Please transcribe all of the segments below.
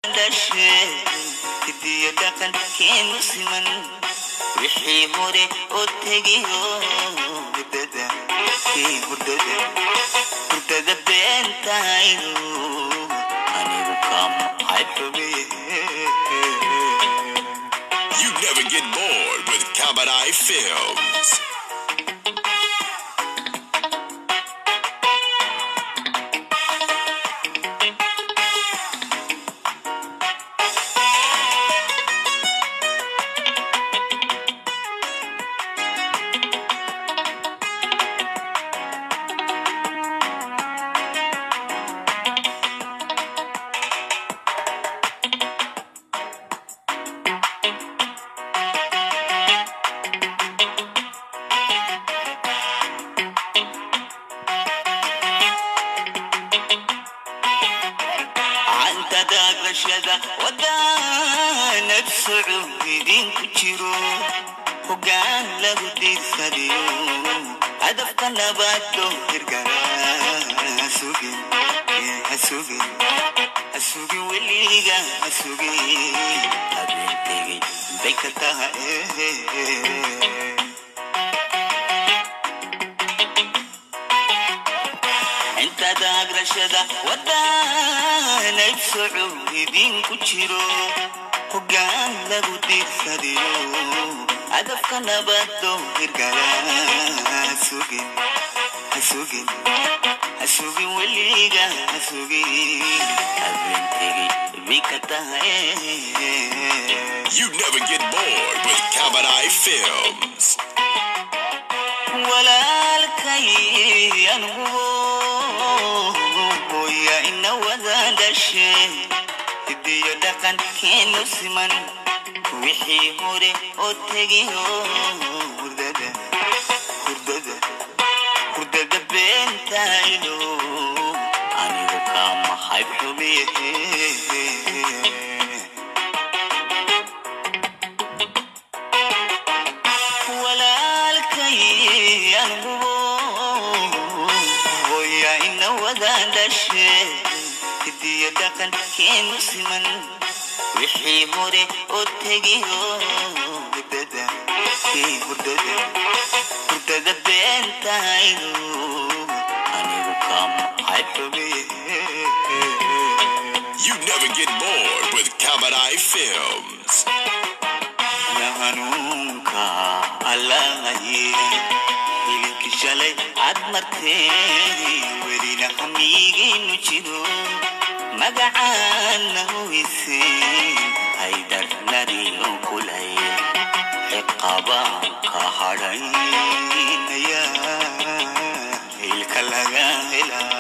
dhashee hidiyo dhaqankeenu siman wixii hore oo tegiyo hurdada kii hurdada hurdada beentaydu anigu kamaxay xubiye You never get bored with Kabadai Films. canta daagrashada wadaanad socod idinku jiro hoggaan lagu diirsadiyo hadafka nabaado hirgala hasugin hasugin hasugin weliga hasugin habeen tegey bay ka tahay inta daagrashada wadaanad socod idinku jiro hoggaan lagu diirsadiyo hadafka nabado hirgala hasugin hasugin hasugin weliga hasugin habeen tegey bay ka tahay You never get bored with Kabadai Films. walaalkay anugu hooya ina wada dhashe hidiyo dhaqankeenu siman wixii hore oo tegiyo hurdada hurdada hurdada beentaydo anigu kamahay xubiye walaalkay anugu hooya ina wada dhashe hidiyo dhaqankeenu siman wixii hore oo tegiyo hurdada kii hurdada hurdada beentaydu anigu kamahay xubiye You never get bored with Kabadai Films. ya hanuunka allahaye hilibki shalay cad martee welina hamiigaynu jiro magacaana huwise haydarnariyo kulay ciqabaan ka hadhaynaya hilka laga helaa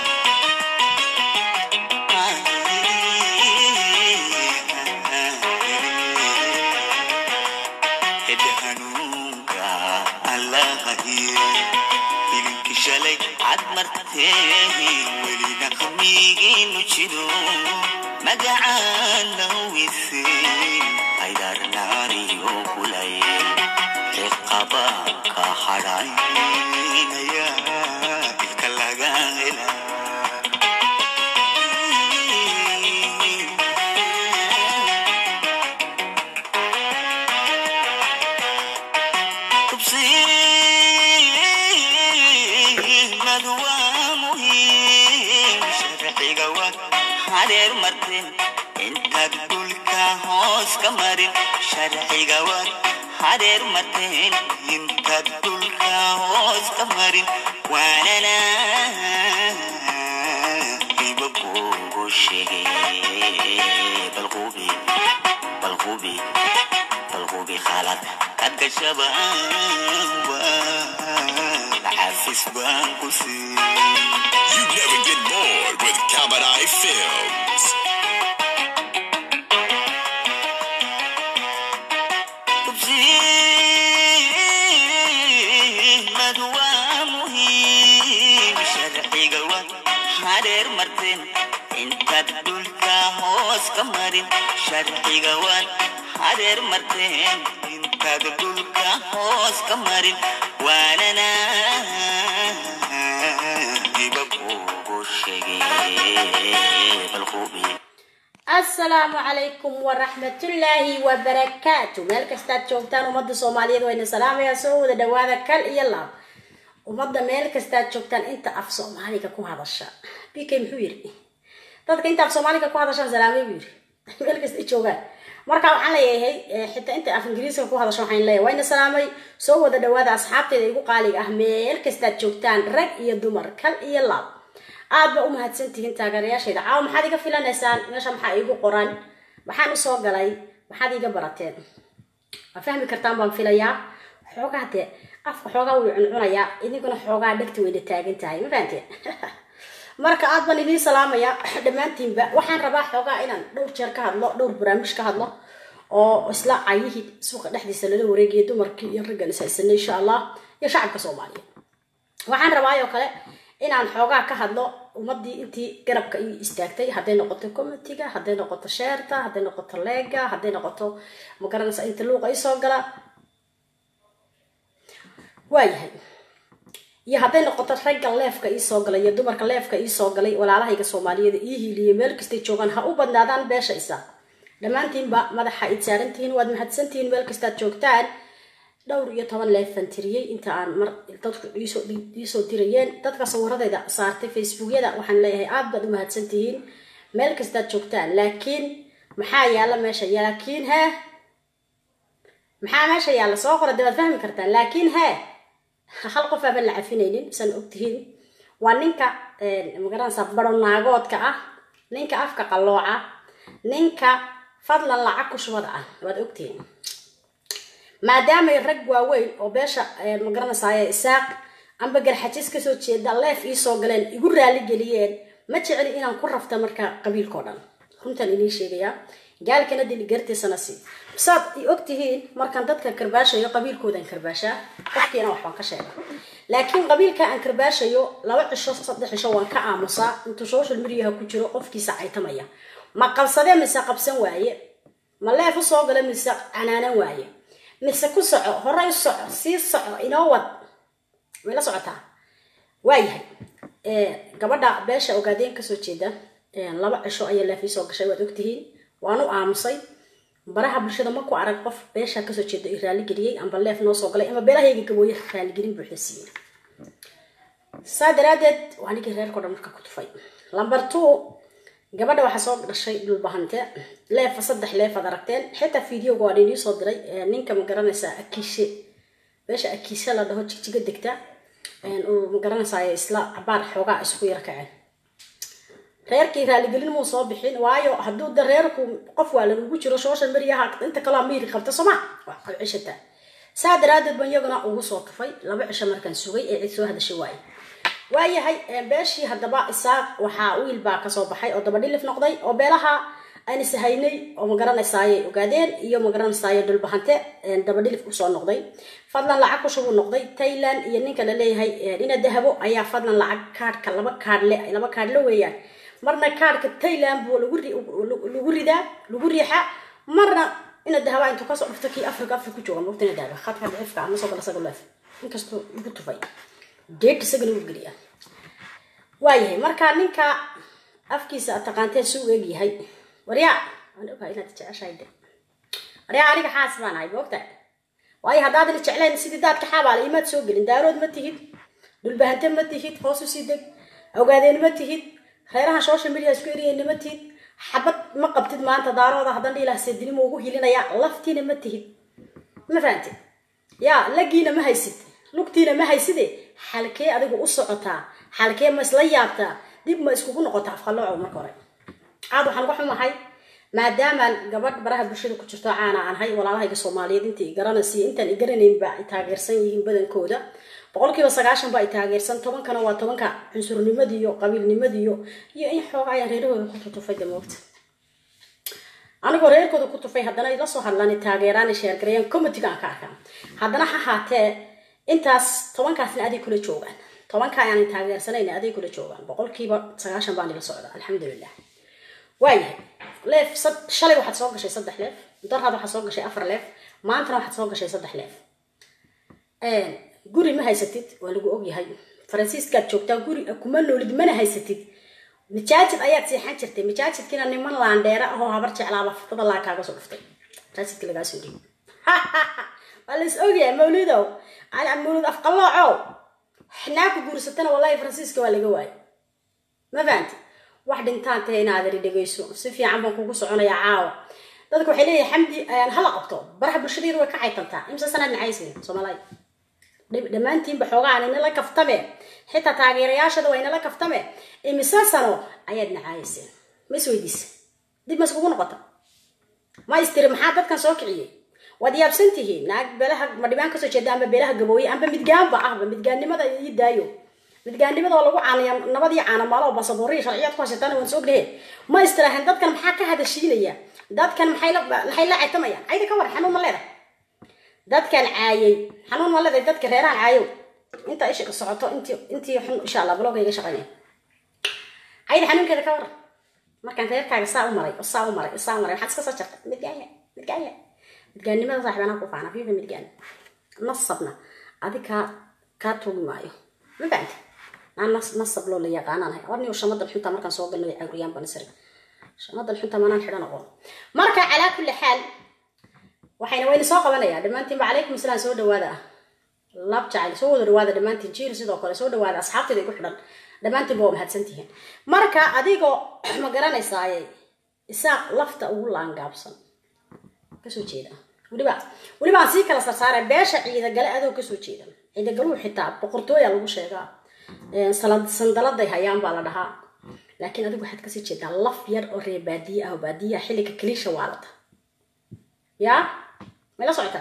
hede hanuunka allahaye hilinki shalay cad martee welina hamiigaynu jiro magacaana huwise haydarnaariyo kulay ciqabaan ka hadhaynaya ilka laga helaa tubsiimadu waa muhiim sharciga waa hareer marteen intaad dhulka hoos ka marin sharciga waa hareer marteen intaad dhulka hoos ka marin waanana iba kugu sheegay balqubi balqubi balqubi khalad kad gashaba cafis baan ku siin You never get bored with Kabadai Films. tubsiimadu waa muhiim sharciga waa hareer marteen intaad dhulka hoos ka marin sharciga waa hareer marteen intaad dhulka hoos ka marin waanana iba kugu sheegay balqubi assalaamu calaykum waraxmatullaahi wabarakaatu meel kastaad joogtaan ummadda soomaaliyeed wayna salaamayaa soo wada dhawaada kal iyo laab ummadda meel kastaad joogtaan inta af soomaaliga ku hadasha b k muxuu yiri dadka inta af soomaaliga ku hadashaan salaamay buu yiri meel kasta ay joogaan marka waxaan leeyahay xitaa inta af ingiriiska ku hadasho waxaan leeyahay wayna salaamay soo wada dhawaada asxaabteeda igu qaaliga ah meel kastaad joogtaan rag iyo dumar kal iyo laab aad ba u mahadsantihiin taageerayaashayda caawa maxaad iga filanaysaan meesha maxaa iigu qoran maxaan usoo galay maxaad iiga barateen waa fahmi kartaan baan filayaa xoogaa dee afka xoogaa wuu cuncunayaa idinkuna xoogaa dhegta wayna taagan tahay ma fahanteen marka aad baan idiin salaamaya dhammaantiinba waxaan rabaa xoogaa inaan dhowr jeer ka hadlo dhowr barnaamij ka hadlo oo isla cayihii suuqa dhexdiisa lala wareegayo dumarkii iyo raggan ishaysanay insha allah iyo shacabka soomaaliya waxaan rabaa oo kale inaan xoogaa ka hadlo ummadii intii garabka ii istaagtay hadday noqoto comitiga hadday noqoto sheerta hadday noqoto leega hadday noqoto magaranaysa inta luuqa isoo gala waayahay iyo hadday noqoto ragga leefka iisoo galay iyo dumarka leefka iisoo galay walaalahayga soomaaliyeed ii hiiliyay meel kastay joogaan ha u badnaadaan beesha isa dhammaantiinba madaxa id saarantihiin waad mahadsantihiin meel kastaad joogtaan dhowr iyo toban leefan tiriyey inta aan mar dadku iisoo dirayeen dadka sawiradayda saartay facebookyada waxaan leeyahay aad baad u mahadsantihiin meel kastaad joogtaan laakiin maxaa yaalla meesha laakiin hee maxaa meesha yaalla soo qora de waad fahmi kartaan laakiin hee hal qof aaban la cafinaynin san ogtihiin waa ninka magaranaysa baronaagoodka ah ninka afka qallooca ninka fadlan lacag ku shubada ah waad ogtihiin maadaamay rag waaweyn oo beesha magaranaysaay isaaq amba garxajis kasoo jeeda leef iisoo galeen igu raali geliyeen ma jeceli inaan ku rafta marka qabiilkao dhan runtaan inii sheegayaa gaalkana dili gartiisana si saad i ogtihiin markaan dadka karbaashayo qabiilkoodan karbaashaa qofkiina waxbaan ka sheega laakiin qabiilka aan karbaashayo laba cisho saddex cisho waan ka aamusaa intuu social mediaha ku jiro qofkiisa caytamaya ma qabsadee mise qabsan waaye ma leef usoo gala mise canaanan waaye mise ku soco horay soco sii soco inoo wad way la socotaa waayahay gabadha beesha ogaadeen kasoo jeeda laba cisho ayaa leef iisoo gashay waad ogtihiin waan u aamusay baraha bulshada ma ku arag qof beesha kasoo jeeda i raaligeliyey amba leef noo soo galay ama beelahayga gabooye raaligelin buuxda siiyey saa daraadeed waa ninkii reerkao dhan marka ku tufay lamber two gabadha waxaa soo dhashay dhulbahante leefa saddex leefaad aragteen xitaa videoga waan inii soo diray ninka ma garanaysaa akiishe beesha akiishe la dhaho jigjiga degta uu ma garanaysaa isla cabaar xoogaa isku yar kaceen reerkii raaligelin muu soo bixin waayo hadduu da reerku qof waa lagugu jiro social mediaha inta kaloo miiri qabta sooma waa cishataa saa daraadeed ban iyaguna ugu soo tufay laba cisho markaan sugay ee cid soo hadashay waaye waayahay beeshii haddaba isaaq waxaa wiil baa kasoo baxay oo dabadhilif noqday oo beelaha aan ishaynay oo magaranaysaayay ogaadeen iyo magaranaysaay dhulbahante dabadhilif usoo noqday fadlan lacag kushubuu noqday tailand iyo ninka la leeyahay ina dahabo ayaa fadlan lacag kaadhka laba kaadhle laba kaadhle weeyaan marna kaadhka tailand buu lagu ridaa lagu riixaa marna ina dahaba intuu kasoo dhufto kii africa africa ku jooga mogta ina dahaba khadka dicifka ama soo gala isaga leef inkastuu igu tufay deed isagana u geliya waayahay marka ninka afkiisa aad taqaanteen si u egyahay waryaa waan ogahay inaad jeceshahay de waryaa aniga xaas baan ahay moogta waayo haddaadan jeclayn sidii daadka xaabaala imaad soo gelin daarood ma tihid dhulbahante ma tihid hoos usii deg ogaadeen ma tihid reeraha social media isku eriyeyna ma tihid xabad ma qabtid maanta daarooda haddan dhiilah seedinimo ugu hilinaya laftiina ma tihid ma fahamtid yaa lagiina ma haysid lugtiina ma hayside xalkee adigu u socotaa xalkee ma isla yaabtaa dib ma iskugu noqotaa afqalooco marka hore aad waxaan uga xumahay maadaamaan gabadh baraha bulshada ku jirto caana aan hay walaalahayga soomaaliyeed inta i garanaysiyo intaan i garanaynba ay taageersan yihiin badankooda boqolkiiba sagaashan ba ay taageersan tobankana waa tobanka cunsurnimadiiyo qabiilnimadiiyo iyo in xooga ayaan reerahooda ku tutufay damoogta anigoo reerkooda ku tufay haddana ila soo hadlaan taageeraan sheergareeyaan comitiga aan ka arkaa haddana ha haatee intaas tobankaasna aday kula joogaan tobanka ayaan taageersanayn aday kula joogaan boqolkiiba sagaashan baan ila socda alxamdulilah waayahay leef shalay waxaad soo gashay saddex leef daraad waxaad soo gashay afar leef maantana waxaad soo gashay saddex leef guri ma haysatid waa lagu ogyahay faransiiskaad joogtaa guri kuma noolid mana haysatid majaajid ayaad seexan jirtay majaajidkiina niman laandheera ahoo habar jeclaaba furtada laa kaaga soo dhuftay majaajidka lagaa soo dhiibi waa lais ogyahay mawlidow ala mawlid afqalloocow xnaaku guursatana wallahi faransiiska waa laga waayay ma fahanti wax dhintaan tahay inaad iri dhegayso si fiican baan kugu soconayaa caawa dadka waxay leeyahay xamdi hala qabto baraha bulshadeedu way ka caytantaa imse sanaad nacaysin soomaaliya dhammaantiinba xoogaan inala kaftame xitaa taageerayaashada waa inala kaftame imise sano ayaad nacaayiseen ma isweydiisa dib ma iskugu noqota ma istiri maxaa dadkan soo kiciyey waad yaabsan tihiin naag beelaha madhibaan kasoo jeeda amba beelaha gabooye amba midgaanba ahba midgaannimada ii daayo midgaannimada oo lagu caanaya nabadii caanamaalo basabuuriya sharciyaad ku haysataan waan soo ognahe ma istiraahan dadkan maxaa ka hadashiinaya dadkan maxay la maxay la caytamayaan cayda ka war xanuun ma leedahay dadkan caayay xanuun ma leedahay dadka reerahan caayow inta isha socoto intii intii xun insha allah blogga iga shaqaynaya cayda xanuunkeeda ka war markaan reerkaaga saa u maray oo saa u maray oo saa u maray waxaad iska soo jartay midgaanya midgaanya midgaannimada saaxibanaa ku faana fiifa midgaan nasabna adi kaa kaa tuugi maayo ma fahamta aan nas nasab loo la yaqaanaanahay warniyo shamadan xunta markaan soo galno cawriyaan banisri shamadan xunta manaan xidhan aqoon marka calaa kulli xaal waxayna wayna soo qabanayaa dhammaantiinba calaykum asalaam soo dhawaada ah lab jacayl soo wada dhawaada dhammaantiin jiir sidoo kale soo dhawaada asxaabteeda igu xidhan dhammaantiinba waa mahadsantihiin marka adigoo ma garanaysaaye isaaq lafta ugu laangaabsan kasoo jeeda weliba weliba aan sii kala sarsaare beesha ciidagale adoo kasoo jeeda ciidagaluhu xitaa boqortooya lagu sheegaa sandaladay hayaan baa la dhahaa laakiin adigu waxaad kasii jeedaa laf yar oo reer baadiye ah oo baadiyaha xilliga kaliisha waalata yaa may la socotaa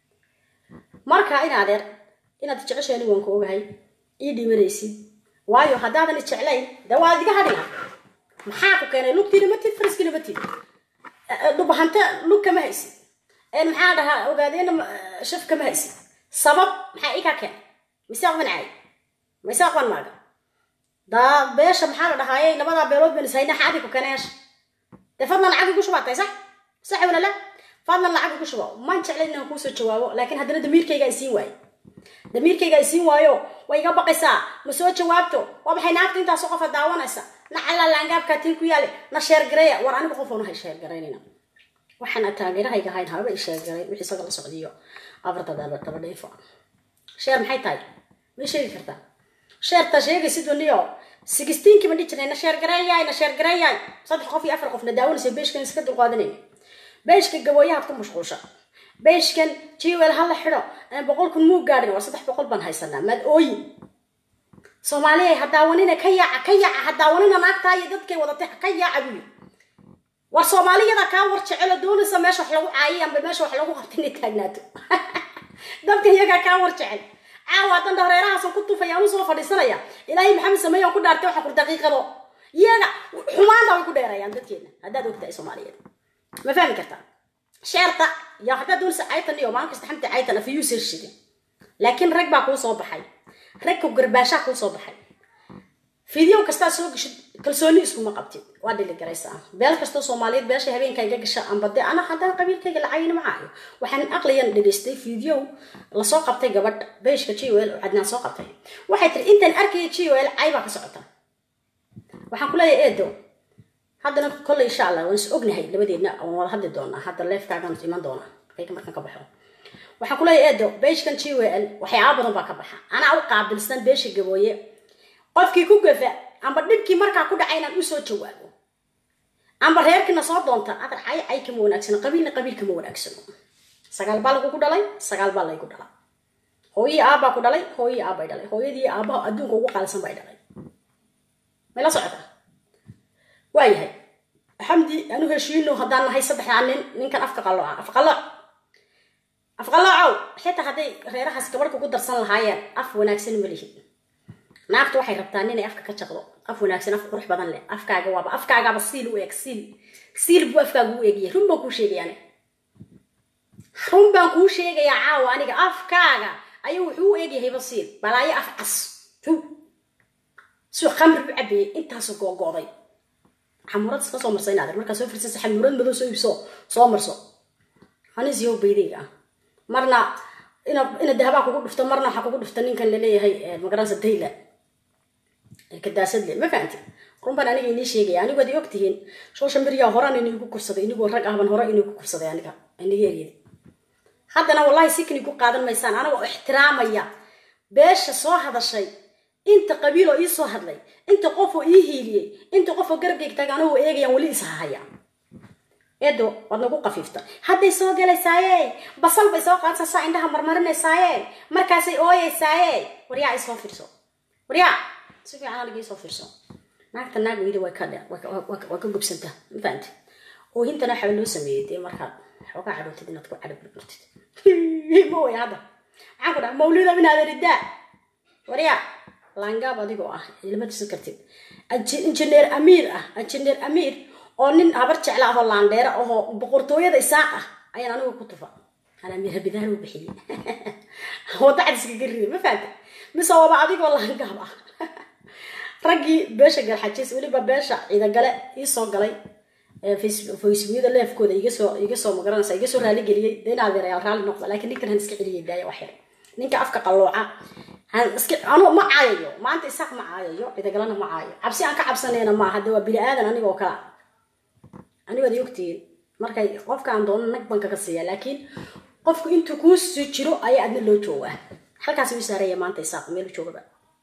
marka in adeer inaad jeceshaani waan ku ogahay ii dhimanaysid waayo haddaadan isjeclayn dee waad iga hadhina maxaa ku keenay lugtiina matid fariskiina matid dhubahante lug kama haysid maxaa dhahaa ogaadeena shaf kama haysid sabab maxaa ii kaa keenay misaaq ban caay misaaq ban maaga daa beesha maxaa la dhahaaye labadaa beelood ban ishayna xaadi ku keenayaasha dee fadlan lacag igu shubaatay sax sax wala la fadlan lacag igu shubo maan jeclayn inaan kuusoo jawaabo laakiin haddana damiirkayga isiin waayo damiirkayga isiin waayo way iga baqaysaa ma soo jawaabto waa maxay naagta intaasoo qofa daawanaysa nacalla laangaabkaa tiin ku yaale na sheergareeya war aniga qof oona hay sheergaraynayna waxaan taageerahayga ahayn haba i sheergaray wixii isaga la socdiyo afarta daba dheefo sheer maxay tahay may sheegi kartaa sheerta sheegaysid waniyo sixteenkii ma dhihi jirnay na sheergareeyaay na sheergareeyaay saddex qof iyo afar qof na daawanaysa beeshkan iska dulqaadanayna beeshka gabooyahaad ku mashquulsha beeshkan jiwel ha la xidho boqol kun muu gaadhin war saddex boqol baan haysanaa maad ooyi soomaaliya ha daawanina ka yaaca ka yaaca ha daawanina naagtaa iyo dadkay wadatay ka yaaca buyi war soomaaliyada kaa war jecelo doonaysa meesha wax lagu caayay amba meesha wax lagu qabta inay taagnaato dadka iyagaa kaa war jecel caawa haddan dhareerahaasan ku tufaya anu soo fadhiisanaya ilaahay maxamed sameeyan ku dhaartay waxa kur daqiiqado iyaga xumaanta way ku dheerayaan dadkeena haddaad ogtahay soomaaliyeed ma fahmi kartaa sheerta ya haddaad doonaysa caytan iyo maalin kasta xamta caytan afiyuu sir shidin laakiin rag baa kuu soo baxay ragka garbaashaa kuu soo baxay fideo kastaa soo gashid kalsooni iskuma qabtid waa dhiligaraysaa beel kastoo soomaaliyeed beesha habeenka iga gasha amba de ana haddana qabiilkayga lacagina macaayo waxaan aqliyan dhegaystay fideo lasoo qabtay gabadh beeshka jwl oo cadnaan soo qabtay waxay tiri intaan arkaya jwl cay baa ka socota waxaan kuleeyahay eedo haddana kolley insha allah waan is ognahay labadeedna waan wada hadli doonaa hadda leefkaagaan iman doonaa kayga markaan ka baxo waxaan kuleeyahay eedo beeshkan jwl waxyaaba badan baa ka baxa anaa u qaabilsan beesha gabooye qofkii ku gafa amba dhibkii markaa ku dhacay inaan usoo jawaabo amba reerkiina soo doonta adar cay cay kama wanaagsano qabiilna qabiil kama wanaagsano sagaal baa lagugu dhalay sagaal baa laygu dhala hooyii aabbaa ku dhalay hooyii aabbay dhalay hooyadii aabbaha adduunka ugu qaalisan bay dhalay may la socotaa waayahay xamdi anu heshiino haddaan nahay saddexdaa nin ninkan afka qalooca afqalooc afqaloocow xitaa hadday reerahaas gabadh kugu darsan lahaayeen af wanaagsan ma lihin naagtu waxay rabtaa inay afka ka jaqdo af wanaagsan af qurux badan leh afkaaga waaba afkaagaaba siil u eeg siil siil buu afkaaga u eegaya run baan kuu sheegaya aniga run baan kuu sheegayaa caawa aniga afkaaga ayuu wuxuu u eegyahayba siil balaayo af cas hu suu khamri u cabeeyey intaasoo googo'day xamurad iska soo marsa inaad markaa soo firsasa xamurad madow soo iibso soo marso hanisyow baydayga ah marna ina ina dahabaa kugu dhufto marna waxaa kugu dhufta ninkan laleeyahay magaranaysa dayla kadaasadle ma fahamti runbaan aniga inii sheegaya anigu ad ogtihiin social media horaan inigu kursaday inigoo rag ahban hore inigu kursaday aniga iniga eryada haddana wallahi sikni ku qaadan maysaan anagoo ixtiraamaya beesha soo hadashay inta qabiiloo ii soo hadlay inta qofoo ii hiiliyey inta qofoo garabkayga taga anagoo eegayaan weli ishahaya eedo waad nagu qafiifta hadday soo galaysaaye basal bay soo qaadsasaa indhaha marmarinaysaaye markaasay ooyeysaaye waryaa isoo fiirso waryaa si fiican aniga isoo fiirso naagta naag weyda way ka dhe waa ka gubsantaa ma fahamti oohintana waxaa loo sameeyey dee markaad xoogaa cadhootid inaad ku cadho burburtid ma way hadda maxaan ku dhaha mawlida inaad ridaa waryaa laangaab adigoo ah ilama tusan kartid injineer amiir ah injineer amiir oo nin habar jecla ahoo laandheera ahoo boqortooyada isaaq ah ayaan anigu ku tufa aan amiir habidahan u bixiyey wadda cadiskaga rida ma fahamta mise waaba adigoo laangaab ah raggii beesha garxajis weliba beesha ciidagale iisoo galay facebookyada leefkooda igasoo igasoo magaranaysa igasoo raaligeliyey dee in adeerayaal raalli noqda laakiin ninkan han iska celiyay daaya wax yar ninka afka qallooca han iska anu ma caayayo maanta isaaq ma caayayo ciidagalena ma caayo cabsi aan ka cabsanayna maaha de waa bini aadan anigoo kala anigood ogtihiin markay qofkaan doono nag ban kaga siiya laakiin qofku intuu kuu soo jiro ayaa adna loo joogaa halkaas uu saaraya maanta isaaq meel joogaba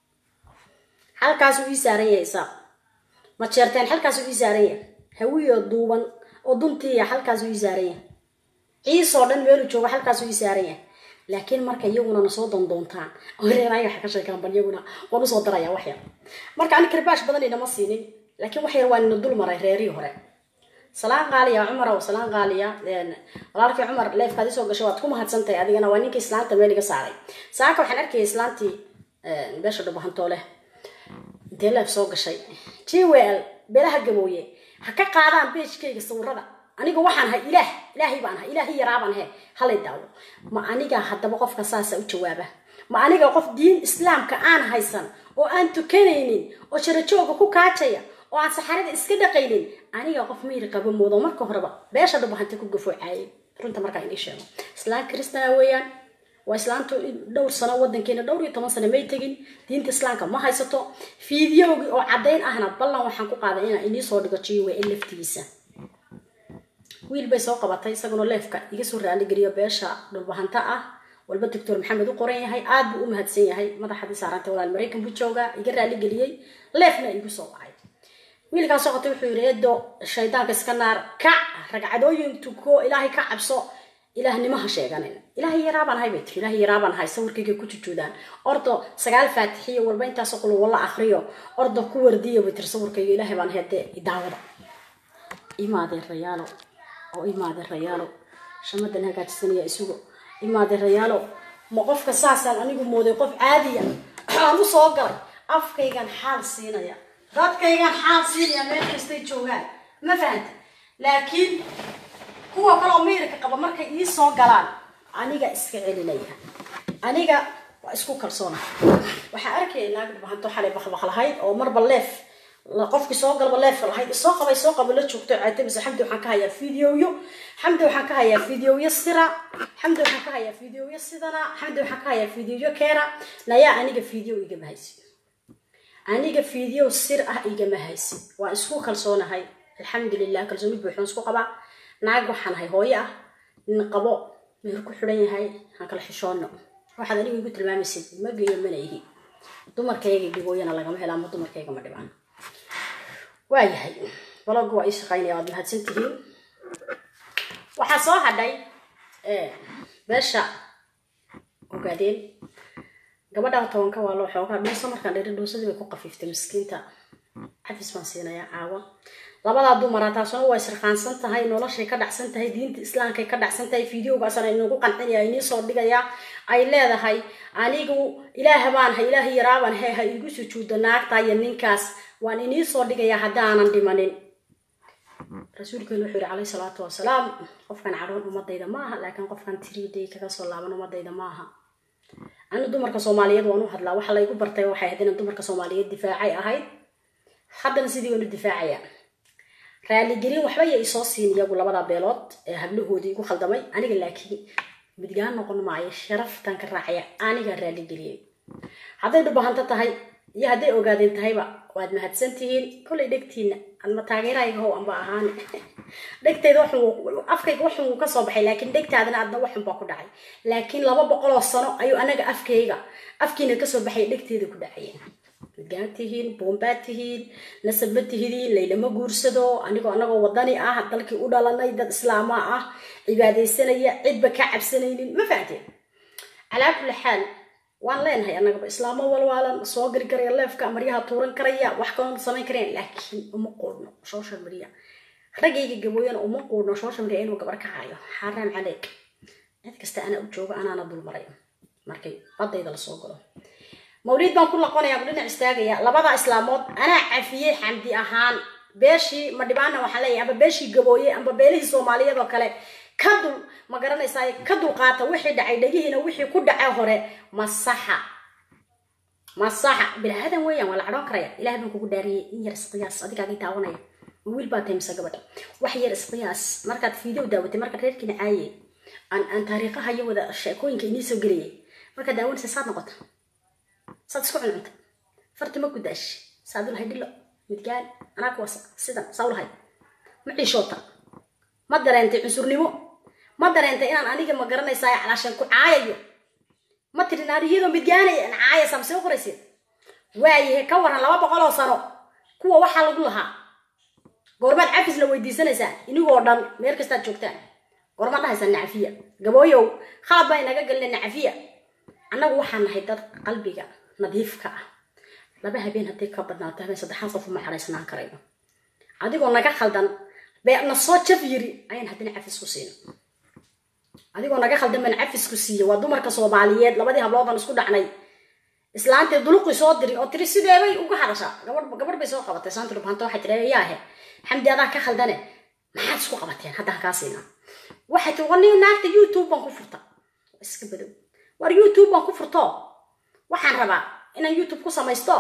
halkaas uu ii saaran yahay isaaq ma jeerteen halkaas uu ii saaran yahay hawiyo duuban oo duntiiya halkaas uu ii saaran yahay ciisoo dhan meeluu joogo halkaas uu ii saaran yahay laakiin marka iyaguna nasoo dandoontaan oo reeraaya waxa ka sheekaan bal iyaguna waan usoo daraya wax yar marka ani karbaash badan inama siinin laakiin wax yar waa nina dul maray reerihii hore salaan qaaliya cumar ow salaan qaaliya walaalkii cumar leefkaad isoo gashay waad ku mahadsantahay adigana waa ninkii islaanta meel iga saaray saaka waxaan arkayay islaantii beesha dhubahantoo leh intee leef soo gashay jwl beelaha gabooye ha ka qaadaan beejkayga sawirada aniga waxaan ahay ilaah ilaahay baan ahay ilaahay yaraabaan he halay daawo ma aniga haddaba qofka saasa u jawaaba ma aniga qof diin islaamka aan haysan oo aan tukanaynin oo jarajooga ku kaajaya oo aan saxarada iska dhaqaynin aniga qof mayri qabo moodo marka horeba beesha dhubahanta ku gafoocaayay runta markaa inii sheego islaam kristana weeyaan waa islaantu dhowr sano wadankeena dhowr iyo toban sano may tegin diinta islaamka ma haysato fiidiyowgii oo caddayn ahna ballan waxaan ku qaaday inaan inii soo dhigo jiwe in laftigiisa wiil bay soo qabatay isaguna leefka iga soo raaligeliyo beesha dhulbahanta ah walba doctor maxamed u qoran yahay aad buu u mahadsan yahay madaxadii saarantay walaal maraykan buu joogaa iga raaligeliyey leefna igu soo wacay wiilkaas soo qotay wuxuu yidhi eedo shaydaanka iska naar kac ragcadooyin tuko ilaahay ka cabso ilaahnimaha sheeganin ilaahay yaraabaan ahay bay tiri ilaahay yaraabaan ahay sawirkayga ku jujuudaan ordo sagaal faatixiyo walba intaasoo qulu walla akriyo ordo ku wardiya bay tiri sawirkayga ilaahay baan ahay dee daawada imaadeen rayaalo oo imaadeen rayaalo shamadan hagaajisanaya isugu imaadeen rayaalo ma qofka saasaan anigu mooday qof caadiya aan u soo galay afkaygan xaal siinaya dadkaygan xaal siinaya meel kastay joogaan ma fahanta laakiin kuwa kaloo meyrka qaba markay ii soo galaan aniga iska celinaya aniga waa isku kalsoona waxaa arkaya naag dhubahanto xalay bakbaq lahayd oo marba leef qofkii soo galba leefka lahayd soo qabay soo qaba la joogto caatamise xamdi waxaan ka hayaa videoyo xamdi waxaan ka hayaa videoyo sira xamdi waxaan ka hayaa videoyo sidana xamdi waxaan ka hayaa videoyo keena nayaa aniga video igama haysid aniga video sir ah igama haysid waa isku kalsoonahay alxamdulilah kalsooni buuxoon isku qabaa naag waxaan ahay hooyo ah nin qabo meher ku xidhan yahay aan kala xishoono waxaad aniga igu tilmaamaysid ma geeyo mana ihi dumarkayga dhibooyana lagama hela ama dumarkayga ma dhibaan waayahay balogga waa ii shaqaynaya waad mahadsan tihiin waxaa soo hadhay beesha ogaadeen gabadha tobanka waa loo xoogaa dhuusa markaan dherin dhuusadii bay ku qafiiftay miskiinta cafis baan siinayaa caawa labadaa dumara taasuna waa isriqaansan tahay noloshay ka dhacsan tahay diinta islaamkay ka dhacsan tahay videogaasana inagu qancinaya inii soo dhigaya ay leedahay anigu ilaah baanahay ilaah yaraabaan he ha igu sujuudo naagta iyo ninkaas waan inii soo dhigaya haddaanan dhimanin rasuulkeenu wuxuu yihi calayhi salaatu wasalaam qofkan cadhoon ummadayda ma aha laakiin qofkan tiriiday kaga soo laaban ummadayda ma aha anu dumarka soomaaliyeed waan u hadlaa waxa laygu bartay waxay ahayd inaan dumarka soomaaliyeed difaacay ahayd haddana sidii waan u difaacaya raaligelin waxba ya isoo siin iyagu labada beelood ee hablahoodii igu khaldamay aniga laakiin midgaan noqon maayo sharaftan ka raacaya anigaa raaligeliyay hadday dhubahanto tahay iyo hadday ogaadeen tahayba waad mahadsantihiin kollay dhegtiina adma taageerahayga how anba ahaan dhegtayda waxun afkayga waxun wuu kasoo baxay laakiin dhegtaadana adna waxun baa ku dhacay laakiin laba boqoloo sano ayuu anaga afkayga afkiina kasoo baxay dhegteeda ku dhacayeen midgaan tihiin boombaad tihiin nasab ma tihidiin laylama guursado anigoo anagoo wadani ah dalkii u dhalanay dad islaama ah cibaadaysanaya cidba ka cabsanaynin ma fahanteen calaa kulli xaal waan leenahay annagaba islaamo walwaalan soo gari karaya leefka maryaha tuuran karaya wax kaloo samayn kareen laakiin uma quudhno social media raggayga gabooyana uma quudhno social media inuu gabar ka hayo xaaraam caleyk cid kasta anaa u jooga anaana dulmaray markay badayda lasoo galo mawliid baan ku laqonaya ku dhinac istaagaya labada islaamood anaa cafiyey xamdi ahaan beeshii madhibaana waxaan leeyahay amba beeshii gabooye amba beelihii soomaaliyeed oo kale ka dul ma garanaysaa ka dulqaata wixii dhacay dhegihiina wixii ku dhacay hore masaxa masaxa bilaadan weeyaan waa la cadhoon karaya ilaah baan kugu dhaariyey in yar isqiyaas adigaaga taawanaya ma wiil baa tahay mise gabadha wax yar isqiyaas markaad fiideo daawatay markaad reerkiina caayey aan aan taariikhaha iyo wada sheekooyinka inii soo gelayay markaad daawanaysa saad noqota saad isku cuncunta farti ma gudaash saad ulahay dhilo midgaan anaa kuwasa sidan saa ulahay ma ciishoota ma dareentay cunsurnimo ma dareentay inaan aniga ma garanaysaa calaashan ku caayayo ma tirin aan iyadoo midgaanay aan caayaysaa masee u qoraysid waayahe ka waran laba boqoloo sano kuwa waxaa lagu lahaa goormaad cafis la weydiisanaysaa inigoo dhan meel kastaad joogtaan goormaad dhahaysaa nacafiya gabooyow khalad baa inaga gelina nacafiya annagu waxaan nahay dad qalbiga nadiifka ah laba habeen hadday ka badnaato habeen saddexaad qof uma xaraysnaan karayno adigoo naga khaldan na soo jaf yiri ayaan haddana cafis ku siina adigoo naga khaldan baan cafis ku siiya waa dumarka soomaaliyeed labadii habloodan isku dhacnay islaantee duluqii soo diri oo tiri sideebay uga hadashaa gabadh gabadh bay soo qabatay saanta dhubhanta waxay tiri yaahe xamdi adaa ka khaldane maxaad isku qabateen haddaan kaa siinaa waxay tiri wani naagta youtube baan ku furta iska badow war youtube baan ku furto waxaan rabaa inaan youtube ku samaysto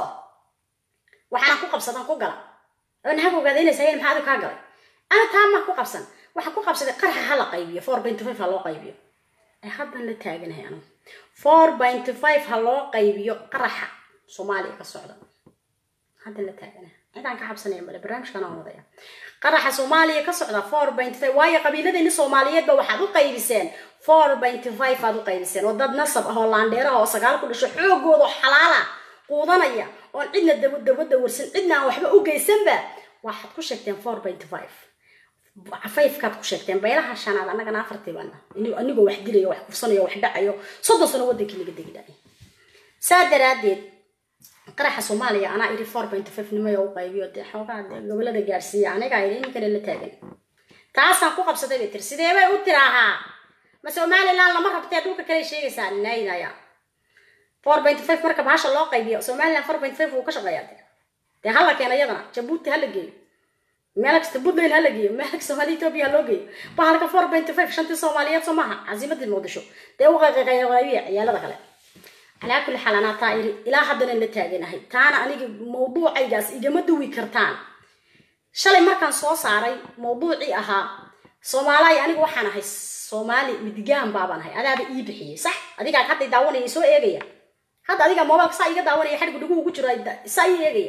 waxaana ku qabsadan ku gala oo naag ogaadaynaysa yeen maxaa adigu kaa galay ana taa maa ku qabsan waxaa ku qabsaday qarxa ha la qaybiyo four point five ha loo qaybiyo ee haddan la taaganahay anu four point five ha loo qaybiyo qaraxa soomaaliya ka socda haddan la taaganahay cidaan ka cabsanaya male barnaamijkan aan wadaya qaraxa soomaaliya ka socda four point five waayo qabiiladeeni soomaaliyeedba waxaad u qaybiseen four point five aad u qaybiseen oo dad nasab ah oo laandheera oo sagaal ku dhasho xoogooda oo xalaala quudanaya oon cidna daba dabada warsan cidna aan waxba u geysanba waxaad ku sheegteen four point five fivekaad ku sheegteen beelaha shanaad annagana afartii baana anigoo wax dilayo wax kursanayo wax dhacayo soddon sano wadankii laga degi dhacay saa daraadeed qaraxa soomaaliya anaa iri four point five nimaya u qaybiyo dee xoogaa dee gobolada gaarsiiya anigaa iri iminkana la taagan taasaan ku qabsaday bay tiri sidee bay u tiraahaa ma somaliland lama rabtee dhulka kale sheegaysaa naynaya four point five marka bahasha loo qaybiyo somaliland four point five wuu ka shaqeeyaa dee dee hala keena iyadana jabuuti hala geeyo meel kasta puntland hala geeyo meel kasta soomaaliya ethiopia loo geeyo bahalka four point five shantii soomaaliyeed soo maaha casiimadii muqdisho dee u qayqayqayqaybiya ciyaalada kale calaa kulli xaal anaa taa iri ilaa haddana la taaganahay taana aniga mawduucaygaas igama duwi kartaan shalay markaan soo saaray mawduucii ahaa soomaaliya aniga waxaan ahay soomaali midgaan baabaan ahay adaaba ii bixiyey sax adigaa hadday daawanaya soo eegaya hadda adigaa mobilka saa iga daawanaya xadhgu dhiguhu ku jiro saa ii eegaya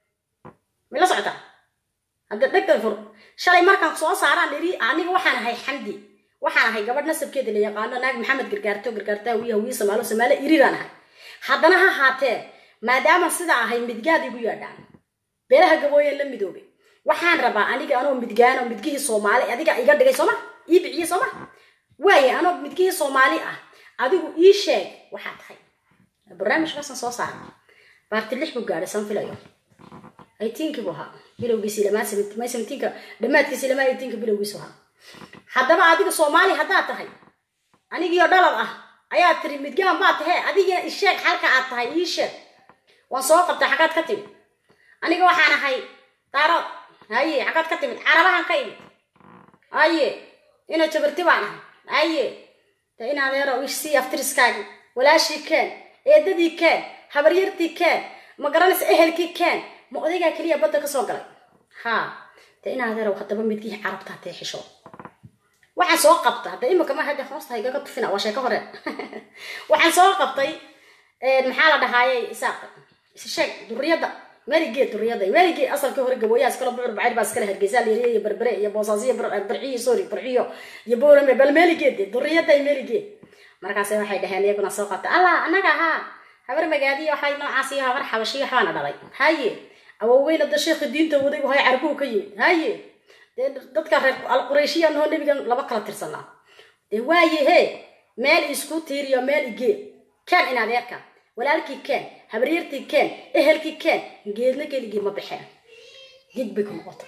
may la socotaa hadda dhegtan fur shalay markaan soo saaraan iri aniga waxaan ahay xamdi waxaan ahay gabadh nasabkeeda la yaqaano naag maxamed gargaarto gargaartaa wiya wiya samaalo samaalo iriraan ahay haddana ha haatee maadaama sidaa ahay midgaad igu yaadhaan beelaha gabooyen la midoobay waxaan rabaa aniga anoo midgaan oo midgihii soomaali adiga iga dhigay sooma ii biciyey sooma waaye anoo midgihii soomaali ah adigu ii sheeg waxaa tahay barnaamijkaasaan soo saara baarti lix buu gaadhay san filayo eighteenkii buu ahaa bilowgiisi lamaa may seventeenka dhammaadkiisi lamaa eighteenka bilowgiisu ahaa haddaba adiga soomaali haddaad tahay anigiyo dhalad ah ayaa tiri midgaan baa tahe adigina isheeg xalka aad tahay ii sheeg waan soo qabtay xaggaad ka timid aniga waxaan ahay daarood haye xaggaad ka timid carabahan ka imid haye ina jabarti baan ahay haye de in adeero isii aftiriskaagi walaashii keen eedadii keen habaryartii keen ma garanaysa ehelkii keen ma odaygaa keliya badda kasoo galay ha de in adeerow haddaba midkii carabtaa tee xisho waxaan soo qabta hadda imika ma hadda hoosta igaga tufina waa sheeko hore waxaan soo qabtay maxaa la dhahaaye isaaq isi sheeg duriyadda meeligeed duriyada meeligeed asalkii hore gabooyaha iskala bucur bacayr baa iskala hargeysa liiriya iyo berbere iyo boosaasiyo barciyo sorry barciyo iyo boorame bal meeligeed duriyada meeligeed markaas waxay dhaheen iyaguna soo qabta allah anaga ahaa habar magaadiyo waxay noocaas iyo habar xabashiyo waxbaana dhalay haye awoweyna da sheekhi diinta waday wahay carbuhu ka yimid haye dee dadka reer alqurayshiya noo nebigan laba kala tirsanaa dee waaye he meel isku tiiriyo meel igee keen in adeerka walaalkii keen habaryartii keen ehelkii keen geedna keligii ma baxeen gig bay ku noqota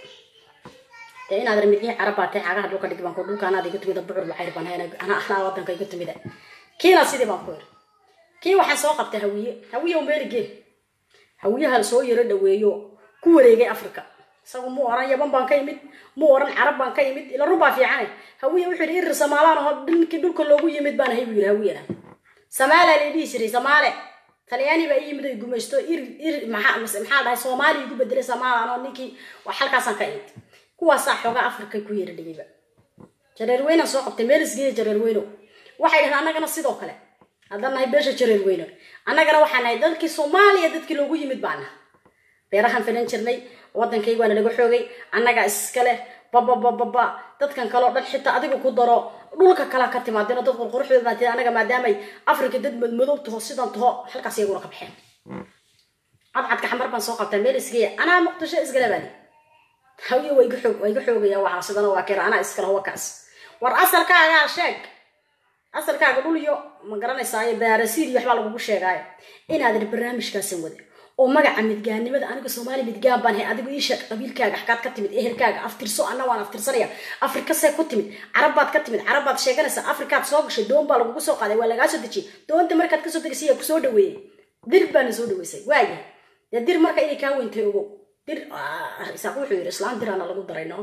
dee inaad ramidgii carabaatay xaagaha dhulka dhigbanko dhulka anaad iga tumida bucur bacayr baan hayna ana anaa wadanka iga tumida kiina sidii baan ku iri kii waxaan soo qabtay hawiye hawiye meeligee hawiyaha soo yaro dhaweeyo ku wareegay africa isagu mu oran yaban baan ka imid mu oran carab baan ka imid ila rubaa fiicane hawiye wuxuu yidhi irir samaalaan oo ninkii dhulka loogu yimid baan ahay buu yidhi hawiyana samaala la dhihi jiray samaale talyaani baa ii yimid ay gumaysto ir ir maxaa maxaa dhahay soomaaliya igu bedelay samaalaan oo ninkii wax halkaasaan ka imid kuwaasaa xoogaa africa ku yeera dhigayba jareer weynan soo qabtay meel isgeeya jareer weyno waxay dhahdeen annagana sidoo kale haddaan nahay beesha jareer weyno annagana waxaan nahay dadkii soomaaliya dadkii loogu yimid baan naha beerahan filan jirnay wadankayga waana laga xoogay annaga iskale bababababa dadkan kaleo dhan xitaa adiga ku daro dhulka kalea ka timaadeen dad qurquruxdooda baa tiri anaga maadaamay africa dad madmadow taho sidan taho halkaas iyaguna ka baxeen cadcadka xamar baan soo qabtaa meel isgeeya anaa muqdisho iskale baadi hawiye waa iga xoog waa iga xoogaya waxaa sidana waa keena anaa iskale huwa kaas war asalkaagaa sheeg asalkaaga dhul iyo ma garanaysaa baarasiil iyo waxbaa lagugu sheegaayo inaadan barnaamijkaasan wadin oo magaca midgaannimada aniga soomaali midgaan baan hay adigu ii sheeg qabiilkaaga xakaad ka timid ehelkaaga aftirso anna waan aftirsanaya afrika see ku timid carabbaad ka timid carabbaad sheeganaysaa afrikaad soo gashay doon baa lagugu soo qaaday waa lagaa soo dejiyey doonta markaad kasoo degaysay yaa kusoo dhaweeyey dir baana soo dhaweysay waaya dee dir marka inay kaa weyntay ogow dir isaaq wuxuu yidhi islaan diraana lagu daray no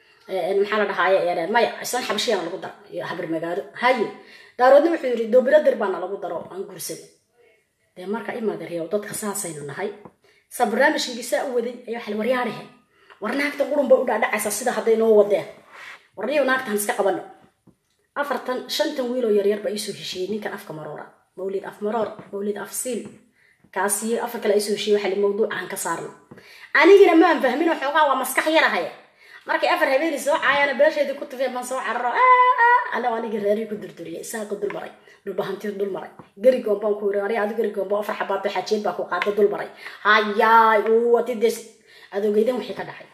maxaa la dhahaaye maya islaan xabashiyaana lagu daro iyo habar magaalo haye daaroodna wuxuu yidhi doobiro dir baana lagu daro aan guursaday dee marka imaadareeyo dadka saasaynu nahay sa barnaamijkaygii saa u waday ayaa waxaa waryaadhahe war naagta qurun bay u dhaadhacaysaa sida hadday noo wadeen warniyo naagtaan iska qabano afartan shantan wiiloo yaryar baa iisoo heshiiyey ninkan afka maroora mawlid af maroor mawlid af siil kaasiyo afar kale iisoo heshiiyey waxaa li mawduucaan ka saarno anigina maan fahmin xoogaa waa maskax yarahaya markay afar habeeni soo caayana beesheedii ku tufeen baan soo cararo anaa anigii reerii ku durduriyay isaaqa dul maray dhulbahantiir dul maray gerigoon baan ku yiri aniga adi gerigoon baa afar xabaad xajeed baa ku qaatay dul maray hayaay uwati des adogeydan wixii ka dhacay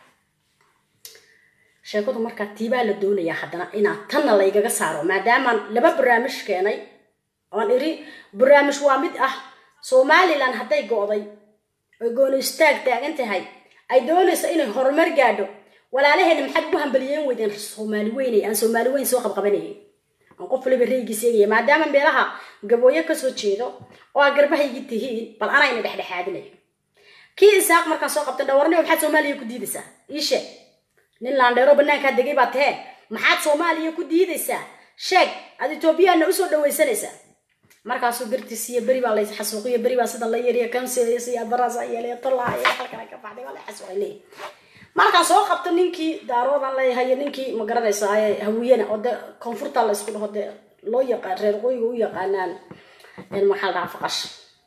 sheekadu markaa tiibaa la doonayaa haddana inaa tanna laygaga saaro maadaamaan laba barnaamij keenay oon iri barnaamij waa mid ah somalilan hadday go'day oy gooni istaag taagan tahay ay doonayso inay horumar gaadho walaalaheena maxaad ugu hambaliyeyn weydeen soomaali weynay aan soomaali weyn soo qabqabanayay aan qof waliba reegiis eegaya maadaama meelaha gabooyo kasoo jeedo oo aa garbahaygi tihiin bal anayna dhexdhexaadinayo kii isaaq markaan soo qabtan dhawarniyo maxaad soomaaliya ku diidaysaa ii sheeg nin laandheero banaankaa degay baa tahee maxaad soomaaliya ku diidaysaa sheeg aad etoobiyaana usoo dhawaysanaysaa markaasuu gartiis iyo beri baa lays xasuuqiyo beri baa sida la yariyo kanseeyo iyo baraasa yeelay tolaa iyo halkana ka baxday waa la xasuuqay leeyahay markaan soo qabto ninkii daaroodan leeyahay ninkii ma garanaysa hawiyana oo de koonfurta la isku dhaho dee loo yaqaan reer qoyiga u yaqaanaan maxaa la dhahaa faqash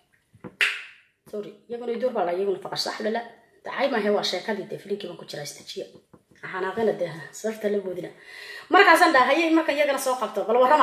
sorry iyaguna idur baa la iyaguna faqash sax dhila dacay maahe waa sheekadii dee filinkii baan ku jiraa istajiya xanaaqina dee sarta la boodina markaasaan dhaha hayay marka iyagana soo qabto bal warrama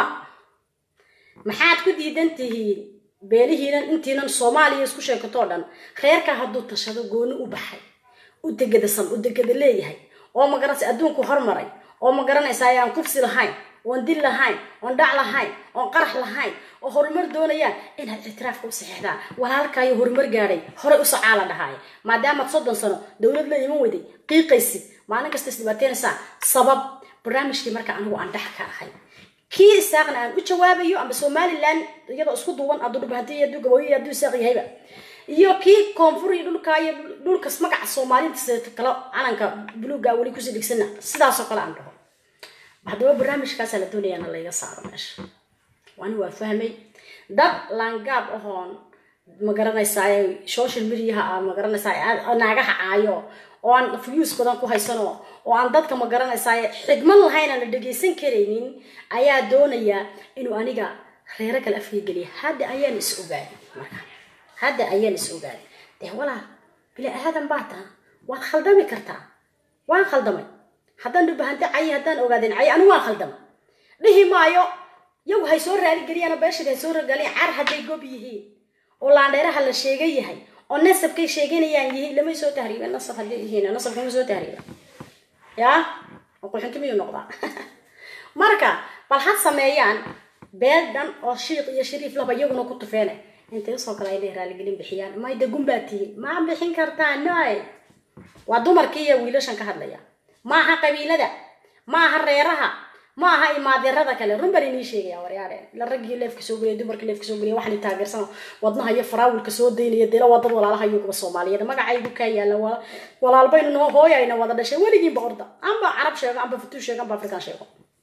maxaad ku diidan tihiin beelihiinan intiinan soomaaliya isku sheekatoo dhan reerka hadduu tashado gooni u baxay u degadasan u degada leeyahay oo ma garanaysa adduunku hormaray oo ma garanaysaa aan kufsi lahayn oon dil lahayn oon dhac lahayn oon qarax lahayn oo horumar doonayaan inaad ictiraafka u saxeexdaan walaalkaayo horumar gaadhay horey u socaa la dhahaaya maadaamaad soddon sano dowlad la iman weyday qiiqaysid maalin kasta isdhibaateynaysaa sabab barnaamijkii marka anigu aan dhex ka ahay kii isaaqna aan u jawaabayo amba somalilan iyadoo isku duuban hadduu dhubahantay hadduu gabooyo hadduu isaaq yahayba iyo kii koonfur iyo dhulka iyo dhulkas magaca soomaaliinta kale calanka buluuga weli kusii dhigsana sidaasoo kale aan dhaho haddaba barnaamijkaasaa la doonayaana layga saaro meesha waani waa fahmay dad laangaab ahoon ma garanaysaa social mediaha aan ma garanaysaa naagaha caayo oo aan fuyuus badan ku haysano oo aan dadka ma garanaysaa xigmad lahayn aan la dhegaysan karaynin ayaa doonaya inuu aniga reero kale afkay geliya hadda ayaan is ogaaday marka hadda ayaan is ogaaday dee walaal bini aadan baa taha waad khaldami kartaa waan khaldamay haddaan dhubahante cayi haddaan ogaadeen cayi anigu waan khaldamay dhihi maayo yagu hay soo raaligeliyaan beeshada hay soo ragaliyan car hadday gob yihiin oo laandheeraha la sheegan yahay oo nasabkay sheeganayaan yihiin lamay soo tahriibeen nasab hadday yihiin nasabka ma soo tahriiba yaa oo qulxinti miyuu noqdaa marka bal ha sameeyaan beel dhan oo shiiq iyo shariif laba iyaguna ku tufeene intay usoo kale ay raaligelin bixiyaan may dagun baa tihiin ma bixin kartaa noy waa dumarkii iyo wiilashan ka hadlaya ma aha qabiilada ma aha reeraha ma aha imaadirada kale run baan inii sheegaya waryaare ila raggii leefka soo geliya dumarkii leefka soo geliya waxaan taageersan wadnaha iyo faraawilka soo daynaya dila waa dad walaalaha iyo kuwa soomaaliyeed magacaygu kaa yaala walaalbaynu noo hooyayna wada dhashay weligiinba orda amba carab sheego amba futuu sheego amba afrikaan sheego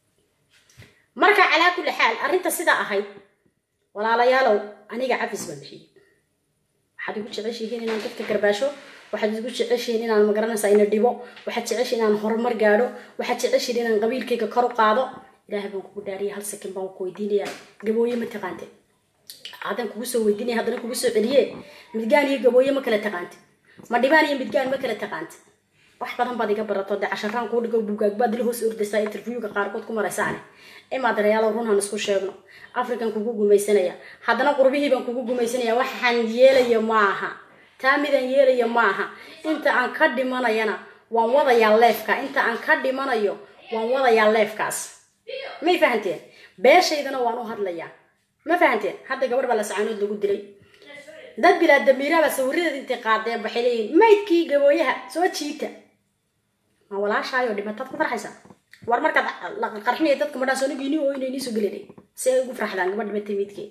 marka calaa kulli xaal arrinta sidaa ahayd walaalayaalow aniga cafis baan bixiyey waxaad igu jeceshihiin inaan dadka garbaasho waxaad igu jeceshihiin inaan magaranaysaa ina dhibo waxaad jeceshihiin inaan horumar gaadho waxaad jeceshihiin inaan qabiilkayga kor u qaado ilaahay baan kugu dhaariyay hal sakin baan ku weydiinaya gabooye ma taqaante haddaan kugu soo weydiinaya haddana kugu soo celiye midgaan iyo gabooye ma kala taqaante ma dhibaan iyo midgaan ma kala taqaante wax badan baad iga barato dee casharaan kuu dhigo bugaag baad ila hoos ordaysaa interviewga qaarkood ku maraysaane imaad reyaalo runhan isku sheegno african kugu gumaysanaya haddana qurbihii baan kugu gumaysanaya waxaan yeelaya maaha taa midaan yeelaya maaha inta aan ka dhimanayana waan wadayaa leefka inta aan ka dhimanayo waan wadayaa leefkaas may fahanteen beeshaydana waan u hadlayaa ma fahanteen hadda gabarh baa la sacaanood lagu dilay dad bilaa damiiraaba sawiradeed intay qaadeen waxay leeyihin maydkii gabooyaha soo jiita ma walaashaayo dhimataad ku farxaysaa war markaad qarxinaya dadka madhaa soonigiini oo inay niisoo gelinay si ay ugu farxdaan gabadh dhimatay midkeed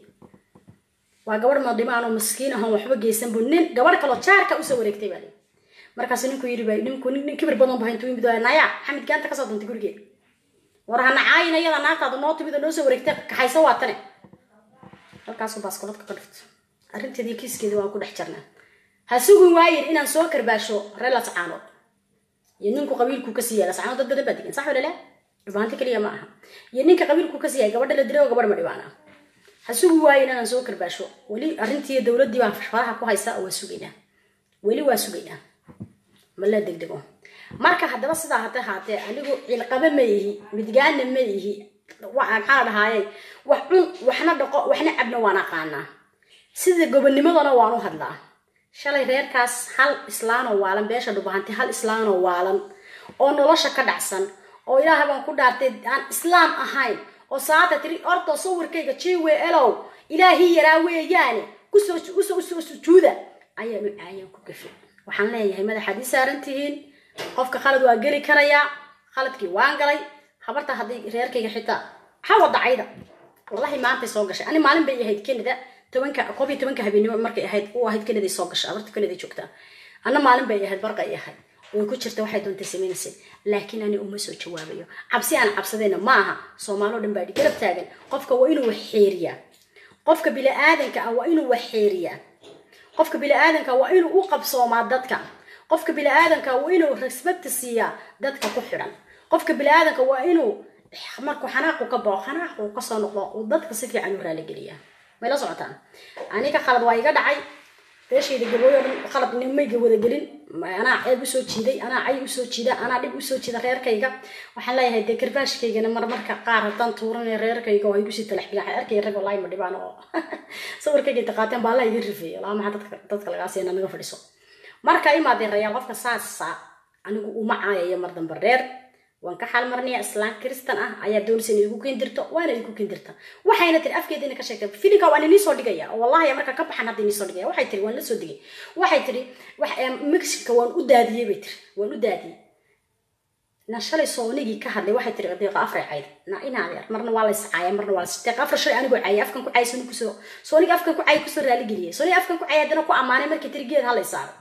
waa gabadh madhimaan oo maskiin ahoon waxba geysanbu nin gabadh kaloo jaarka usoo wareegtay baa lii markaasu ninku yidhi ba ninku nin kibir badan ba intuu yimid naya xamid gaanta kasoo dantay gurigeed war hana caayin iyada naagtaada noo timid oo noo soo wareegtay kaxayso waa tane halkaasu baaskoladka ka dhifto arrinteedii kiiskeedii waan ku dhex jirnaa ha sugin waayin inaan soo karbaasho reelas caanood iyo ninku qabiilku kasii yaala sacaanood dad badan baa degan sax wala leh dhibaanto keliya ma aha iyo ninka qabiilku kasii yahay gabadha la dilay oo gabadh ma dhibaan ah ha sugi waayin inaan soo karbaasho weli arrintii dowladdii baan faraha ku haysa oo waa sugaynaa weli waa sugaynaa ma la degdego marka haddaba sidaa hata haatee anigu cilqaba ma ihi midgaana ma ihi maxaa dhahaaye wax cun waxna dhaqo waxna cabna waan aqaanaa sida gobonimadana waan u hadlaa shalay reerkaas hal islaanoo waalan beesha dhubahantay hal islaanoo waalan oo nolosha ka dhacsan oo ilaahay baan ku dhaartay aan islaam ahayn oo saata tiri orto sawirkayga jiwe elow ilaahii yaraa weeyaane kusoo usoo usoo sujuuda ayaanu caayan ku gafay waxaan leeyahay madaxaad ii saaran tihiin qofka khalad waa geli karayaa khaladkii waan galay habarta haddii reerkayga xitaa ha wadacayda wallahi maantay soo gashay ani maalin bay ahayd canada tobanka koob iyo tobanka habeenimo markay ahayd u ahayd canada soo gashay abarta canada joogtaa anna maalin bay ahayd barqay ahayd way ku jirta waxay doontay samaynaysay laakiin ani uma soo jawaabayo cabsi aan cabsadayna ma aha soomaaloo dhan baa garab taagan qofka waa inuu wax xeeriyaa qofka bili-aadanka ah waa inuu wax xeeriyaa qofka bili-aadanka waa inuu u qabsoomaa dadka qofka bili-aadanka waa inuu respect siiyaa dadka ku xidhan qofka bili-aadanka waa inuu markuu xanaaqu ka bao xanaaqu kasoo noqdo uu dadka si fiican u raaligeliyaa may la socotaan aniga khalad waa iga dhacay beeshayda gabooyo dhan khalad nimayga wadagelin anaa ceeb usoo jiiday anaa cay usoo jiida anaa dhib usoo jiida reerkayga waxaan leeyahay dee garbaashkaygana marmarka qaar haddaan tuuranay reerkayga oo ay gusii talax bilaan arkay rag wallahi ma dhibaan oo sawirkayga taqaateen baa la iga rifeeyo laa maxaa dadka dadka lagaa siina naga fadhiso marka imaadeen rayaal qofka saasa anigu uma caayayo mar dambe reer waan ka xaalmarnaya islaan kristan ah ayaa doonaysa inay igu kendirto waana igu kendirta waxayna tiri afkeeda ina ka sheegtay filinka waan inii soo dhigaya oo wallahi marka ka baxan hadda inii soo dhigaya waxay tiri waan la soo digay waxay tiri mexica waan u daadiyey bay tiri waan u daadiyey na shalay soonigii ka hadlay waxay tiri deeqa afray cayd na ina adeer marna waa la iscaaya marna waa la deeqa afar shalay anigoo caayay afkan ku caayay sooni kusoo sooniga afkan ku caayay kusoo raaligeliyay sooniga afkan ku caayay haddana ku ammaanay markii tiri geed halay saaro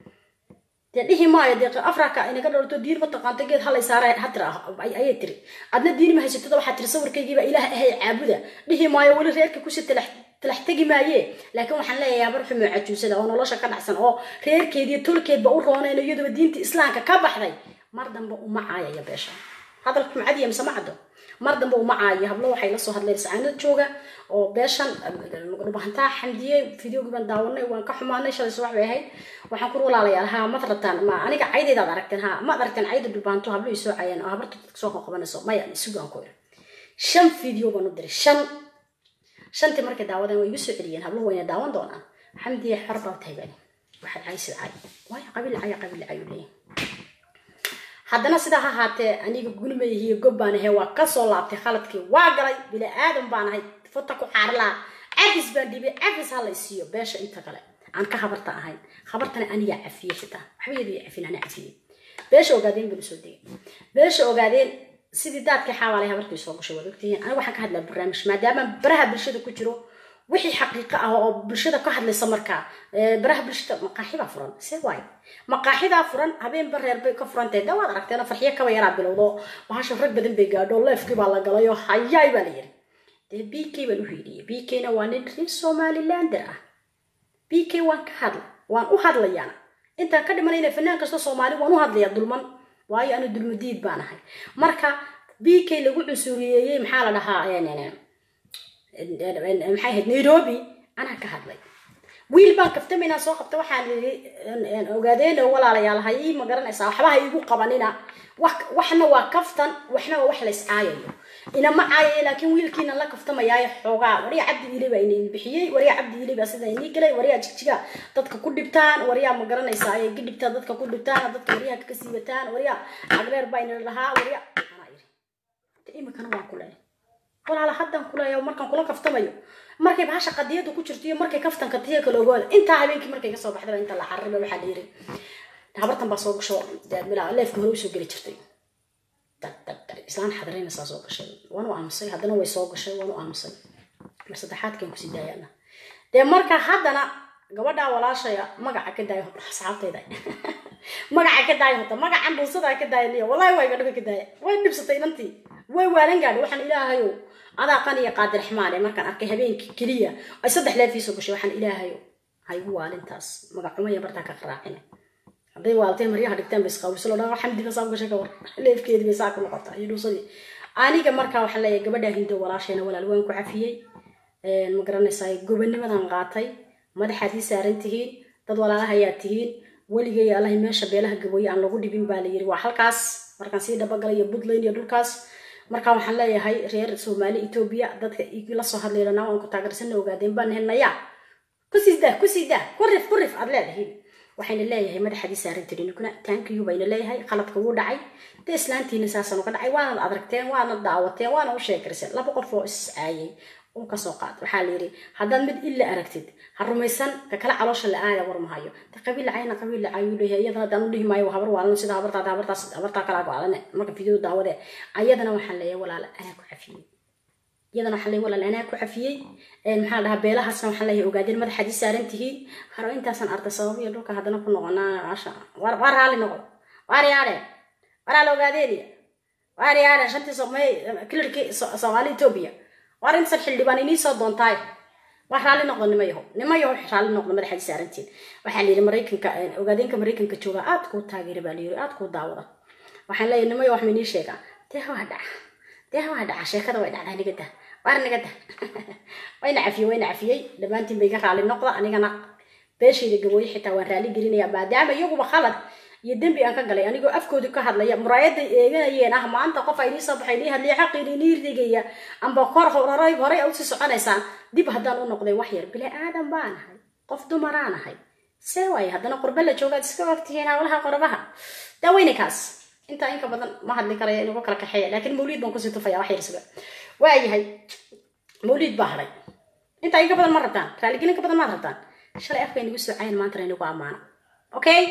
dee dhihi maayo dee afrika inaga dhowrto diin ma taqaanto geed halay saara hatira ayay tiri adna diin ma haysatada waxaa tiri sawirkaygiiba ilaah ahay caabuda dhihi maayo weli reerka kusi talax talax tegi maaye laakiin waxaan leeyahay habar xumo cajuusada oo nolosha ka dhacsan oo reerkeediiyo tolkeedba u roonayno iyaduba diinta islaamka ka baxday mar dambe uma caayaya beesha hadalka macadiya mise ma caddo mar dambe uma caayo hablo waxay la soo hadleen sacaanad jooga oo beeshan dhubahantaa xamdiyey videogii baan daawanay waan ka xumaanay shalay subax bay ahayd waxaan ku walaalayaal ha mad rataan ma aniga caydaydaad aragteen ha maad aragteen cayda dhubaanto hablo ii soo caayeen oo habarta dadka soo qabanayso maya isugaan ku iri shan video baan u diray shan shantii markay daawadeen way igu soo celiyeen hablo wayna daawan doonaan xamdiye xor baa tahay bani waxaad caysid cay waayo qabiil caya qabiil cayu leeyahay haddana sidaa ha haatee aniga gulmayihiyo gob baan ahay waa kasoo laabtay khaladkii waa galay bila aadan baan ahay futa ku xaarilaa cafis baan dhibay cafis ha la siiyo beesha inta kale aan ka habarta ahayn habartana anigaa cafiyey xitaa waxba yadu cafin ana cafiyey beesha ogaadeen baan usoo degay beesha ogaadeen sidii daadkii xaawaalay habarkii soo gashay waad ogtihiin aniga waxaan ka hadlaa barnaamij maadaama baraha bulshada ku jiro wixii xaqiiqo ah oo bulshada ka hadlaysa markaa baraha bulshada maqaaxibaa furan see waayo maqaaxidaa furan habeenba reer bay ka furantahay de waad aragteen farxiyo kaba yaraa bilowdo bahasha rag badan bay gaadho leefkii baa la galay oo hayaay baa la yiri dee b k baan u hiidhiyey b kna waa nin reer somalilander ah b k waan ka hadla waan u hadlayaana intaan ka dhimanayna fanaan kasta soomaali waan u hadlayaa dulman waayo anu dulmadiid baan ahay marka b k lagu cunsuriyeeyey maxaa la dhahaa maxay ahayd nairobi anaa ka hadlay wiil baan kaftamaynaa soo qabta waxaan yidhi ogaadeeno walaalayaal ha ii ma garanaysaa waxba ha iigu qabanina waxna waa kaftan waxna waa wax la iscaayayo inama caayaya laakiin wiilkiina la kaftamayaayo xoogaa waryaa cabdi iile baa ina bixiyey waryaa cabdi iile baa sida inii galay waryaa jigjiga dadka ku dhibtaan waryaa ma garanaysaa ay ka dhibtaan dadka ku dhibtaan dadka waryaha ka siibataan waryaa cagreer baa ina lahaa waryaa anaa iri imikana waan ku leeyahay walaala haddaan kuleeya markaan kula kaftamayo markay bahasha qadiyada ku jirto iyo markay kaftanka tiya kala ogaada intaa habeenkii markay kasoo baxdaba inta la carriba waxaa la yiri habartan baa soo gasho leefka hore usoo geli jirtay islaan xadareynaysaa soo gashay waan u aamusay haddana way soo gashay waan u aamusay mar saddexaadkan kusii daayana dee marka haddana gabadhaa walaashaya magaca ka daayo horta asxaabtayda magaca ka daayo horta magacan dhuusadaa ka daaya liya wallahi waa iga dhaga ka daaya way dhibsatay inantii way waalan gaadhay waxaan ilaahayo adaa qaniya qaadir raxmaan ee markaan arkay habeenkii keliya ay saddex leefiisoo gashay waxaan ilaahayo ha igu waalintaas magacumaya bartaa ka qaraacina hadday waaltay maryaha dhigtaan bay isqaawiso lo dhaa xamdi basaa gashay ka war leefkeedii bay saa ku noqotaa iyo dhuusadii aniga markaa waxaan leeyahay gabadhaa hindo walaashayna walaal waan ku cafiyey ma garanaysaa gobanimadan qaatay madaxaad ii saaran tihiin dad walaalahayaa tihiin weligay allahay meesha beelaha gabooye aan lagu dhibin baa la yiri waa halkaas markaan sii dhabagalayo puntland iyo dhulkaas markaa waxaan leeyahay reer soomaali etoobiya dadka la soo hadlaylana waan ku taageersana ogaadeen baan henaya kusii daa kusii daa ku rif ku rif aad leedahiin waxayna leeyahay madaxadii saarantiriniguna taankiyu bayna leeyahay qaladka wuu dhacay dee islaantiina saasaan uga dhacay waanad adragteen waanad daawateen waana u sheekariseen laba qof oo iscaayay uu kasoo qaad waxaa la yidhi haddaad mid illa aragtid ha rumaysan ka kale caloosha la aada war mahayo de qabiil lacayna qabiil lacayuu leeyahay iyadana haddaan u dhihi maayo habar waalano sida habartaada habartaas habartaa kalaa go-aalane marka video daawade ayadana waxaan leeyahay walaala anaa ku cafiyey iyadana waxaan leeyahay walaal anaa ku cafiyey maxaa la dhahaa beelahaasna waxaan leeyahay ogaadeen madaxaad ii saaran tihiin haro intaasaan arday sabab iyo dhulka haddana ku noqonaa maasha war war raali noqdo waar yaadhe waraa la ogaadeeniya waar yaadhe shantii somay kilirkii soomaali etoobiya waar intasan xildhibaan inii soo doontaay waa raalli noqdo nima yaho nima yaho raalli noqdo madaxaadi saarantiin waxaa layidhi maraykanka ogaadeenka maraykanka jooga aad kuu taageera baa layidhi aad kuu daawada waxaan leeyahay nima yaho wax maynii sheegaa dee waa dhaca dee waa dhaca sheekada way dhacdaa nigada waar nigada wayna cafiyey wayna cafiyey dhammaantiin bay iga raalli noqda anigana beeshayda gabooye xitaa waan raalli gelinaya maadaama iyaguba khalad iyo dembi aan ka galay anigoo afkoodi ka hadlaya muraayaday eeganayeen ah maanta qof ay nii soo baxay nii hadliya xaqiini nii rigaya amba kor horay horay a usii soconaysaan dib haddaan u noqday wax yar bila aadan baan ahay qof dumaraan ahay see waaye haddana qurbe la joogaad iska ogtihiin hawlaha qorbaha daaweyne kaas intaa inka badan ma hadli karaya inugu kala kaxeeya laakiin mawliid baan kusii tufaya wax yar suga waayahay mawliid baa hadhay intaa inka badan ma rabtaan raaligelin ka badan maad rabtaan shalay afka inagu soo cayan maantana inagu ammaana okay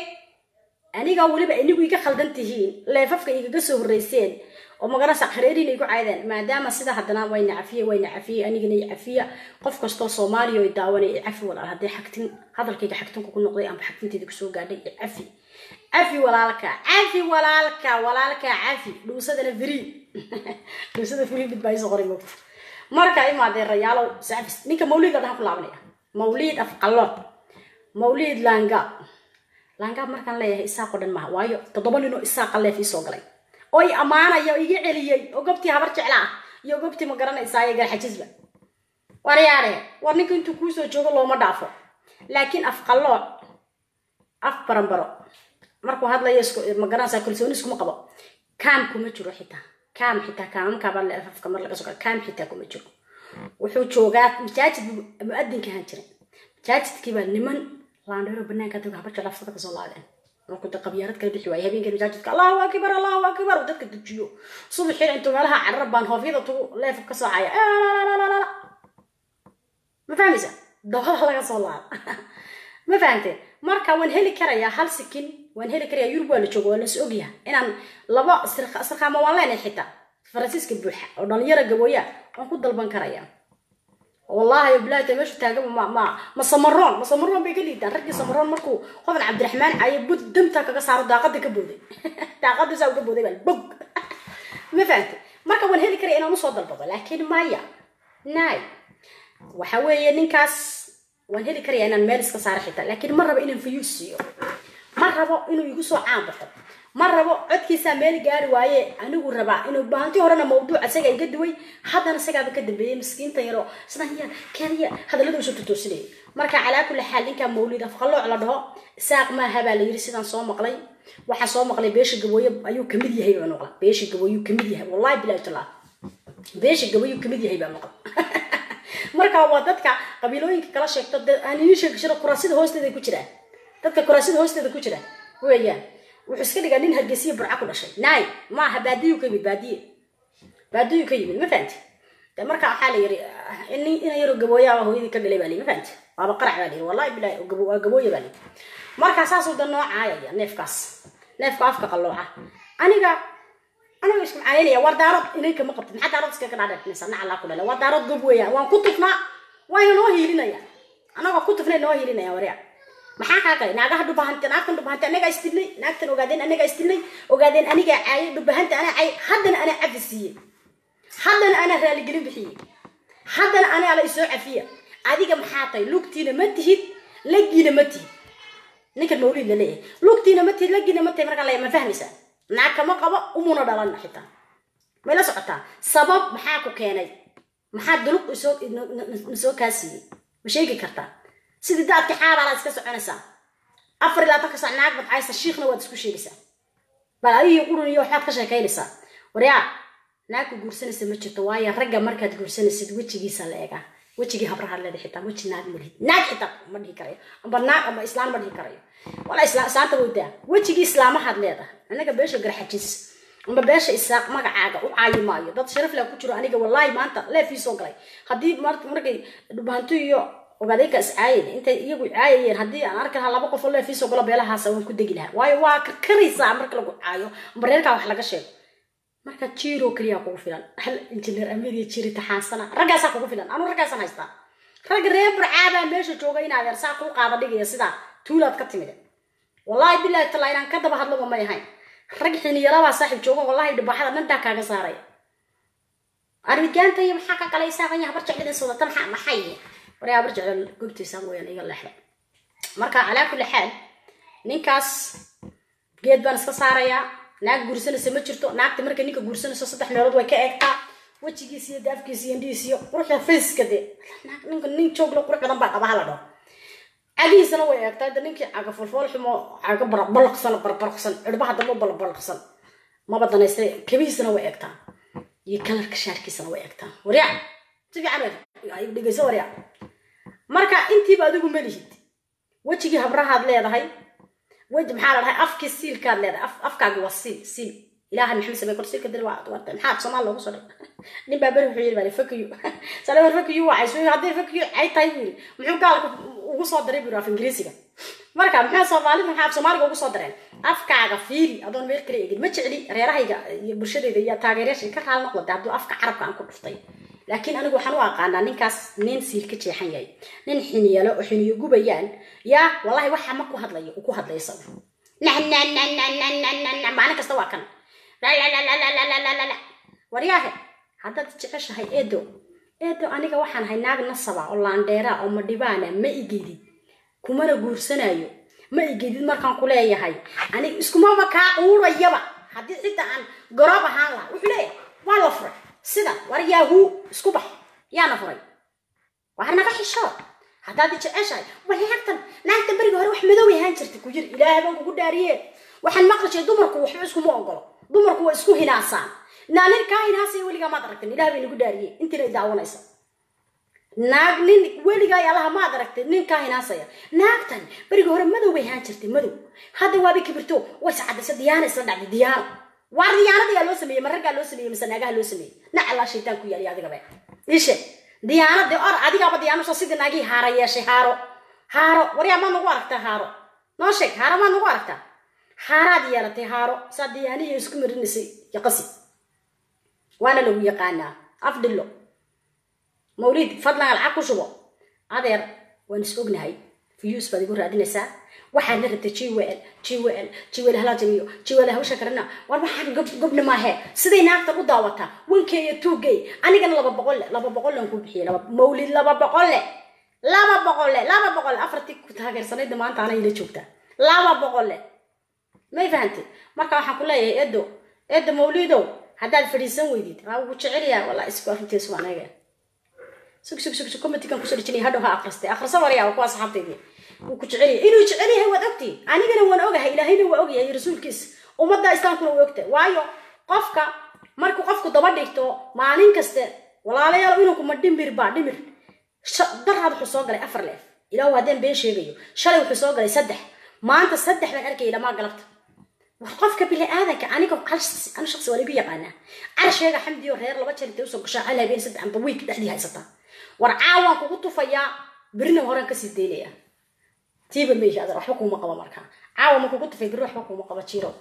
aniga weliba inigu iga khaldan tihiin leefafka igaga soo horreyseen oo magarasa hareeriina igu caydeen maadaama sida haddana wayna cafiye wayna cafiyey anigana i cafiya qof kastoo soomaaliya oo daawanay i cafi walaal haddii xagtin hadalkayga xagtinku ku noqday amba xagtinteeda kusoo gaadhay i cafi cafi walaalka cafi walaalka walaalka cafi dhuusadana free dhuusada free mid baa isoo qoray moogta marka imaadeen rayaalow sacfis ninka mawliid ladhahan ku laabanaya mawliid afqallood mawliid laanga laangaab markaan leeyahay isaaqoo dhan maaha waayo toddoba ninoo isaaqa leef ii soo galay oo i ammaanaya oo iga celiyey oo gobtii habar jeclaa iyo gobtii ma garanaysaa ee garxajisba waryaare war ninka intuu kuusoo joogo looma dhaafo laakiin af qallooc af baranbaro markuu hadlayo isku ma garanaysaa kalsooni iskuma qabo kaam kuma jiro xitaa kaam xitaa kaamamkaabaa le afka mar laga soo kaam xitaa kuma jiro wuxuu joogaa masaajid buu muadinka ahaan jiray masaajidkii baa niman laandheero banaanka dadka habar jeclaa fada kasoo laadeen markuu da qabyaarad kala bixi waayay habeenkii masaajidka allahu akbar allahu akbar uu dadka dejiyo subaxiina intuu meelaha carrar baan hoofyada tugu leefka ka soocaya ma fahmaysa dabada laga soo laada ma fahamteen marka waan heli karayaa hal sikin waan heli karayaa yurub waa la jooga waa las ogyaha inaan laba sarkaamo waan leenahay xitaa faransiiska buuxa oo dhalinyaro gabooya waan ku dalban karayaa wallahi bilaata meeshu taagaba ma ma ma samaroon ma samaroon bay ka liidaan raggii samaroon markuu hodan cabdiraxmaan caye bud damta kaga saaro daaqada ka booday daaqada saa uga booday baa bog ma fahamtay marka waan heli karaya inaan usoo dalbado laakiin maya nay waxa weeye ninkaas waan heli karaya inaan meel iska saaro xitaa laakiin ma rabo inaan fayuus siiyo ma rabo inuu igu soo caan baxo ma rabo codkiisaa meel gaari waaye anigu rabaa inuu baahanti horena mawduuc isaga iga duway haddana isagaaba ka dambeeyey miskiinta yaroo sidanya kenya hadallada usoo tutoosinayay marka calaa kulli xaal ninkaa mawlid afqalooc la dhaho isaaq maaha baa la yiri sidaan soo maqlay waxaa soo maqlay beesha gabooye ayuu kamid yahay baa maqla beesha gabooyuu kamid yahay wallahi bilahi tallah beesha gabooyuu kamid yahay baa maqla marka waa dadka qabiilooyinka kala sheegto aan idiin sheegi jiro kuraasida hoosteeda ku jiraan dadka kuraasida hoosteeda ku jira weeyaan wuxuu iska dhigaa nin hargeysiya burca ku dhashay naay maaha baadiyu ka yimid baadiye baadiyu ka yimid ma fahanti de marka waxaa la yiri ina yaroo gabooyaa hooyadii ka dhalay baa li ma fahanti waaba qarac baa liyi wallahi bilahi waa gabooya baa liyi marka saasuu da noo caayaya neefkaas neefka afka qallooca aniga aniga isku macaananaya waa daarood inanka ma qabtid maxaa daarood iska ka dhaadheertinaysa naca laa ku dhala waa daarood gob weeyaan waan ku tufnaa wayna noo hiilinaya anagoo ku tufnay noo hiilinaya waryaa maxaa kaa galay naagaha dhubahante naagtan dhubahante anagaa isdilnay naagtan ogaadeen anagaa isdilnay ogaadeen anigaa caayay dhubahante anaa caayay haddana anaa cafi siiyey haddana anaa raaligelin bixiyey haddana anaa la isoo cafiya adiga maxaa tahay lugtiina ma tihid lagiina ma tihid ninkan mawliid la leeyahay lugtiina ma tihid lagiina ma tihid markaa la ma fahmaysaa naag kama qabo umuna dhalan xitaa may la socotaa sabab maxaa ku keenay maxaa duluq isoo nasoo kaa siiyey ma sheegi kartaa sidii daadka xaabaalaa iska soconaysaa afar ilaa tanka sac naag badcaysa shiikhna waad isku sheegaysaa bal adigii qurun iyo waxbaad ka sheekaynaysaa waryaa naagku guursanaysa ma jirto waayo ragga markaad guursanaysid wejigiisa la eegaa wejigii habraha leeda xitaa weji naag ma lihid naag xitaa ma dhihi karayo amba naag amba islaan ma dhihi karayo wala isla islaanta weydaa wejigii islaamahaad leedahay anaga beesha garxajis amba beesha isaaq magacaaga u caayi maayo dad sharaf leh ku jiro aniga wallaahi maanta leefii soo galay haddii markay dhubaanto iyo ogaadayka is caayeen intay iyagu caayayeen haddii aan arki lahaa laba qof oo leefii soo galo beelahaasa waan ku degi lahaa waayo waa karkaraysaa marka lagu caayo amba reerkaa wax laga sheego marka jiro keliyaa kugu filan hal injineer amadiya jiri taxaansana raggaasaa kugu filan anuu raggaasaan haystaa rag reer burcaabaa meesha jooga in adeer saa kuu qaada dhigaya sidaa tuulaad ka timid wallahi bilahi tallaa inaan ka daba hadlaba may ahayn rag xiniyalabaa saaxiib jooga wallahi dhibaxada dhantaa kaaga saaraya arrigaanta iyo maxaa ka qalaysaa qanya habar jeclida sodata maxaa maxay waryaa habar jecla gogtiisa mooyaan iga leexda marka calaa kulli xaal ninkaas geed baan iska saarayaa naag guursanaysa ma jirto naagta markay ninka guursanayso saddex meelood way ka eegtaa wejigiis iyo daafkiis iyo indhihiis iyo quruxda faceka dee ninka nin jooglo qurux badan baa qabaha la dhaho cagihiisana way eegtaa de ninkii caga folfool xumo caga balaqsan barbarqsan cirbaha dambe balbalaqsan maba danaystay kabihiisana way eegtaa iyo kalarka shaarkiisana way eegtaa waryaa si fiican dhegeyso waryaa marka intiiba adigu malihid wejigii habrahaad leedahay weji maxaa la dhahay afkii siilkaad leedahay afkaagi waa siil siil ilaahay maxamed samey kor siilka dil waa warta maxaa soomaal loogu soo dhig nin baa beri wuxuu yiri baa fakayu salawar fakayu waa cayso haddii fakayu ay tahay buu yiri muxuu gaalka ugu soo daray buu af ingiriisiga marka maxaa soomaalida maxaa af soomaaliga ugu soo dareen afkaaga fiiri adoon meel kale eegin ma jecli reerahayga iyo bulshadayda iyo taageerayaasha ka raal noqda hadduu afka carabka aan ku dhuftay laakiin anigu waxaan u aqaanaa ninkaas nin siil ka jeexan yahay nin xiniyalo oo xiniyo gubayaan yaa wallahi waxa ma ku hadlayo uu ku hadlay isagu maalin kasta waa kan waryaahe haddaad jeceshahay eedo eedo aniga waxaan ahay naag nasaba oo laandheera oo madhibaana ma igedid kumana guursanayo ma igedid markaan ku leeyahay aniga iskumaba kaa quurayaba haddii cidda aan garoob ahaan laha wuxuu leeyahay waa la furay sida war yaahuu isku bax yaana furay war naga xisho haddaad jeceshahay war naagtan naagtan beriga hore wax madow ahaan jirta ku jir ilaahay baan kugu dhaariye waxaan maqlashay dumarku waxba iskuma ogolo dumarku waa isku hinaasaan naa nin kaa hinaasaya weligaa maad aragtin ilaah bay nagu dhaariyey intiina daawanaysa naag nin weligaa allaha maad aragtay nin kaa hinaasaya naagtan beriga hore madow bay ahaan jirtay madow hadda waabay kibirto way sacadaysa diyaana isla dhacday diyaano waar diyaanada yaa loo sameeyey ma raggaa loo sameeyey mise naagaha loo sameeyey nacalaa shaytaan ku yaaliy adigabe ishe diyaanadii or adigaaba diyaanuso sidii naagii haara yeeshay haaro haaro waryaa maad nagu aragtaa haaro noo sheeg haaro maad nagu aragtaa haaraad yeelatay haaro saa diyaanihii isku marinaysay yaqasi waana lagu yaqaanaa afdhillo mawliid fadlan lacag ku shubo adeer waan is ognahay views baad igu raadinaysaa waxaad la rabtay jwl jwl jwl hala jamiyo jwl hawsha karana war waxaan gob gobna maahe siday naagtan u daawataa wankey iyo tuugey anigana laba boqol le laba boqol lan ku bixiyay laba mawlid laba boqol le laba boqol le laba boqol le afartii ku taageersanayda maanta ana ila joogtaa laba boqol le may fahantay marka waxaan ku leeyahay edo edo mawlidow haddaad fadhiisan weydid waa ugu jecelyaa walaa isku arrintiisu anaga sug sug sug sug committee-kan kusoo dhejinaya hadhow ha akhristay akhrisa waryaa waa kuwa asxaabtaydii wuu ku jecel yahay inuu jecel yahay waad ogtii anigana waan ogahay ilaahayna waa ogyahay rasuulkiisa ummadda islaamkuna waa ogtahay waayo qofka markuu qofku daba dhigto maalin kaste walaalayaal inuu kuma dhimir baa dhimir daraad wuxuu soo galay afar leef ilaahu haddeen been sheegayo shalay wuxuu soo galay saddex maanta saddex baan arkayay dhamaa galabta war qofka bini aadanka aniga hal shaqsi anu shaqsi waa ligu yaqaanaa carsheega xamdiyo reer laba jeer intay usoo gashaa hal habeen saddex amba wiik dhexdii haysataa war caawaan kugu tufayaa berina horaan kasii daynaya tiiba meesha adar waxba kuuma qabo markaa caawa ma kugu tufay beri waxba kuuma qabo jiro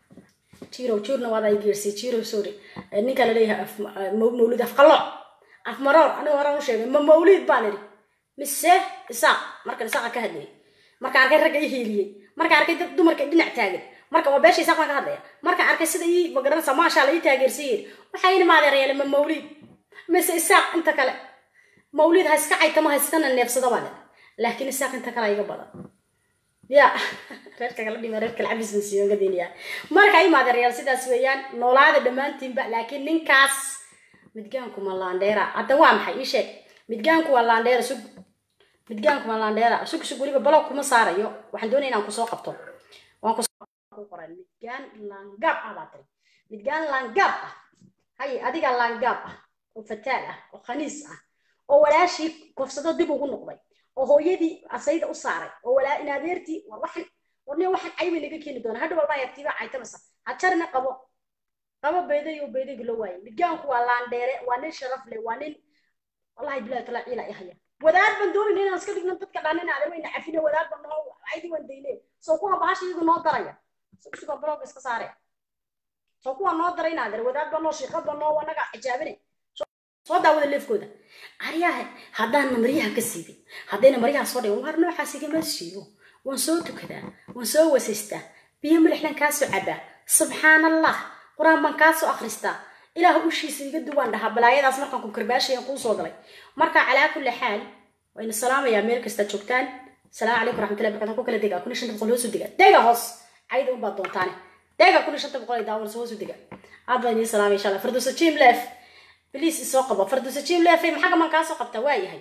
jiro jirna waad ay geersay jiro sorry ninka la leeyahay af mawlid afqalooc af maroor aniga horaan u sheegay ma mawlid baan idhi mise isaaq markan isaaqa ka hadlayay markaan arkay ragga i hiiliyey markaan arkay dad dumarka dhinac taagan marka waa beesha isaaq baan ka hadlaya markaan arkay sida ii magaranaysa maashaa la ii taageersiiyeen waxay ini maadeerayaale ma mawlid mise isaaq inta kale mawlid ha iska caytama ha iskana neefsada baan idhi laakiin isaaq inta kale iga badan ya reerka kala dhima reerka lacabis ban siiyo gadiniya marka i maadeerayaal sidaas weeyaan noolaada dhammaantiinba laakiin ninkaas midgaanku ma laandheera hadda waa maxay ii sheeg midgaanku waa laandheera sug midgaanku waa laandheera sug sug weliba balog kuma saarayo waxaan doonaya inaan kusoo qabto waan ku qoran midgaan laangaab ah baa tiri midgaan laangaab ah haye adiga laangaab ah oo fataal ah oo khaniis ah oo walaashii kofsado dib ugu noqday oo hooyadii asayda u saaray oo walaa in adeertii war waxan warne waxaan caybay naga keeni doona hadha walbaa yartiiba caytamasa hajarna qabo qabo beeday oo beedayga loo waayay midgaanku waa laandheere waa nin sharaf leh waa nin wallahi bilahi tala ciila i haya wadaad baan doonayna inaan iska dhigno dadka dhaanina adan wayna cafine wadaad baan noo caydi waan dayne soo kuwa bahasha iyagu noo daraya suga blog iska saare soo kuwa noo daray inaadeer wadaad baa noo shiiqad baa noo wanaga xijaabine soo daawada leefkooda aryaha haddaana maryaha ka siibin haddayna maryaha soo dhigan waar noocaas igama siibo waan soo tukadaa waan soo wasaystaa biyo milixlan kaa soo cabaa subxaan allah qur-aan baan kaa soo akhristaa ilaah ushiisa iga duwaan dhahaa balaayadaas markaan ku karbaashaya kuu soo galay marka calaa kulli xaal wayna salaamayaa meel kasta joogtaan salaamu calaykum raxmatullahi barkatu ku kala dega kun iyo shanta boqol hoosu dega dega hoos cayda unbaad doontaane dega kun iyo shanta boqol ay daawanayso hoosu dega aad baan idiin salaamay insha allah firdowsa jim leef بليز isoo qabo farduusa jim leefay maxaa gaman kaa soo qabtaa waa yahay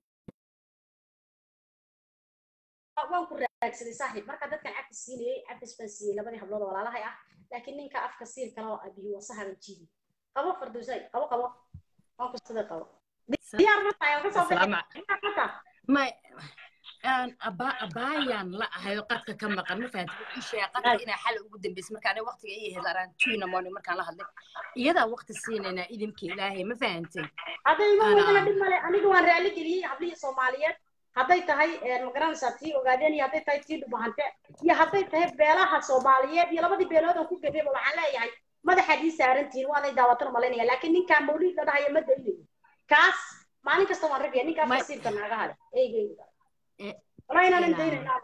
waan ku raagsaday saaxiib marka dadkan cabki siinayay cabkis baan siiyey labadii hablood oo walaalahay ah laakiin ninka afka siir kale oo abiyo wasahaban jiidi qabo farduusay qabo qabo waan ku sida qabo diyaar ma tahay ka soo baxay abaayaan la ahayo qadka ka maqan ma fahanti wuxuu sheegay qadka inaa xal ugu dambeysay marka aniga waqtiga ii ahayd araan tuina morning markaan la hadlay iyadaa waqti siinaynaa idinka ilaahay ma fahantay hadday ima wadana dhib male aniga waan raali geliyey hablihii soomaaliyeed hadday tahay magaranaysaa tii ogaadeen iyo hadday tahay tii dhubahante iyo hadday tahay beelaha soomaaliyeed iyo labadii beelood oo ku gafeeba waxaan leeyahay madaxaad ii saarantihiin waaday daawatan malaynaya laakiin ninkaan mawliid la dhahayo ma daynayo kaas maalin kasta waan ragaya ninkaa fasiirka naagaha leh eygeyga والله انا ندينا نعم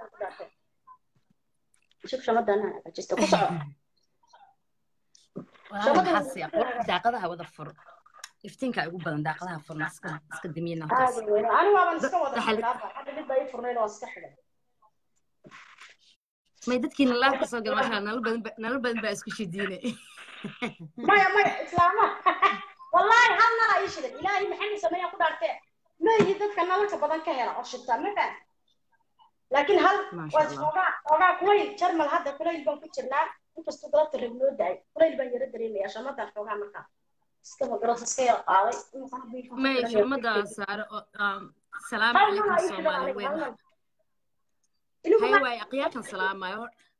شوف شو مدى انا جست قصع daaqadaha wada furo iftiinka ugu badan daaqadaha furna iska iska damiyana انا ما بنسكت وضع حد اللي باي فرنين واسكت حدا may dadkiina laabka soo gala maasha nala badan ba- nala badan baa isku shidiine maya maya islaama wallahi hal nala ii shidan ilaahay maxamed sameeya ku dhaartee meeyi dadka nalalka badan ka hela oo shita ma faham laakiin hal Masha waa Allah. ogaa ogaa kulayl jarmal hadda kulayl baan ku jirnaa inkastoo galabta rab noo daay kulayl baan yara dareemaya shamadan xoogaa markaa iska magaras iska yara qaaday Imika hadda ii may fahmay. shumadaa saare oo um, salaamu hal nala calaykum ii shidan soomaali aniga, weyn hal nal. Inigu hay ma- waay aqyaarkan salaamayo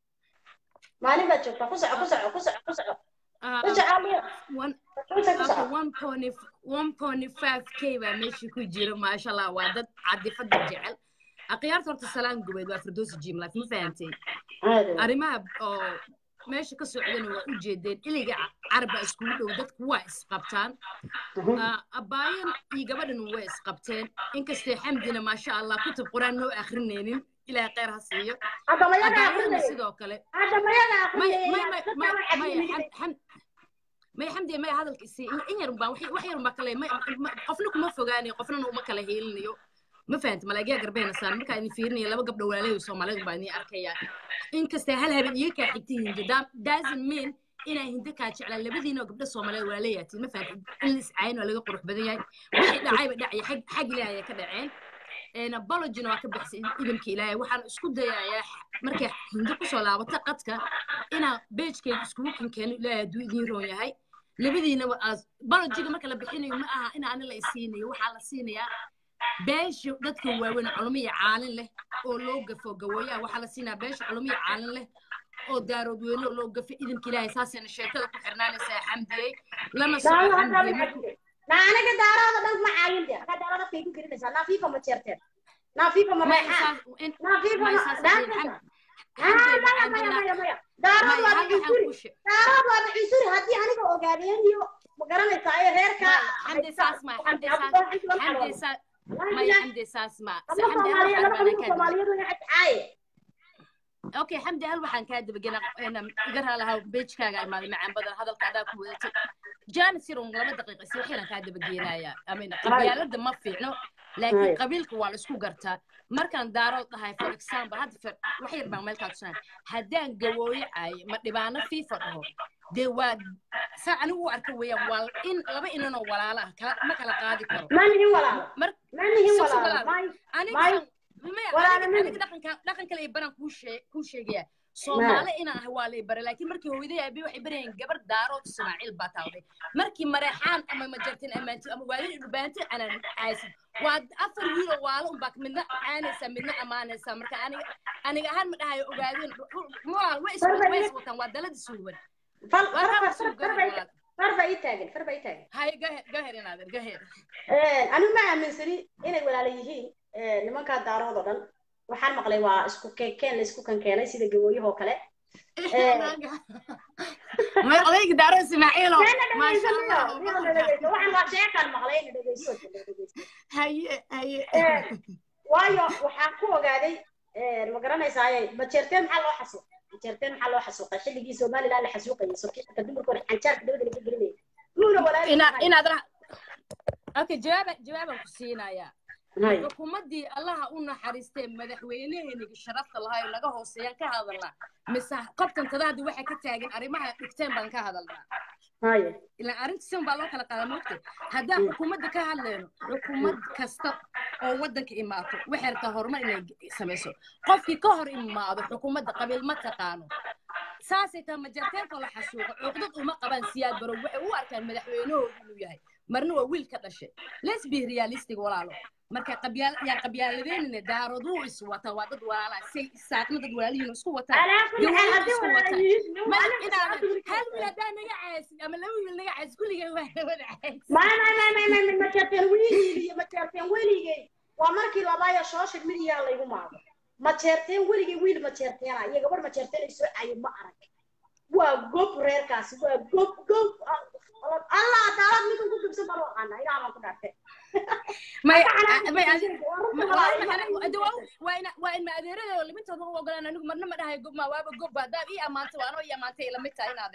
maalin baad joogtaa ku soco ku soco ku soco ku soco Ah, ku soco aliyo one ku soco ku okay, soco one point one point five k baa meesha ku jira maasha allah waa dad cadifada jecel aqyaarta horta salaan gubeed waa firdoosi jim life ma fahantay Aad. arrimaha oo meesha ka socdana waa u jeedeen iliga caraba iskugu dhow dadku waa isqabtaan Ah, abaayan iyo gabadhan way isqabteen inkastay xamdina maasha allah kutub qur-aan noo akrinaynin ilaahay kheyr ha siiyo hadda mayaga abaayana aqrinay sidoo kale hadda mayaga may aqrinay may may dadka may way may cadinayeen. xam- xam- may xamdi may hadalka isii in yar baa wax wax yar baa kale may ma- qofna kuma fogaanayo qofna uma kala heelinayo ma fahanta malaagiya garbeena saan markaa idin fiirinaya laba gabdho walaalahay soomaalidu baa idin arkaya inkastay hal habeen iga kaa xigta hindi doesn't mean inaa hindi kaa jeclaan labadiina oo gabdho soomaaliyeed walaalayatiin ma fahanta in la iscaayin waa laga qurux badan yahay wixii dhacayba dhacaya xag xag ilaahay ay ka dhaceen een apologina waa ka bixisay idinka ilaahay waxaan isku dayayaa markay hindi kusoo laabato qadka inaa beejkeeda iskugu kankeeno ilaahay hadduu idiin roon yahay labadiinaba aas apologiga marka la bixinayo ma aha in ani la isiinayo waxaa la siinayaa beesha dadka waaweyn culimo iyo caalin leh oo loo gafo gawooyaha waxaa la siinaya beesha culimo iyo caalin leh oo daarood weyne oo loo gafo idinka ilaahay saasayna sheekada ku xirnaanaysaa xamdiyey lana soco Daaro hadda xamdiyey way markuu cadinay. na aniga daarooda dhan ma caayin de hadda daarooda kay ku gelinaysaa naafiifa ma jeerteen naafiifa ma may reexaan saas in naafiifa may ma saas dhaafaysa xamdi xamdi maya waxaan maya dilaa maya maya daarood may waa hal waxaan bixisuri ku sheeg daarood waa bixisuri haddii aniga ogaadeen iyo ma garanaysaa ee reerka xamdi saas ma xamdi saas xamdi saas may xamdi saas ma ama xamdi hal soomaaliya waxaan laba baan qabiil kaa soomaaliyadu waxay caaye okay xamdi hal waxaan kaa dabagena iga raalahaa beejkaaga imaaday macaan badan hadalka adaa ku wadatay jaanis yar un laba daqiiqa si waxyaan kaa dabageenayaa amina qabyaalada ma fiicno laakiin Right. qabiilka waa la isku gartaa markaan daarood dhahay for example hadda fer wax yar baan meel kaa tusanay haddaan gawooyo caayo ma dhibaano fiifa dhaho dee waa saa anigu u arka weeyaan waa in laba inanoo walaala ah kala ma kala qaadi karo ma nihin walaalo mar ma nihin Soo walaalo walaalo. may aniga May- maya walaalo aniga ma aniga dhaqanka dhaqan kale baran kuu shee kuu sheegaya soomaali inaan ahay waa lay bare laakiin markii hooyaday aabi waxay barayeen gabar daarood ismaaciil baa taawday markii mareexaan ama majartin amaanti ama waalid dhubaanti anaan caasid waa afar wiiloo waalo unbaa midna caanaysaa midna ammaanaysaa marka aniga aniga ahaan ma dhahayo ogaadeen walaal way is way is wataan waa dalada suuban fal waa far kaa far suugan far bay walaal far bay ii taagan far bay ii taagan haye gaher gaher inaadan gaher anigu ma aaminsani inay walaalo yihiin nimankaa daarood oo dhan waxaan maqlay waa isku keen la isku kankeenay sida gawooyahoo kale may odayga daaro ismaaciilo Meena maasha dhegeysanaya, allah meena dhegeysan. waxaan waa sheekaan maqlay ina dhegeyso dhegeyso. haye haye Eh, waayo waxaan ku ogaaday eh, ma garanaysaaye majeerteen maxaa loo xasuuqay majeerteen maxaa loo xasuuqay xilligii somalilan la xasuuqayay sokiika dumarka hore xanjaarka dabada laga gelinayay muuna walaalo ina inaad ra okay jawaaba jawaabaan ku siinayaa Hay. xukuumaddii allaha u naxariistee madaxweyneheenigi sharafta lahaa ee naga hooseeyaan ka hadalnaa mise qabtantada hadda waxay ka taagan arrimaha dhigteen baan ka hadalnaa Haye. ilaan arrinta sidan baa loo kala qaada moogta haddaan xukuumadda ka hadlayno xukuumad kasta oo waddanka imaato waxay rabtaa horumar inay samayso qofkii ka hor imaado xukuumadda qabiil ma taqaano saasay tahay majarteerka la xasuuqa cuqdad uma qabaan siyaad barow waxay u arkaan madaxweynahooda inuu yahay marna waa wiil ka dhashay let's be realistic walaalo marka qabyaal yaan qabyaaladeenina daarood wuu is wataa waa dad walaala say isaaqna dad walaalihiin isku wataan Alaa kulli xaal, gawaayo haddii isku walaalo wataan yihiin, ma aniga inaadan saas hal wiil haddaa naga caasin ama laba wiil naga caas kulligay waa wada caas ما ما ما ما ما ما majeerteen weligay majeerteen weligay waa markii labaayo social media laygu maado majeerteen weligay wiil majeerteena iyo gabar majeerteen ay soo cayo ma arag waa gob reerkaasi waa gob gob allah daalad midun ku gubsan baan u aqaana ilaa baan ku dhaartay may Marka may xanaaqi waa ina waa in maadeerada limintooda u ogolaan anigu marna ma dhahay gob ma waaba gob haddaad ii ammaantay waa anoo ii ammaantay ila mid tahay in adeer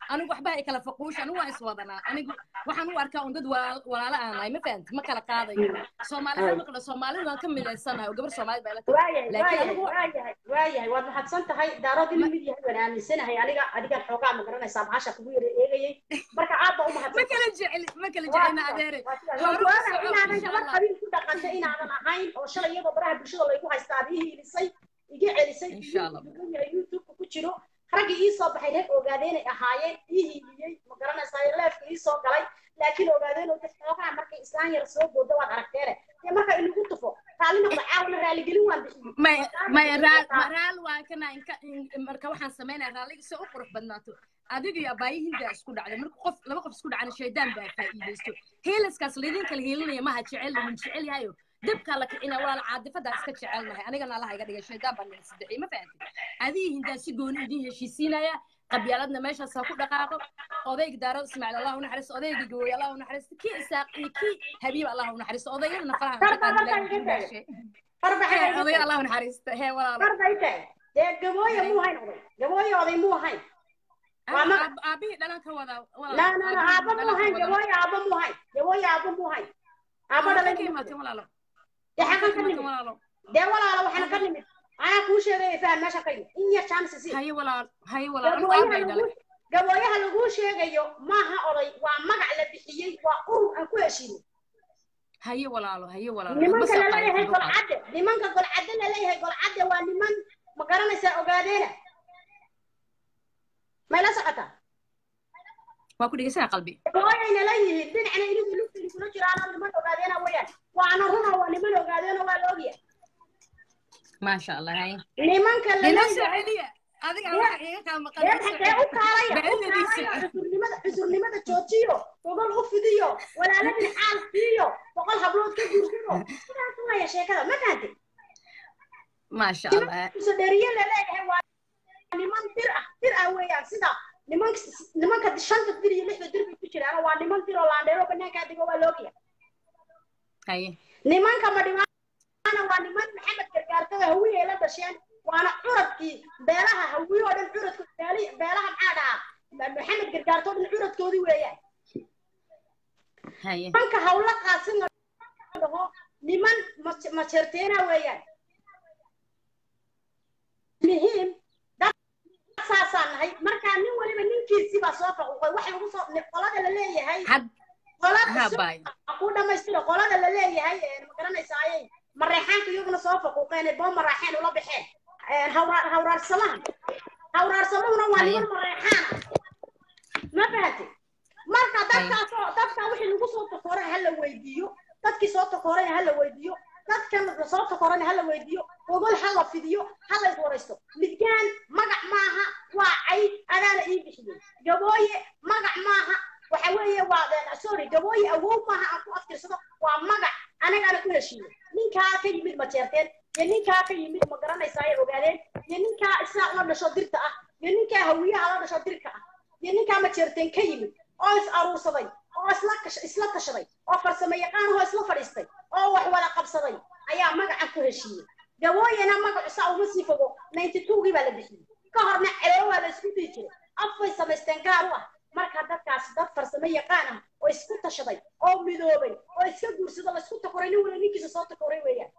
anigu waxba ay kala faquusha anigu waan iswadanaa anigu waxaan u arkaa un dad walaal- walaalo aan nahay ma fahanti ma kala qaadayo soomaalida ma kala soomaalida waan ka midaysanahay oo gabar soomaalida baa ila tahay waayahay laakiin waayahay anigu waayahay waayahay waad mahadsan tahay daarood inuu mid yahay waan aaminsanahay aniga adigan xoogaa ma garanaysaa maxaasha kugu yara eegayay marka aad ba u ma mahadsan kala jecel ma kala Waa jecelna sidaas, adeere waa sidaas. hore Waan u ku soco inaadan insha gabar allah qabiil ku dhaqantay inaadan ahayn oo shalay iyadoo baraha bulshada laygu haystaa aad ii hiilisay iga celisay Insha Allah. wuxuu yahay youtube-ka ku jiro raggii ii soo baxay reer ogaadeenay ahaayeen ii hiiliyey ma garanaysaa leefka ii soo galay laakiin ogaadeen oo dad xoogaa markay islaan yar soo booda waad aragteene dee marka inagu tufo raalli noqda caawna raaligelin waan bixiyey maya maya raal ma raal waa kana inka in- marka waxaan samaynaya raalliga si u qurux badnaato adiga iyo abaayihinta isku dhacday marka qof laba qof isku dhacana shaydaan baa faa'iidaysto heelaskaas laydin kala heelinaya maha jecel min jecel yahayo dibkaa la kicina walaal caadifadaa iska jecelnahay anigana allaha iga dhigay shaydaan baa nala sadexiyey ma fahanti adiga hindaa si gooni idin heshiisiinaya qabyaaladna meeshaas ha ku dhaqaaqo odayga daarada ismaaciil allah u naxariisto odayga gawooye allah u naxariisto kii isaaq iyo kii habiib allah u naxariisto odayadana faraha Darba, darba, ilaahay iga u taag. gaashay farbaxay hee odaya allah u naxariisto hee walaalo farday tahay dee gabooye muu hayn oday gabooye oday muu hayn waa magac Aab- aabihii dhalan ka wada walaal. لا لا لا Aabihii ابا مو dhalan ka هاي wada. جوايا ابا مو هاي جوايا ابا مو هاي ابا Halka دلay ka imaatay walaalo. دي Halka حقا ka imaatay كنمي walaalo. دي ولا لا waxaan ka nimid ana ku sheegay faan meesha ka in yar chance si Haye walaal, haye walaal, anigu aabay dhalay. gabooyaha lagu sheegayo maaha oday waa magac la bixiyey waa urur aan ku heshiinay Haye walaalo, haye walaalo. nimanka Bas la aqaan leeyahay ku qabo. golcadde nimanka golcadde la leeyahay golcadde waa niman ma garanaysaa ogaadeena may la socotaa Waa ku dhegeysanaa qalbi. hooyayna leeyihiin dhinacna inigu lugtani kula jiraanoo niman ogaadeena weeyaan waana runa waa niman ogaadeena waa la ogyahay Maasha Allah, haye. nimanka la Inoo soo leeyahay celiya. Adiga waxa iga kaa maqan. dee inoo soo maxay u celiya. kaalaya u Bacdadiisa. kaalaya cusurnimada cusurnimada joojiyo gogol u fidiyo walaaladin xaal siiyo boqol hablood ka guursado sidaas waya sheekada ma fahantay Maasha Allah. kuso dheriye la leeyahay waa niman dir ah dir ah weeyaan sida nimanka nimanka shanta dir iyo lixda dir bay ku jiraan waa niman dir oo laandheero banaankaa digo waa loogiya Haye. nimanka madhibaana waa niman maxamed gargaartada hawiye la dhasheen waana curadkii beelaha hawiye oo dhan curadko beeli- beelaha maxaa dhahaa maxamed gargaarto oo dhan curadkoodii weeyaan Haye. nimanka hawla qaasin la dhaho niman mas- majeerteena weeyaan muhiim dad saasaan nahay markaa nin waliba ninkiisii baa soo faquuqay wax lagu soo qolada la leeyahay Had qolada ha soo- bay. ku dhamaystiro qolada la leeyahay ee ma garanaysaaye mareexaanka iyaguna soo faquuqeen ee boo mareexeen ula baxeen Ee, hawra- hawraarsamaha hawraarsamahuna waa Haye. niman mareexaana ma fahanti marka dadkaas oo dadka wixii lagu soo takoray ha la weydiiyo dadkii soo takorayna ha la weydiiyo dadkan soo takorayna ha la weydiiyo gogol ha la fidiyo ha la iswaraysto midgaan magac maaha waa cay adaana ii bixiyey gabooye magac maaha waxa weeye waa sorry gabooye awow maaha aan ku aftirsado waa magac anagaana ku heshiiyey ninkaa ka yimid majeerteen iyo ninkaa ka yimid ma garanaysaa ay ogaadeen iyo ninkaa isaaq la dhasho dirta ah iyo ninkaa hawiyaha la dhasho dirka ah iyo ninkaa majeerteen ka yimid oo is aruursaday oo isla kash- isla tashaday oo farsamo yaqaanahoo isla fadhiistay oo wax wada qabsaday ayaa magacan ku heshiiyey gabooyena magacu saa uma sii fogo ninety two-gii baa la bixiyey ka horna ceebo waa la isku dii jiray af bay samaysteen gaar u ah marka dadkaasi dad farsamo yaqaan ah oo isku tashaday oo midoobay oo iska guursado la isku takoray nin wala ninkiisa soo takoray weeyaan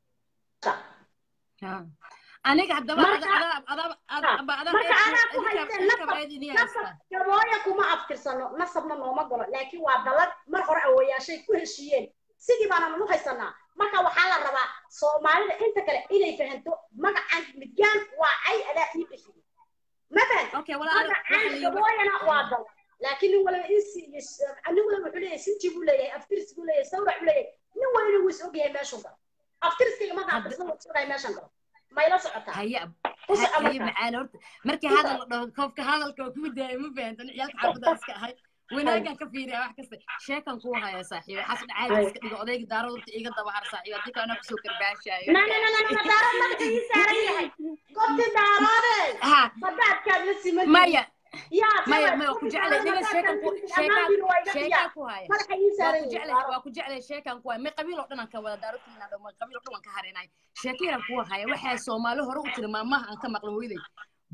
Ha. Aniga haddaba Marka- ada ada ada ada ada marka anaa ku idinka haysteen idinka nasab baa idin nasab haystaa. gabooya kuma aftirsano nasabna nooma galo laakiin waa dalad mar hore awoyaashay ku heshiiyeen sidii baana u haysanaa marka waxaa la rabaa soomaalida inta kale inay fahanto magacan midgaan waa cay adaa ii bixiyey ma fahanti Okay, walaal magacan gabooyana waa dal laakiin nin waliba insi iyo s- nin waliba wuxuu leeyahay sinji buu leeyahay aftiris buu leeyahay sawrac buu leeyahay nin waliba wuu is ogyahay meeshuu galo aftiriskayga marka Hadda- aftirsada isagahay meeshan galo mayla socotaa haye ku soco haye marka macaan horta markii hadal la dhaho koobka hadalka waa kuu daaya ma fahantan ciyaalka xaafadda iska ahay wanaagan ka fiiriya wax kasta sheekan kuu haya saaxiiba xas dhacaadi iska dhigo odayga daarada horta iga daba har saaxiiba haddii kalena kusoo karbaashaayo na na na na na daarad madaxa ii saaran yahay gobti daaroode ha badaadkaad la siman maya yaa maya maya ku jeclay niga sheekan ku sheekan sheekan ku haya madaxa ii waa saaran ku yahay jeclay waa ku jeclay sheekan ku haya may qabiil oo dhan aan ka wada daarotiina dhow may qabiil oo dhan waan ka harinay sheekayaan ku haya waxaa soomaali hore u tiri maamaha aan ka maqlo hooyaday bo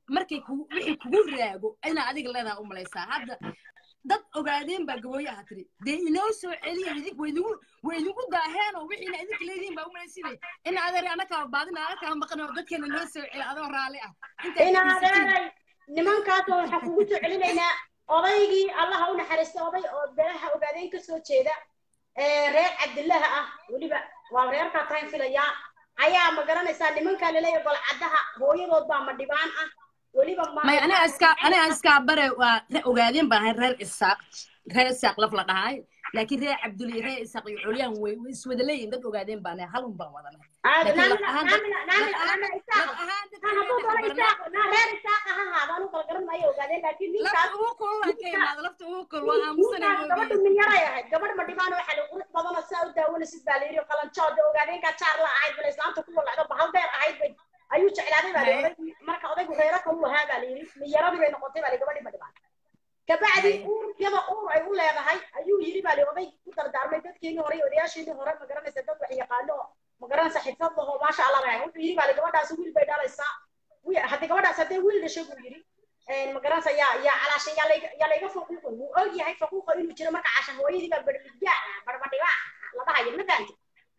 markay kugu wixii kugu raago inaa adiga leedaha u malaysaa hadda dad ogaadeen baa gabooye aha tiri dee inoo soo celiya idink waydigu waydigu daaheenoo wixiina idinka leedihin baa u malaysinay ina adeer anakaa baadina anakaa maqan oo dadkeena noo soo celi adoo raalli ah intaad ina fadhiisatiin adeeray nimankaasoo waxaa kugu soo celinaynaa odaygii allaha u naxariista oday oo beelaha ogaadeen ka soo jeeda ee reer cabdillaha ah weliba waa reerkaa tahan filayaa ayaa ma garanaysaa nimankaa laleeyahay golcaddaha hooyadood baa ma dhibaan ah weliba ma may aniga iska aniga iskaa bare waa re- ogaadeen baan ahay reer isaaq reer isaaq laf la dhahay laakiin reer cabdul iyo reer isaaq iyo culyaan way way iswada leeyihin dad ogaadeen baan ahay halun baan wadanay aad laakiin laf naamina ahaan dad naamina laf naamina ahaan naamina laf isaaqa ahaan dadka ha hadduu reer doono barnaa isaaq na reer isaaqa ha haada anu kala garan maayo ogaadeen laakiin ninkaas lafta ugu kulula ka imaada lafta ugu kul waa aamusanay ninkaas gabadhu minyaray ahayd gabadh ma dhibaan waxaa la qurux badanoo saa u daawanaysid baa la yidhi qalanjooda ogaadeenkaa jaar la ahayd bala islaamta ku walacdo bahal dheer ahayd bay ayuu jeclaaday baa la Haye. odaygu marka odaygu reero kalu ahaa baa la yidhi minyaradii bay noqotay baa la gabadhii ma dhibaan kabacdi Haye. uur iyada uur ay u leedahay ayuu yidhi baa la oday ku dardaarmay dadkeenii hore iyo odayaashiinii hore ma garanaysa dad wax yaqaano oo ma garanaysa xirfad lahoo maasha allah bay ahayd wuxuu yidhi baa la gabadhaasi wiil bay dhalaysaa wi- haddii gabadhaas haddee wiil dhashay buu yidhi een ma garanaysa yaa yaa calaasha yaa layga yaa layga faquuqay wuu og yahay faquuqa inuu jiro marka casha hooyadii baa badhigyaa barbadhigaa la dhahayo ma fahanti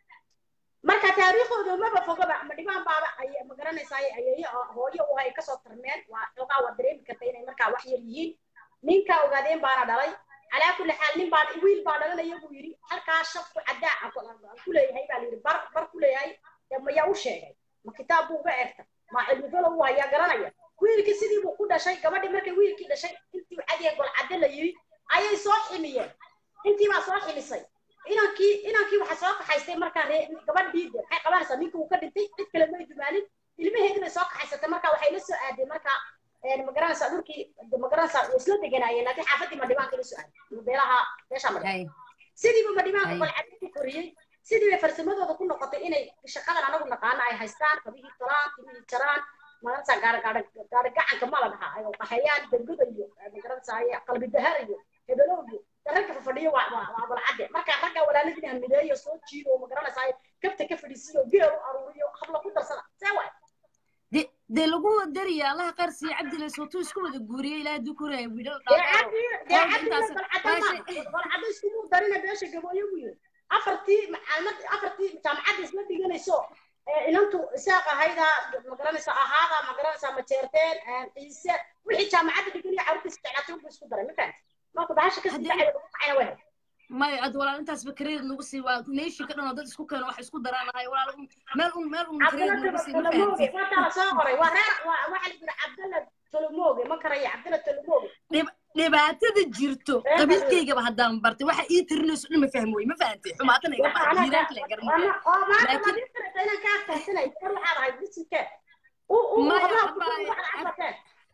marka taariikhdooda maba fogaba ma dhibaan baaba ay ma garanaysaa ayeeyo hooyo u ay kasoo tarmeen waa xoogaa waa dareemi karta inay markaa wax yar yihiin ninka ogaadeen baana dhalay calaa kulli xaal nin baa wiil baa dhalanaya buu yidhi halkaa shafku caddaa aan ku- aan ku leeyahay baa layidhi bar bar ku leeyahay dee mayaa u sheegay ma kitaab buu uga eegta ma cilmi falo uu hayaa garanaya wiilkii sidii buu ku dhashay gabadhii markay wiilkii dhashay intii cadiya golcadde la yidhi ayay soo ximiyeen intii baa soo ximisay inankii inankii waxa soo kaxaystay markaa ree gabadhii de maxay qabanaysaa ninka uu ka dhintay cid kale may dumaanin ilmaheedii bay soo kaxaysatay marka waxay la soo aadeen marka een ma garanaysaa dhulkii de ma garanaysaa way isla deganaayeen laakiin xaafadii madhibaanka la soo aaday beelaha meesha madhibaan Haye. sidiiba madhibaanka Ay. golcadde ku koriyey sidii bay farsamadooda ku noqotay inay shaqadan anagu naqaano ay haystaan kabihii talaan timihii jaraan magarasa gaara gaara gaara gacanka ma la dhahaa ay qaxayaan deggoda iyo ma garanaysaa qalbi dahar iyo hebelow iyo ragga fafadhiyo waa waa waa golcadde marka ragga walaaladii hamideeyo soo jiido ma garanaysaa kabta ka fadhiisiyo geel u aruuriyo habla ku darsada see waay de dee lagu dariya allaha qaar siiya cabdile sootuu isku wada guuriyey ilaahay duu koraya wiilal dee dhaadheero cabdi dee qolka cabdi intaas golcadde ma baashe golcadde iskumu darina beesha gabooyo buu yiri afartii macalmad afartii jaamacadda isla dhiganayso ee inantu isaaq ahayda ma garanaysaa ahaada ma garanaysaa majeerteen ciise wixii jaamacadda dhiganaya carruurtiisa jeclaatay unbuu isku daray ma fahanti marka bahasha kasii Haddii- dacaya ugu kacayna way maya ad walaal intaas ba kareed nagu sii waa nation ka dhan oo dad isku keeno wax isku daraanahay walaal un- meel un meel un kareed cabdalla nagu sii ma tolomooge fahanti waataa la soo qoray waa reer waa waxaa la yidhi cabdalla tolomooge ma karaya cabdalla tolomooge Dhib- dhibaatada jirto Ee, qabiilkaygaba haddaan bartay waxa ii tirinayso dhan ma fahmi wey ma fahanti xumaatana iga waxa baxa anaga jiiraanka la garanaya oo maanta Laakiin- madin karata inaan kaa fahansanay gabar waxaad ahayd bisinkeed uu uu Maya, hablaha ku abbaay, waxaad cadbateen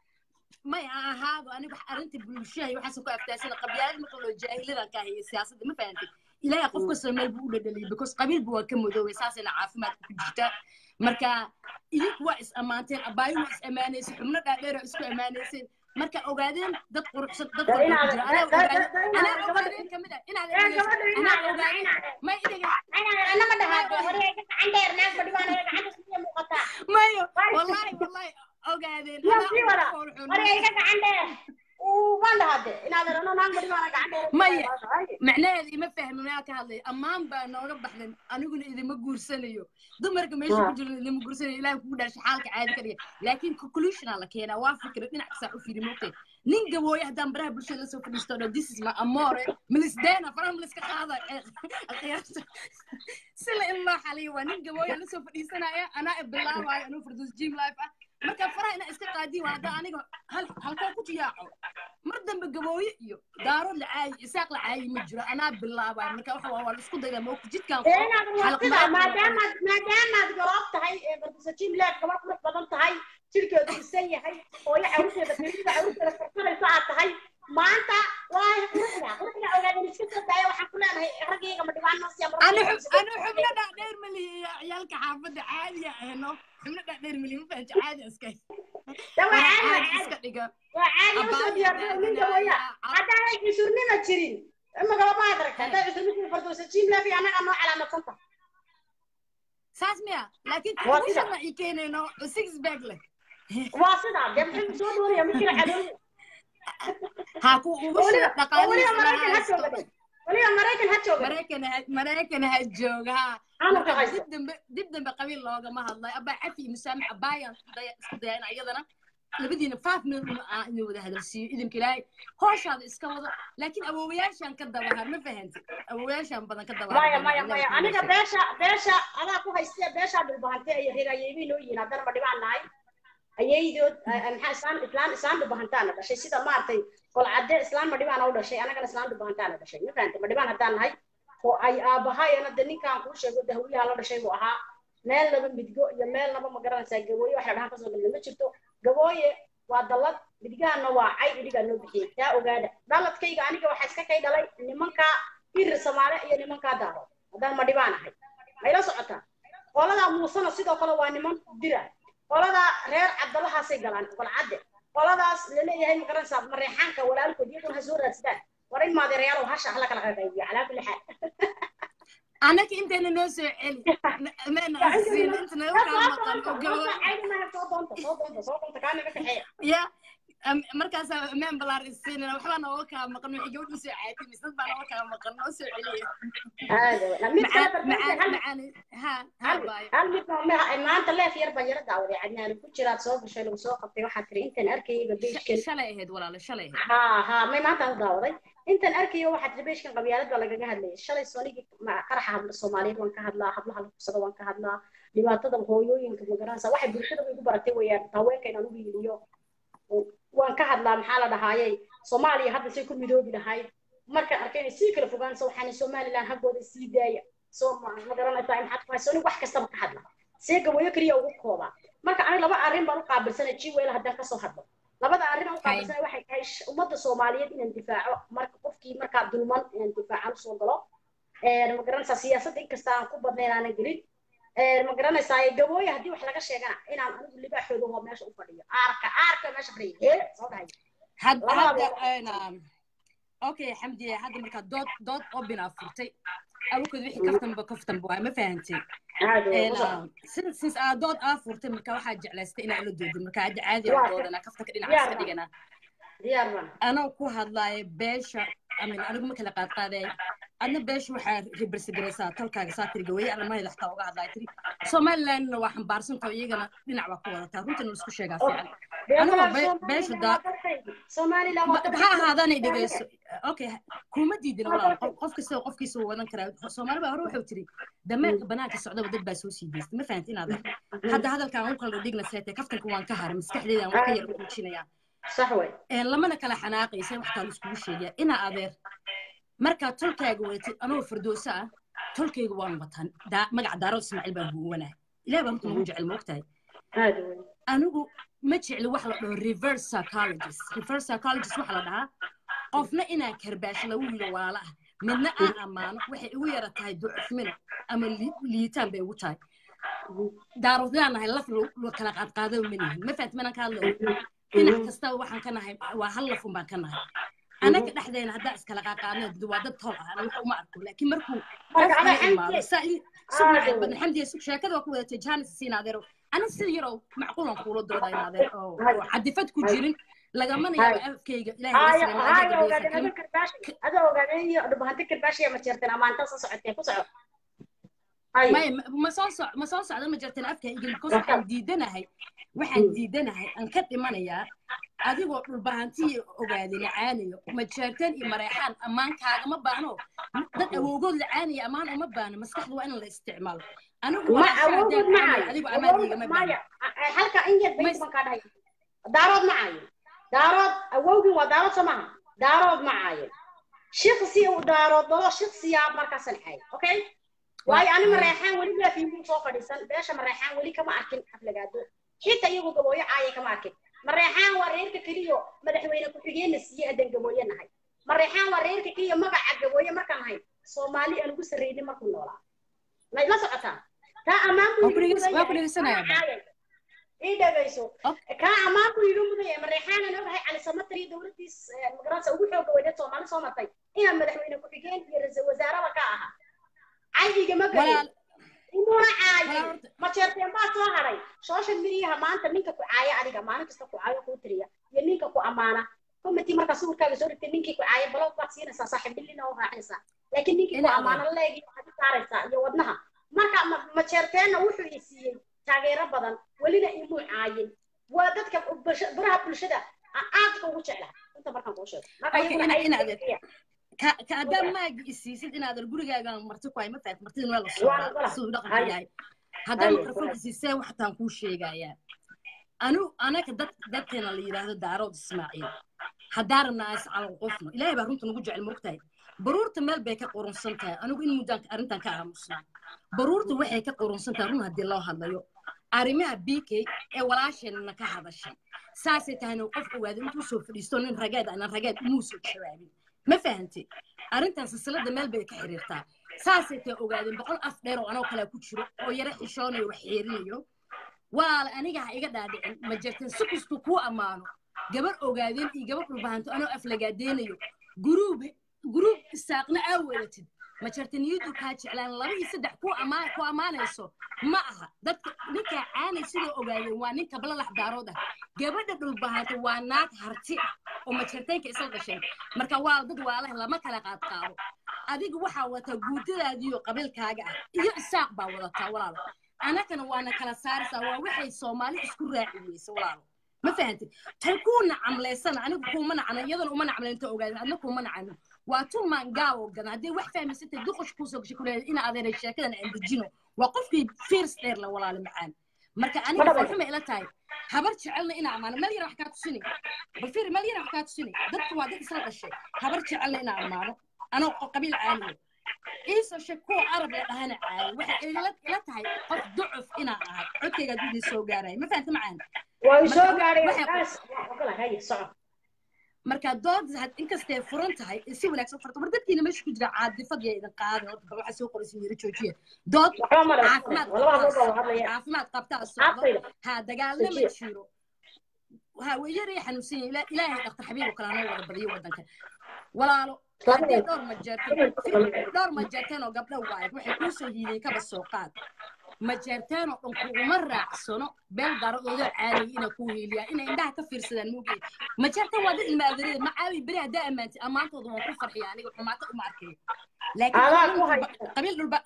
may ha ahaado aniga wax arrinta bulshaha iyo waxaas ku aftaasana qabyaalad marka loo jaahiladan ka hayo siyaasadda ma fahanti ilaahay qof kastoo meel buu u dhadhaliyay because qabiilba waa ka madoobay saasayna caafimaadka ku jirta marka idinku waa is ammaanteen abaayo waa is ammaanaysay xubno dhaadheer oo isku ammaanayseen marka ogaadeen dad quruxsan dad Dee quruxsan inaad- jira anaa dee- dee- ogaadeen dee inaad anaa gabadha- ogaadeen kamid ah inaad ee gabadha anaa inaad ogaadeen inaad may idhaga anama dhahaado hore gacan dheer naag badhibaan hore gacanta siya muuqataa mayo Waay. wallahi wallahi ogaadeen yaa anaa sii ugu wada quruxsan. hore iga gacan dheer uu waan dhahade inaad erano naag badhibaan gacan dheer Maya. macnaheeda ima fahmi maa ka hadlay ammaan baa nooga baxdan aniguna idima guursanayo dumarka meesha ku jira idima guursanayo ilaah kugu dhashay xaalka caadi ka dhiga laakiin conclusiona la keenaa waa fikra dhinac kasaa u fiiri moogtay nin gabooye haddaan baraha bulshada lasoo fadhiisto dho this is my amore milisdeena faraha miliska qaada qiyaasta sila in loo xaliyo waa nin gabooye lasoo fadhiisanaya anaa bilaabaayo anuu farduus jim life ah marka faraha inaa iska qaadiin waa haddaa aniga hal halkoo ku jiyaaco mar dambe gabooye iyo daarood la caayi isaaq la caayi ma jiro anaa bilaabaayo marka waxa waa waa la isku daydaa moogta jidkaan ee inaad waqtida maadaamaad maadaamaad garoob tahay ee bardusa jim leed gabar qurux badan tahay jirkeedu dhisan yahay hooyo carruurteeda firida carruurteeda karkaraysa aad tahay maanta waa quruxda quruxda ogaadan iska soo daaya waxaan ku leenahay raggayga ma dhibaan noo siya anu xub- anu xubno dhaadheer maliya ciyaalka xaafadda caadiya ahno xubno dhaadheer maliya ma fahanti caadi iska dawa Waa caadi waa caadi caadi iska dhiga waa caadi usoo Abaayo diyaargarow ninka waya daadinaya, haddaanay cusurnima jirin imagaba ma adragta hadday cusurnima bardusa jim leed iyo annagaa noo calaamadsan tahay saas miya laakiin Waa sida. conclusion ma ii keenayno six bag leh waa sidaa dee muxuu soo doonaya ma jira cadow ha ku ugu weliba shaqo weliba dhaqaalihiisa maraykan ha ha jooga haysto weliba maraykan ha jooga maraykan ha maraykan ha jooga ha calanka marka haysto dib dambe dib dambe qabiil loogama hadlay abaa cafi iyo musaamax abaayan isku dayana iyadana labadiina five minute aan idin wada hadalsiiyo idinka ilaahay hooshaada iska wado laakiin awoowayaashaan ka dabahar ma fahanti awoowayaashaan badan ka maya dabahar maya maya aniga beesha beesha adaa ku haystee beeshaa dhulbahante ay reer ayeybay noo yihiin haddana ma dhibaan nahay ayaydood maxaa islaan islaan islaan dhubahantaana dhashay sida maaragtay golcadde islaan ma dhibaan u dhashay anagana islaan dhubahantaana dhashay ma fahantay ma dhibaan haddaan nahay oo ay aabahayana de ninkaan kuu sheego dahawiyaha la dhashay buu ahaa meel laba midgo iyo meel laba ma garanaysaa gabooye wax la dhahan kasoo galna ma jirto gabooye waa dallad midgaana waa cay idhigaa noo bixiyey taa ogaada dhaladkayga aniga waxaa iska kay dhalay nimankaa irir samaale iyo nimankaa daaro haddaan ma dhibaan ahay mayla socotaa qoladaa muusana sidoo kale waa niman dira qoladaa reer cabdalahaasay galaan golcadde qoladaas laleeyahay ma garanaysaa mareexaanka walaalkood iyaguna ha soo raadsadaan war in maadeerayaalow hasha hala kala qaybiyo calaa kulli xaal anaka intayna noo soo celi meena asiin inta naga kaa maqan oo gabo soo doonta soo doonta soo doonta kaa naga kaxeeya ya am- markaasaa meen balaar isiinana waxbaa nooga kaa maqan waxay gabadh usoo caatay mise dad baa nooga kaa maqan noo soo celiya mid kale macaan macaan hal macaan ha ha baayo hal mid ma- maanta leef yar baan yara daawaday cadnaan ku jiraad soo gashay lagu soo qabtay waxaad tiri intaan arkayayba beeshkan shalay ahayd walaalo shalay ahayd ha ha may maantaan u daawaday intaan arkayo waxaad tiri beeshkan qabyaalad baa lagaga hadlayay shalay soonigii ma- qaraxa habla soomaaliyeed waan ka hadlaa hablaha la kubsada waan ka hadlaa dhibaatada hooyooyinka magaranaysa waxay bulshada igu baratay weeyaan haweenka inaan u hiiliyo waan ka hadlaa maxaa la dhahaayey soomaaliya hadda say ku midoobi lahayd markaan arkay inay sii kala fogaanayso waxaana somaliland haggooda sii daaya soo ma ma garanaysaa maxaad ku hayso anigu wax kastaba ka hadla see gawayo keliya ugu koobaa marka aniga laba arrin baan u qaabilsanay jiweel haddaan kasoo hadlo labada arrin aan u qaabilsanay waxay tahay sh- ummadda soomaaliyeed inaan difaaco marka qofkii markaa dulman inaan difaacan usoo galo ma garanaysaa siyaasadda inkasta aan ku badnayn aanan gelin ma garanaysaa gabooye haddii wax laga sheegana inaan anigu libaaxooda hoo meesha u fadhiyo aarka aarka meesha fadhiyo hee soo dhahay had Labada hadda een, okay xamdiye hadda markaa dood dood obinaa furtay awalkood wixii kaftanba kaftanba waa ma fahantay aad Een, u ah, since since aa dood aa furtay marka waxaa jeclaystay inaa la doodin marka hadda caadi aan Waa. doodana kaftanka dhinaca Diyaar iska baan. dhigana diyaar baan anoo ku hadlaaya beesha amin anigu ma kala qaadqaadaya adna beesha waxaa ribarsigaraysaa talkaaga saa tiri gawaye arrimaheeda xataa uga hadlaaya tiri somalilandna waa xambaarsantao iyagana dhinac baa ku wadataa runtina laisku sheegaa fiican Anigoo be- beesha daa- somaliland waa ha ahaadanay dhegeyso okay kuma diidin walaal qof- qof kasta qofkiisa uu wadan karaa soomaali baa hore wuxuu tiri dameerka banaanka socdaba dad baa soo sii deystay ma fahanti inaad hadda hadalkaan u kala dhigna seete kaftanka waan ka haray maskaxdeedaan waan ka yar kuujinayaa sax wey een lamana kala xanaaqaysa waxtaa la iskugu sheegaya inaa adeer markaa tolkaaga wadatid anoo fardooso ah tolkayga waan wataan daa- magaca daaro ismaaciil baan buuwanahay ilaah baa horta nagu jecel moogtahay aad wey anigu ma jecli wax la dhaho reverse psychologist reverse psychologist waxa la dhahaa qofna inaan karbaasho lagu yiro walaala ah midna aan ammaano waxay igu yara tahay ducufmino ama li- liitaan bay igu tahay daaroodaan nahay laf lo lo kala qaadqaado ma nihin ma fahanti manaan ka hadlayo dhinac kastaba waxaan ka nahay waa hal lafun baan ka nahay anaga dhexdeena haddaa iskala qaaqaadna dad waa dad tol ah ana wax uma arko laakiin markuu Marka qof ada kala imaado xamdi- saa i Ah, sugnaay dee. badan xamdiya sug sheekada waa ku wadatay jaanis siin adeero ana sida yarow macquulan kuula dooda in adeer oo oo cadifad ku jirin lagamana yaabo afkayga ilaahay haya iga haya salaam ogaadeen adiga adoo karbaashi adoo ogaadeen iyo dhubahante karbaashi ma jeerteen amaanta soo socotee ku soco haya maya ma- ma soo soc ma soo socda ma jirteen afka igel because waxaan diidanahay waxaan diidanahay aan ka dhimanayaa adigoo dhulbahantiya ogaadi lacaanayo ma jeerteen iyo mareexaan ammaan kaagama baahno dad awowgood lacaanaya ammaan uma baahno maskaxda waa in la isticmaalo anigu ma walaasha awood haddaan ma caanayo hayo adigu ammaan awood igama maya baahno halka in yar Ma bayt is- baan kaa dhahay daarood ma hayo daarood awowgin waa daarood soo maaha daarood ma hayo shiksi uu daarood dalo shiksiyaa markaasan hayo okay waayo ani mareexaan weli laafiin soo fadhiisan beesha mareexaan weli kama arkin xaflagaado xitaa iyagu gabooyo caaya kama arkin mareexaan waa reerka keliyo madaxweyne ku-xigeenna siiye haddaan gabooye nahay mareexaan waa reerka keliya magaca gabooye markaan nahay soomaali aan ugu sarreynin markuu noolaa may la socotaa taa ammaan buu Waa ku iga dhegeys- mudan waa ku yahay. dhegeysanayaa ba. Caaya. ii dhegayso Ok. kaa ammaan buu iga mudan yahay mareexaanan ogahay cali samatar iyo dowladdiis eh, magaranaysa ugu xooga weyneed soomaali soo martay inaan madaxweyne ku-xigeen iyo ra-iisul wasaaraba ka ahaa caygigama walaal gelin kumuna caayin Walaa horta- ma jeerteen baa soo haray social mediaha maanta ninka ku caaya adiga maalin kasta ku caayo kuu tiriya iyo ninka ku ammaana committee markaa sawirkaaga soo dhigtay ninkii ku caaya baloog baad siinaysaa saaxiibilina oo raacinaysaa laakiin ninkii ku Ina ammaana leegi waxaad u saaraysaa iyo wadnaha marka ma- ma jeerteenna wuxuu i siiyey taageero badan welina imuu caayin waa dadka bulsha- baraha bulshada aan aadka ugu jeclahay inta markaan kuu sheego marka Okay, iyaguna ina- ay ina adeer. fiiriyaan. ka ka haddaa maagi isiisid inaadan gurigaaga marti ku hay ma fahat martidin waa la Waa socdaa wala. siduu dhaqanka Haye. yahay haddaa Haye, mikrofoonka wala. siisee waxtaan kuu sheegayaa anu anaka dad dadkeena la yidhaahdo daarood ismaaciil haddaa rabnaa is calal qofno ilaahay baa runta nagu jecel mogtahay baruurta meel bay ka qurunsan tahay anigu in muddaan arrintan ka aamusnaa baruurta waxay ka qurunsan tahay run haddii loo hadlayo arrimaha b k ee walaasheenna ka hadashay saasay tahayna qof ogaada intuu soo fadhiisto nin rageed aanan rageed umuu soo jawaabin ma fahantay arrintan silsilada meel bay ka xiriirtaa saasay tahay ogaadeen boqol af dheer oo anoo kalea ku jiro oo yaro xishoonayo wax xeerinayo waala aniga ha iga dhaadhicin ma jirteen si kastuu kuu ammaano gabar ogaadeen iyo gabar dhulbahanto anoo aflagaadeenayo guruub guruub isaaqna aa wadatid ma jirta niyadu kaa jeclaan laba iyo saddex ku amaan ku ammaanayso ma aha dadka ninkaa caanay sidoo ogaadeen waa ninka balalax daarood ah gabadha dhulbahanta waa naag harti ah oo majirteenka isla dhasheen marka waa dad waalaha lama kala qaad qaado adiga waxaa wadataa guudadaadiyo qabiilkaaga ah iyo isaaq baa wadataa walaalo anagana waana kala saaraysaa waa waxay soomaali isku raaci weyse walaalo ma fahantid tan kuu nacamlaysana anigu kuuma nacana iyadana uma nacamlaynta ogaadin adna kuuma nacano waa tu maangaawo gadan haddii wax fahmaysatay duqosh kuusoo gashay kuleeyahay ina adeeray sheekadan aan dejino waa qofkii fiirs dheer la walaalo macaan marka aniga farxuma ila tahay habar jecelna ina ammaano meel yar wax kaa tusinay bal fiir meel yar wax kaa tusinay dadku waa dad isla dhashay habar jecelna ina ammaano anoo qabiil caaliyo iisoo sheeg kuwa arab la dhahana caayo waxay ila ila tahay qof ducuf inaan ahay codkayga hadduu idin soo gaaraya ma fahanta macaan waa i soo Marka gaadhay waxay- taas waa ogolahay haye soco marka dood had- inkastay furan tahay si wanaagsan farto war dadkiina meesha ku jira caadifad ya idin qaaday horta bal waxaa soo qoraysa yiri joojiya dood waxba male caafimaad laba qabtaa hadlood baa socdo hadlaya caafimaad qabtaa socdo aqayda ha dagaalna ma Joojiya. jiro ha wayaraya xanuunsan yahay Ila- ilaahay dhaktar xabiib oo kale anoo wada badiyo wadanka walaalo haddii dhowr ma jeerteen dhowr ma jeerteen oo gabdho waaye waxay kuu soo hiideen kaba soo qaad ma jeerteen oo dhan kuguma raacsano beel daradooda caadiyay inay kuu hiiliyaan inay indhaha ka fiirsadaan moogay ma jeerteen waa dad ilma adeerada ma caawi beri haddaa ammaantay ammaantooda waan ku farxiya aniga xumaata uma arkayo laakiin Adaa qabiil ku dhulba- haysta. qabiil dhulba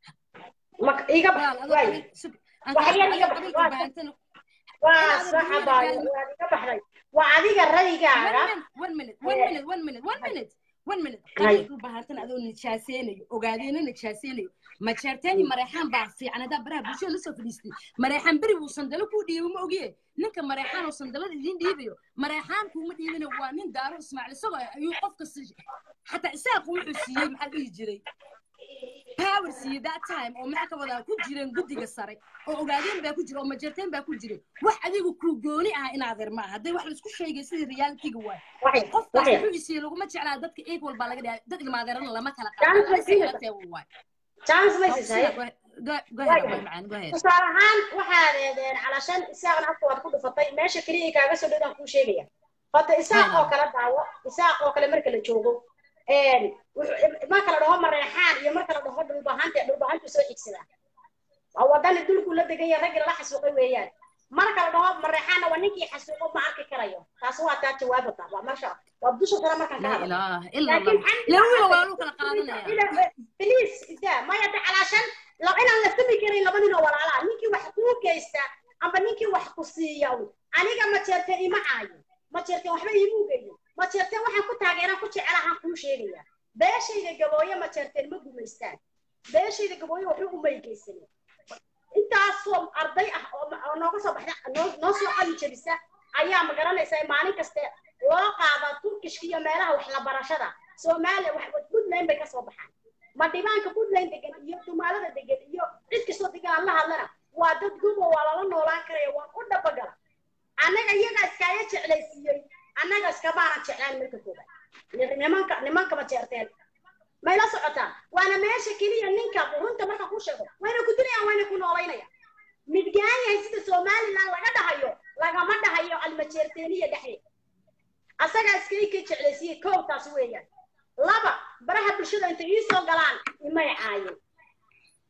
ma iga walaal adoo waay qabiil sug aan Wax yar qabiil iga qabiil waa- dhulbaantana waa Inaad saxa adduunyada baayo gaadhin. waad iga baxday waa adiga raygaaga one minute one Eh. minute one minute one minute one minute Hay. qabiilku baahatan adoo nijaaseynayo ogaadeena nijaaseynayo ma jeerteeni mareexaan baa fiican haddaa baraha bulshada lasoo fadhiistay mareexaan beri buu sandalo kuu dhiibo ma ogiye ninka mareexaan oo sandalada idiin dhiibayo mareexaan kuuma dhiibina waa nin daaro ismaaciil isagoo ayuu qof kasta xataa isaaqu wuxuu siiyey maxaa dhihi jiray power siiyey that time oo maxaa ka wadaa ku jireen guddiga sare oo ogaadeen baa ku jira oo majeerteen baa ku jiray wax adigu kuu gooni ah in adeer ma aha hadday wax laisku sheegay sidii realityga waay waxay qofkaas waxay wuxuu isiiyey laguma jeclaa dadka equal baa laga dhigaa dad ilmaadeerana lama kala Chance ma siinaysa. qaadanateewa waay chance ma siisay gohead macaan gohead tusaale ahaan waxaad eedeen calashan isaaqna afka waad ku dhufatay meesha keliya kaaga soo dhowdaan kuu sheegaya horta isaaq Aynen. oo kale daawo isaaq oo kale marka la joogo een, wuxuu- marka la dhaho mareexaan iyo marka la dhaho dhulbahanta dhulbahantu soo xigsadaa waa wadani dulku la degan yahay raggi la xasuuqay weeyaan marka la dhaho mareexaanna waa ninkii xasuuqo ma arki karayo taas waa taa jawaabata waa meesha waa dusha kale markaan ka laa hadlo ilaaha ila laakiin allah ila wiila waa lagu kala qaadanaya بليز إذا ما يدعي علشان لو أنا لفتني كري لبني لو ولا لا نيكي وحكوك كيستا أما نيكي وحكوسية أنا كما تشرتني معاي ما تشرتني وحبا يموجي ما تشرتني وحنا كنت هاجرا كنت على هنكون شيء باش إذا جبوية ما تشرتني ما قوم يستان باش إذا جبوية وحنا ما يجيسني أنت أصلا أرضي أو ناقص بحنا ناقص قلي جلسة أيام قرنا يسوي ماني كست واقع بتركش كيا مالها وحلا برشة سومالي وحبت بدلين بكسر بحنا ma dhibaanka puntland degan iyo dumaalada degan iyo cid kastoo degan aan la hadlana waa dad guba waa lala noolaan karaya waa ku dhabagala annaga iyagaa iskaaga jeclaysiiyey annaga iskabaanan jeclaan marka koobaad Ni- nimanka nimankama jeerteen may la socotaan waana meesha keliya ninka runta marka ku sheego wayna ku dilayaan wayna ku noolaynayaan midgaan yahay sida somaliland laga dhahayo lagama dhahayo almajeerteeniya dhexdeed asagaa iskaga ka jeclaysiiyey kow taas weeyaan laba baraha bulshada intay ii soo galaan imay caayin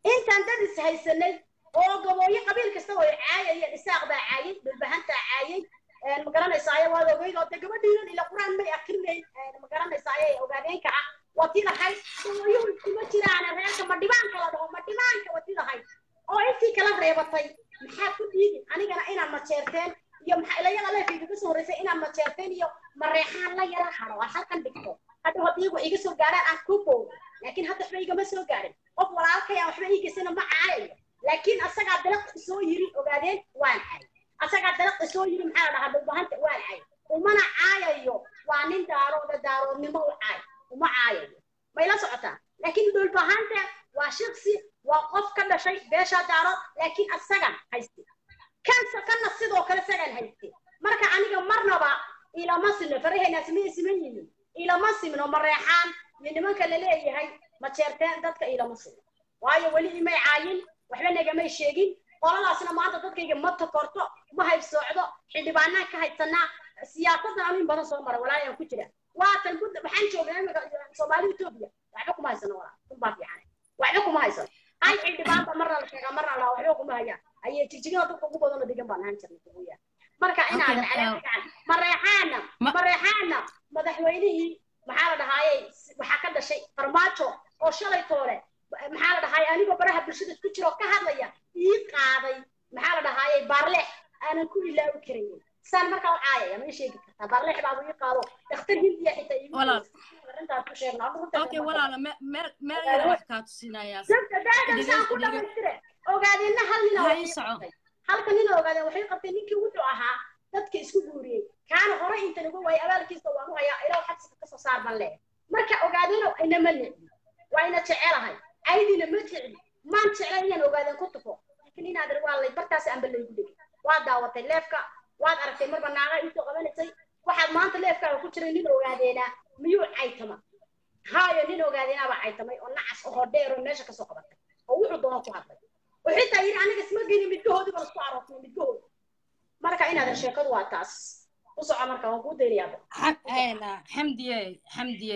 intaan dad is haysanay oo gabooyo qabiil kasta oo caayayeen isaaq baa caayay dhulbahantaa caayay ma garanaysaa waad ogeyd oo de gabadhiinan ila qur-aan may akrinayn ma garanaysaa ayay ogaadeenka ah waa tii lahayd gabooyuhu iskuma jiraan reerka ma dhibaanka la dhaho ma dhibaanka waa tii lahayd oo intii kala reebatay maxaa ku dhiidin anigana inaad majeerteen iyo maxaa ilayada leefayga ka soo horreysay inaad majeerteen iyo mareexaan la yara haro aan halkan dhigto hadhow haddii iyagu iga soo gaaraan aan ku boodo laakiin hadda waxba igama soo gaarin qof walaalkay aan waxba iigaysana ma caayayo laakiin asagaa dalaq isoo yiri ogaadeen waan caay asagaa dalaq isoo yiri maxaa la dhahaa dhulbahanta waan caay umana caayayo waa nin daarooda daaroodnimo u caay uma caayayo may la socotaa laakiin dhulbahanta waa shaqsi waa qof ka dhashay beesha daarood laakiin asagan hayste kansa kana sidoo kale sagan hayste marka aniga marnaba ilama simno faraheenaas ma siman yihiin ilama simno mareexaan iyo nimanka la leeyahay ma jeerteen dadka ilama simno waayo weli imay caayin waxba nagamay sheegin qoladaasna maanta dadkayga ma takorto ma haybsoocdo xildhibaanaan ka haysanaa siyaasadan anu in badan soo mara walaalayaan ku jira waatan ku waxaan joognaa imika soomaali etoobiya waxba kuma haysano walaa kunbaa fiican waxba kuma haysano hal xildhibaanba marna la sheegaa marna la waxba kuma hayaan ayay jigjigada dadka ugu badanoo degan baan ahaan jirnay kuguyaa marka inaadan calaamagaan mareexaana mareexaana madaxweynihii maxaa la dhahaayey waxaa ka dhashay farmaajo oo shalay toole maxaa la dhahaayey anigoo baraha bulshada isku jiro ka hadlaya ii qaaday maxaa la dhahaayey baarleex aanan ku ilaawi karayn saan markaa u caayaya ma ii sheegi kartaa baarleex baabu ii qaado dhakhtar hindiya xitaa iigu arrintaas ku sheegna okay walaala meel meel yar wax kaa tusinayaa daadan saan ku dhamaystire ogaadeenna hal nin halka nin ogaadeen waxay qabteen ninkii wuxuu ahaa dadka isku guuriyey kaana hore intan uga waayay abaalkiisa waan u hayaa ilaa xabsiga kasoo saar ban leeyahay marka ogaadeeno inama necbi waa ina jecelahay caydina ma jecli maan jeclay inaan ogaadeen ku tufo laakiin inaad waa lay bartaas anba laygu dhigay waad daawatay leefka waad aragtay marba naaga iisoo qabanaysay waxaad maanta leefkaaga ku jiray nin ogaadeenaa miyuu caytama haayo nin ogaadeenaabaa caytamay oo nacas oo dheer oo meesha kasoo qabatay oo wuxuu doona ku hadlay oo xitaa yidhi aniga isma geyni midgahoodii baan isku aroosnay midgahoodi marka inaadan sheekadu waa taas u soco marka waan kuu daynayaa xamdiye xamdiye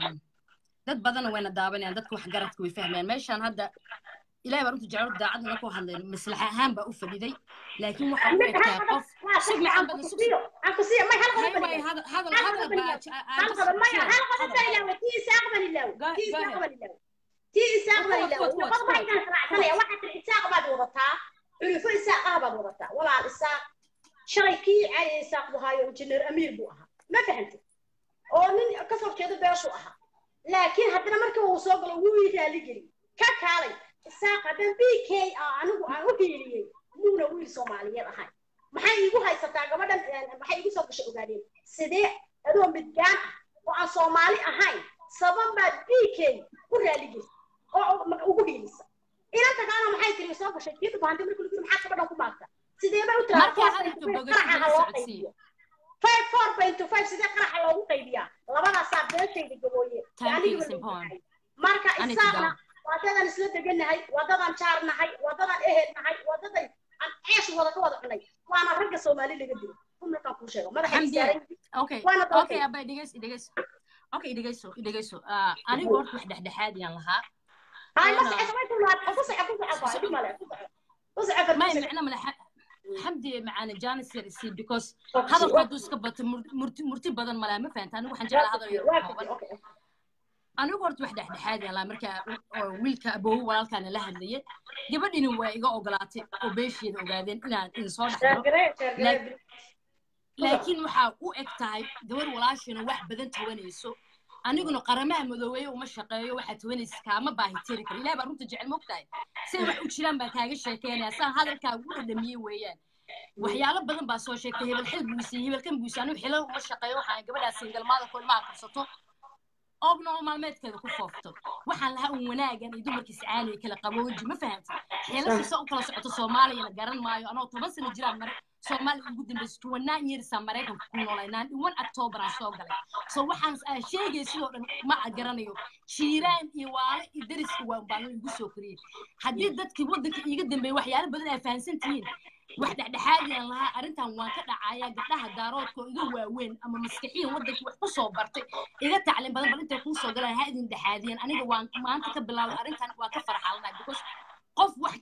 dad badanna wayna daabanayaan dadka wax garadka way fahmayaan meeshaan hadda ilahay baa runta jecel daacadna ku hadlay maslaxa ahaan baa u fadhiday laakiin waxa u egtaa qof sug macaan badan sug hadal hadal tii isaaq baan ilaawo luqad ma inaan raacsanaya waxaa tiri isaaq baad wadataa culufo isaaqaha baad wadataa walaal isaaq shalay kii caaya isaaq buu haayo injineer amiir buu ahaa ma fahantay oo nin kasoo jeedo beeshu ahaa laakiin haddana markii uu soo galo wuu ii raaligeli ka kaalay isaaq haddan b k anigu aan u hiiliyey muuna wiil soomaaliyeed ahay maxay iigu haysataa gabadhan maxay iigu soo gashay ogaadeen sidee adoo midgaan ah oo aan soomaali ahayn saban baad b k u raaligeli oo ugu hiilisa inanta kalena maxay tiri soo gashay kii dhubaantay markii lagu maxaa gabadhan ku maagta sidee bay u tiraa loo qaybiyo five four point five sidee qaraxa loogu qaybiyaa labadaasaa beeshayda gabooye marka isaaqna waadadan isla degannahay waadadan jaarnahay waadadan ehelnahay waadadan aan ceesh wada ka wada cunay waana ragga soomaali laga dilo umilkan kuu sheego madaxay abay dhegeys dhegeys okay dhegeyso dhegeyso anigu horta wax dhexdhexaad yaan lahaa may micno male xamdi macaane janis yar isii because hadalku hadduu iska bato murti badan malaa ma fahanta anigu waxaan jeclaa hadal yar kooban anigu horta wax dhexdhexaad yaan lahaa marka wiilka aboowo walaalkaana la hadlayay gabadhini waa iga ogolaatay oo beesheeda ogaadeen inaan idin soo dhexdhiro laakiin waxaa u eg tahay gabar walaashina wax badan tawanayso aniguna qaramaha madoobeeye uma shaqeeyo waxaa tawanaysa kaama baahitiri kara ilahi baa runta jecel mogtahay siday wax u jiraan baan kaaga sheekeynaya saan hadalkaaga u dhadhamiyey weeyaan waxyaalo badan baa soo sheegtay hebel xil buusiye hebelkan buusiye anigu xilal uma shaqeeyo waxaan gabadhaas singalmaada ko ilmaha karsato og nolol maalmeedkeeda ku foofto waxaan lahaa un wanaagan iyo dumarkiis caaliya kala qabooji ma fahamta xeelashiisa u kala socoto soomaaliyana garan maayo anoo toban sano jiraan mare soomaaliya ugu dambaysa tuwanaan yeerisaa maraykanka ku noolaynaan iwan october aan soo galay so waxaan aan sheegay sidoo dhan ma garanayo jiiraan iyo waale iyo dariska waa baan igu soo koriyey haddii dadkii waddanka iiga dambeeyey waxyaalo badan ay fahansan tihiin wax dhexdhexaadiyaan lahaa arrintan waan ka dhacayaa gabdhaha daaroodka oo iga waaweyn ama maskaxiyan waddankii wax ku soo bartay iga tacliin badan bal intay kuu soo galaan ha idin dhexaadiyeen aniga waan maanta ka bilaabay arrintan waa ka farxalanay because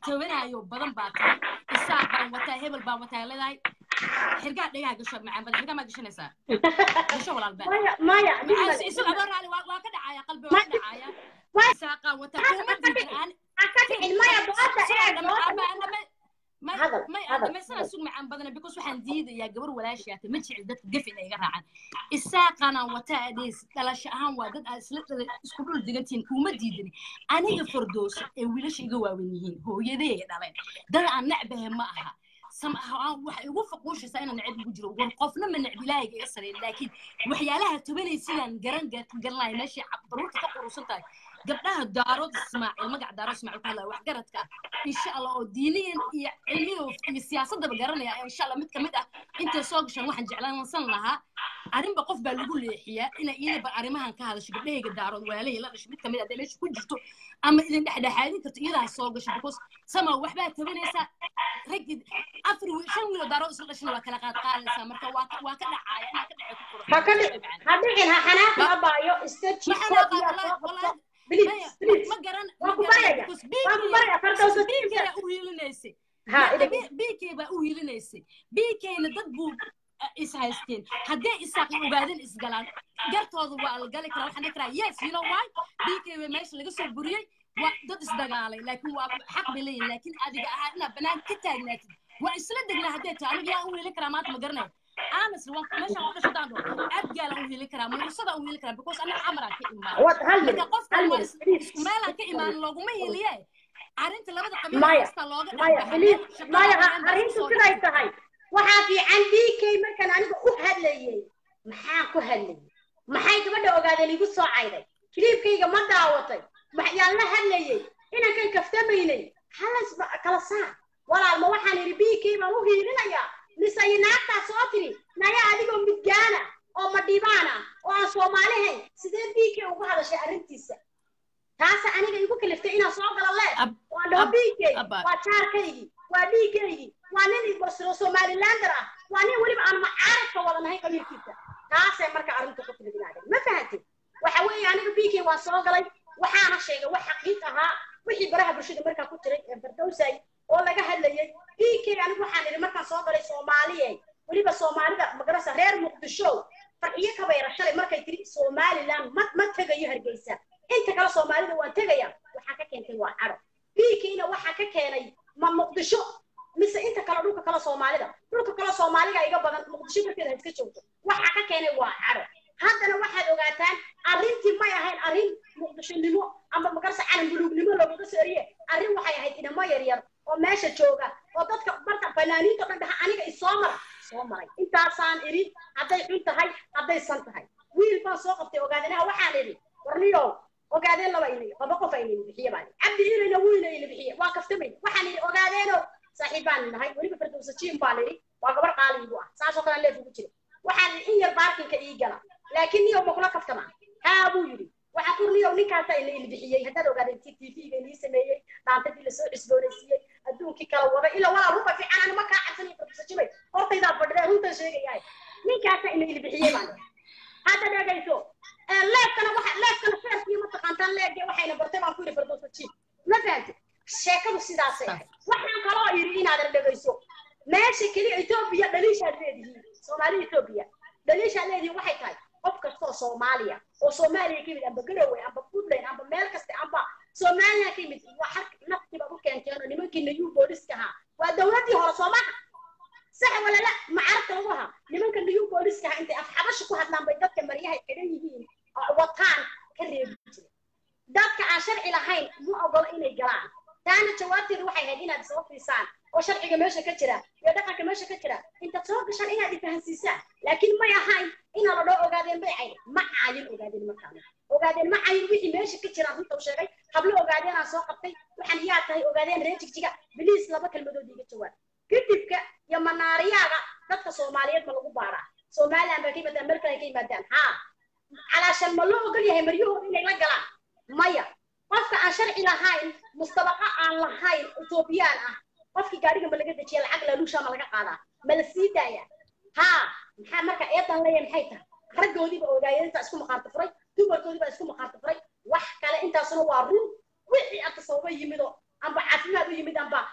tobanayo badan baa tahay isaaq baan wataa hebel baan wataa leedahay xirgaa dhagaha gasho macaan badan xirgaa maa gashanaysaa gasho walaalba maya maya maxaa isaga adoo raali waa waa ka dhacaya qalbi waa ka dhacaya Maya. isaaqaan wataa kuma diidan aan ha ka dhicin maya doota eeg doota Hadal, hadal, dhamaysana sug macaan badana because waxaan diidayaa gabar walaashaata ma jecel dadka gaf inay iga raacaan isaaqanaan wataa adees dhalasho ahaan waa dad aad isla dhala isku dhul digantihiin kuma diidani aniga fardoosa ee wiilasha iga waawen yihiin hooyadee dhaleen dad aan necbahe ma aha samahaan waxay igu faquushaysaa inaan necab igu jiro war qofna ma necb ilaahayga iga sareyn laakiin waxyaalaha tobanay sidaan garan garanaya meeshay baruurta ka qurusan tahay gabdhaha daarood ismaaciil magaca daarood ismaaciil ku hadlaya waxgaradka ah insha allah oo diiniyan iyo cilmiyo iyo siyaasadaba garanaya insha allah mid kamid ah intay soo gashaan waxaan jeclaansan lahaa arrinba qof baa lagu leexiyaa inay iyadaba arrimahan ka hadasho gabdhahayga daarood walaalahii la dhasho mid kamid ah hadday meesha ku jirto ama idin dhexdhexaadin karto iyadaa soo gasho because sama waxbaa tabanaysaa raggi afar wiil shan wiil oo daarood isla dhashana waa kala qaad qaadaysaa marka waa ka- waa ka dhacaya inaa ka dhacay ku ha ka dhic ha dhicin ha xanaaqin abaayo istaji please please ma garan Waa ku baraya. Waa ku baraya, Fardowsa bikeyga u hiilinaysay ha idin bikey baa u hiilinaysay bikeyna dad buu uh, is haysteen haddee isaaq ogaadin isgalaan gartooda waa la gali karaa waxaan dhihi karaa yes you know why bikey baa meesha laga soo buriyey waa dad isdagaalay laakiin waa xaq bay leeyihin laakiin adiga ahaa inaad banaan ka taagnaatid waa isla degnaa haddee tahay aniga yaa u hiilin karaa maanta ma garanayo honestly waan meeshaan ku dhasho daan dhoo abgaalaan u hiilin karaa mursada u hiilin karaa because anaga camaraan ka imaan What? hal marka minute qofka hal waa minute is- please isku meelaan ka imaan looguma hiiliye arrinta labada qabiil Maya, kasta looga maya dhexbaxa please shaqada maya ha haween baa arrintu soo siday gashay. tahay waxaa fiican dk markaan aniga u hadlayay maxaan ku hadlayay maxay gabadha ogaadeen igu soo cayday kiliibkayga ma daawatay maxyaan la hadlayay inankan kaftamaynay halas kala saar walaal ma waxaan idhi bk baan u hiilinayaa mise iyo naagtaa soo tiri naya adigoo midgaana oo madhibaana oo aan soomaalihayn sidee bk ugu hadashay arrintiisa taasa aniga igu kaliftay inaan soo galo leed Ab- waa dhaho ab- bk abba. waa jaarkaygii waa dhiigaygii waa nin ibosro somalilander ah waa nin weliba aan macaaradka wadanahay qabiilkiisa taasay marka arrinta ku timid inaadeen ma fahantay waxa weeye aniga bk waan soo galay waxaana sheegay wax xaqiiq ahaa wixii baraha bulshada markaa ku jiray ee fardowsay oo laga hadlayay bk anigu waxaan idhi markaan soo galay soomaaliye weliba soomaalida magarasa reer muqdisho farxiyo kabayra shalay markay tiri somaliland ma ma tegayo hargeysa inta kale soomaalida waan tegaya waxaa ka keentay waa caro bkna waxaa ka keenay ma muqdisho mise inta kale dhulka kale soomaalida dhulka kale soomaaliga iga badan muqdisho darteeda ha iska joogto waxaa ka keenay waa caro haddana waxaad ogaataan arrintii may ahayn arrin muqdishonimo ama magarsa calan buluugnimo loogaga sooriye arrin waxay ahayd inamo yaryar oo meesha jooga oo dadka marka fanaaniinta o dhan dhaha aniga isoo mara soo maray intaasaan idhi hadday xun tahay hadday san tahay wiil baan soo qabtay ogaadanaha waxaan idhi warniyow ogaadeen laba ini laba qof ayna ini bixiye baan cabdi ilayna wuu ina ini bixiye waa kaftamay waxaan idhi ogaadeeno saaxiib baan nahay weliba fardowsa jiim baan idhi waa gabar qaali igu ah saasoo kale leef ugu jira waxaan idhi in yar baarkinka ii gala laakiin niyow ma kula kaftama haa buu yidhi waxaan ku niyow ninkaasaa ina ini bixiyey haddaad ogaadeen t t v ga inii sameeyey dhaantadii lasoo cusboonaysiiyey adduunkii kala waday ila walaa ruba fiican ani ma kaa cabsanay fardowsa jimay hortaydaa fadhida runtan sheegayahay ninkaasaa ina ini bixiyey baan idhi hadda dhegayso leefkana waxa leefkana feerkii mataqaantaan leege waxayna bartay baan ku yidhi fardowsa jiib ma fahamtid sheekadu sidaasay ahayd waxaan kaloo yidhi inaadan dhegayso meesha keliya etoobiya dhaliishaad leedihiin soomaali etoobiya dhaliishaad leedihiin waxay tahay qof kastoo soomaaliya oo soomaaliya ka yimid amba garowe amba puntland amba meel kaste amba soomaaliya ka yimid waa xag naftiba u keenteen oo nimankii nayuu booliska ahaa waa dowladdii hore soomaha sax wala la macarabta lagu ahaa nimanka nayuu booliska ahaa intay afxabasha ku hadlaan bay dadka maryahay xidhan yihiin oo wataan ka reebi jiray dadka aan sharci lahayn ma ogola inay galaan taana jawaabteedu waxay ahayd inaad soo fiisaan oo sharciga meesha ka jira iyo dhaqanka meesha ka jira intaad soo gashaan inaad ifahansiisaan laakiin may ahayn inaa la dhoo ogaadeen bay cayn ma cayin ogaadeen markaana ogaadeen ma cayin wixii meesha ka jira runta u sheegay hablo ogaadeen aan soo qabtay waxaan yaa tahay ogaadeen reer jigjiga biliis laba kelmadood iiga jawaab kadibka iyo manaariyaaga dadka soomaaliyeed ma lagu baaraa somaliland baa ka yimaadaan meel kale ay ka yimaadaan haa calaashan ma loo ogol yahay maryahooda inay la galaan maya qofka aan sharci lahayn mustabaqa aan lahayn etoobiyaan ah qofkii gaadhiga ma laga dejiya lacag laaluusha ma laga qaadaa ma la sii daaya haa maxaa marka eedan leeyahay maxay tahay raggoodiiba ogaayeen intaa isku maqaarta furay dumarkoodiiba isku maqaarta furay wax kale intaasuna waa run wixii arta sababa yimido amba caafimaad u yimid amba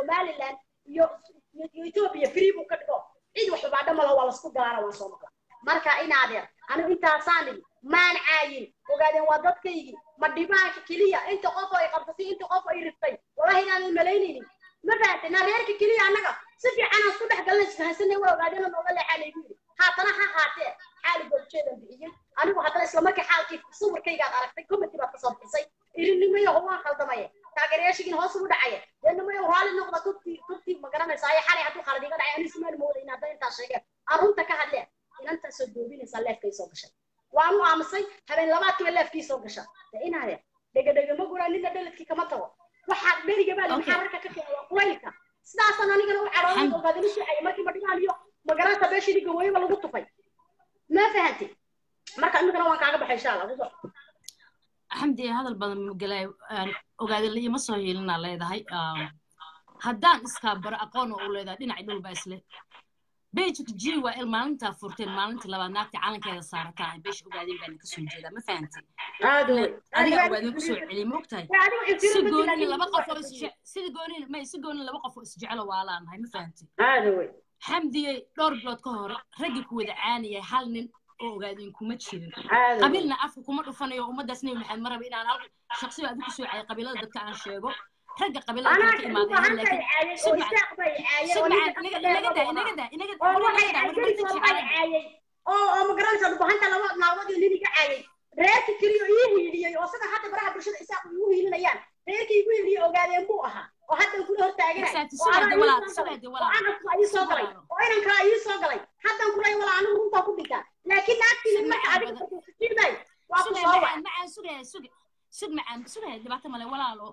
somaliland iyo iyo iyo ethiopia free buu ka dhigo cid wax baadha malaha waa lasku galaana waan soo maqla marka inaadeer anigu intaasaan idhi maan caayin ogaadeen waa dadkaygii ma dhibaanka keliya inta qof oo ay qabsatay inta qof ay riftay wallahi inaanan malaynaynin ma fahamtay na reerka keliya annaga si fiican aan isku dhex galnay isfahansanay waa ogaadeen nooga leexaa laygu yidhi haatana ha haatee xaali goobjeedan bixiyey anigu haddana isla markii xaalkii sawirkaygaad aragtay committee baad kasoo bixisay irinimayo waan khaldamaye taageerayaashigiin hoos ugu dhacaya deenamayo raali noqda tubtii tubtii ma garanaysaa ayo xalay hadduu khalad iga dhacay anigu ismaan moodayna hadda intaa sheegeen aan runta ka hadleen inantaasoo doobinaysaa leefkay soo gashay waan u aamusay habeen labaadkiiba leefkii soo gasha de inaade dhegadhega ma guraa nina dhaladkii kama tago waxaad dheriga baa Okay. maxaa rarka ka keenay waa quraylka sidaasaan anigana u cadhoonay oo baadina sicaya markii madhigaan iyo magaranta beeshii gawooyaba lagu tufay ma fahantay marka imikana waan kaaga baxay insha allah kusoo xamdi hadal badan magalay ogaade la ima soo hiilinaa leedahay Um, haddaan iskaa baro aqoon oo u leedahay dhinacii dhulba isle bejik g waa il maalintaa furteen maalintii labaad naagta calankeeda saarataa beesha ogaadeen baana kasoo jeedaa ma fahantay aad wey adiga ogaadeen kusoo celiyay ma ogtahay si goonina laba qof oo isje sida goonina may si goonina laba qof oo isjecelo waa laanahay ma fahantay aad wey xamdiyey dhowr bilood ka hor raggii ku wada caaniyay hal nin oo ogaadeen kuma jirin aad wey qabiilna afka kuma dhufanayo ummadaas nebi maxamed ma raba inaan hal shaksiba adigu soo cayay qabiilada dadka aan sheego ragga qabiilada anaa kale ka imaaday hal laakiin caayay oo sumcan isaaq bay caayay oo sumcan ninka inaga dheer inaga daa baa inaga daa inaga oo daa waxay inaga daa caayay warbarta soo bay jecel caayay oo oo magaranaysa dhubahanta laba naawadii nin iga caayay reerki keliya ii hiiliyey oo sida hadda baraha bulshada isaaq igu hiilinayaan reerkii igu hiiliyey ogaadeen buu ahaa oo hadda kula hortaaganay Exactly. oo anaa Sugaade ii walaal, soo galay sugaade oo walaal. anasku ii soo galay Sugaado. oo inankaa ii soo galay haddan kulay walaa anigu runtaa ku dhintaa laakiin naagtii marka Sumcan adiga badan. kujiiday waa ku sugay soo macaan macaan sugay sugay sug macaan sugay dhibaato male walaalo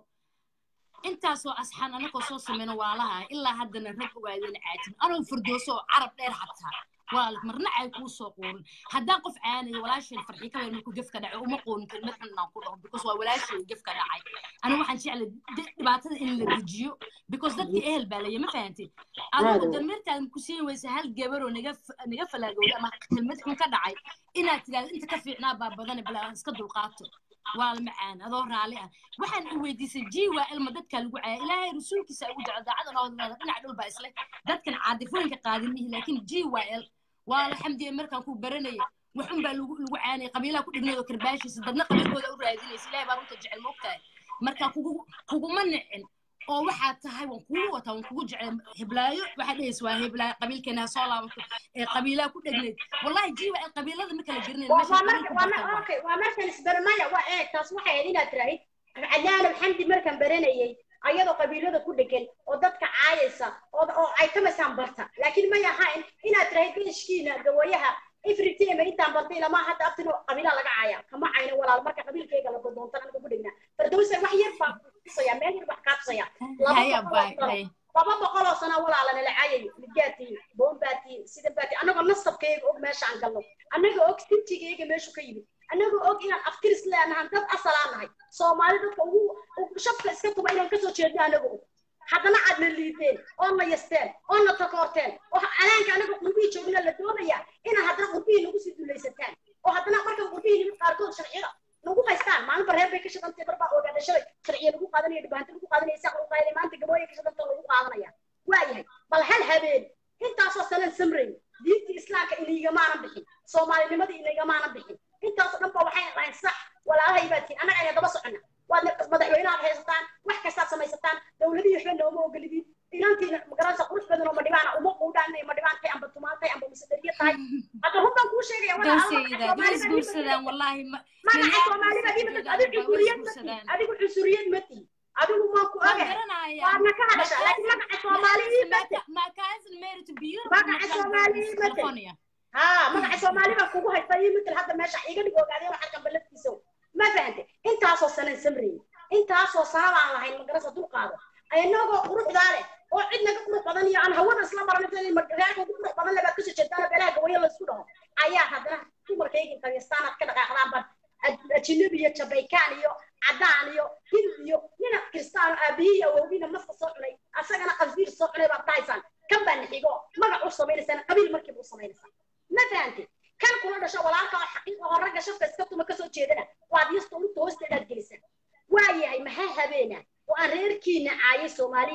intaasoo asxaan anakoo soo sameyno waalaha ilaa haddana rag ogaadeen caatin anoo firdooso oo carab dheer xataa walaal marna ay kuu soo quurin haddaan qof caanayo walaasheen farxii ka weyn markuu gefka dhacay uma quurin kelmad xun inaan ku dhaho because waa walaasheen gefka dhacay anigu waxaan jeclay di- dhibaatada in la dejiyo because dadkii ehel baa laya ma fahantay adigu damirtaad ku siin weysa hal gabaroo naga f- naga falaagowday ama kelmad xun ka dhacay inaad tidhaahdo inta ka fiicnaa baa badane bal aan iska dulqaato waa la macaan adoo raalli ah waxaan i weydiisay ji waa ilma dadka lagu caaya ilaahay rasuulkiisa ugu jecel daacadan oo leeda dhinac dhul baa isle dadkan caadifooyinka qaadinihi laakiin ji waa il waa la xamdiye markaan ku baranaya waxun baa lagu lagu caanaya qabiilaha ku dhigneed oo karbaashiisa dadna qabiilkooda u raadinaysa ilaahay baa runta jecel moogtahay marka kugu kuguma nicin oo waxaad tahay waan kugu wataa waan kugu jecel hiblaayo waxaad dhehaysa waa hiblaayo qabiilkeena ha soo laabato ee qabiilaha ku dhegneed wallahi ji waa il qabiilada ma kala gerinayn waa meesha marka qabiilku waa bartaan mar waa okay waa markan isbarmaya waa eeg taas waxay ahayd inaad tiraahid cadaan xamdi markan baranayay ayadoo qabiilada ku dhegan oo dadka caayaysa oo oo ay kamaysaan barta laakiin may ahayn inaad tiraahid beeshkiina gawayaha ifritema intaan bartay ilamaa hadda abtin qabiilaa laga caaya kama cayna walaal marka qabiilkayga la dodoontan aniga ku dhegnaa fardowsa wax yar baa tusaya meel yar baa kaa tusaya laba haya boqol oo bay sano bay laba boqol oo sano walaalana la caayayo midgaatiin bombaatiin sida baatiin annagoo nasabkayga og meeshaan galno annagoo og sintigayga meeshu ka yimid annagoo og inaan aftiris leenahan dad asalaan nahay soomaali dadka ugu ugu shabka iska tuba inaan kasoo jeedno annagoo og haddana aad na liideen oo na yasteen oo na takoorteen oo calaanka annaga qurbihii joogna la doonaya inaan haddana qurbihii nagu sii dulaysataan oo haddana markan qurbihii nimid qaarkood sharciyada nagu haystaan maalinba reer bay ka shaqantay barbaa ogaada shalay sharciya lagu qaadanaya dhibaanta lagu qaadanaya saaq lagu qaadanaya maanta gabooya ka shaqanta lagu qaadanaya waayahay bal hal habeen intaasoo sanan samray diintii islaamka iniigamaanan bixin soomaalinimadii iniigamaanan bixin intaasoo dhan ba waxay dhahayn sax walaalahay baa tiin annaga ayna daba soconna waad madaxweynaad haysataan wax kastaad samaysataan dowladihii waxba nooma ogolidin inantiina magaranaysa qurux badan oo madhibaana uma quudhaan amba dhibaantay amba tumaantay amba misadariya tahay hadda runtan kuu sheegaya dowsayda duu isguursadaan wallaahi ma magaca soomaalida dhimatad adigu cusuriyad ma tihi adigu cusuriyad ma tihi adigu maa ku waan ogahay garanaya waadna ka hadashaa laakiin magaca soomaali ii mate my cousin married to beautiful Magaca Soomaali ii mate. California. haa magaca soomaali baa kugu haysta ii matal hadda meesha iga dhig ogaadeen waxaa kambaladkiisa ma fahantay intaasoo sanan samreeyey intaasoo sana baan lahayn magarasa dulqaado inagoo quruxdaa leh oo cid naga qurux badan iyo aan hawada isla maran reerka ugu qurux badan leh baad kasoo jeedaan beelaha gawayo laysku dhaho ayaa haddana dumarkayga qabiistaanaad ka dhaqaaqdaan baan ajinabi iyo jabaykaan iyo cadaan iyo hind iyo nina kristaan aabihii iyo awowgiina maska soo cunay asagana qalbiir soo cunay baad dhahaysaan kan baa nixigo magac u samaynaysaan qabiil markiiba u samaynaysaa ma fahantay kan kula dhasho walaalka oo xaqiiqa oo ragga shafka iska tuma kasoo jeedana waad yasta ulugta hoosteedaad gelisaan waayahay maxaa habeena oo aan reerkiina caayay soomaaliyeed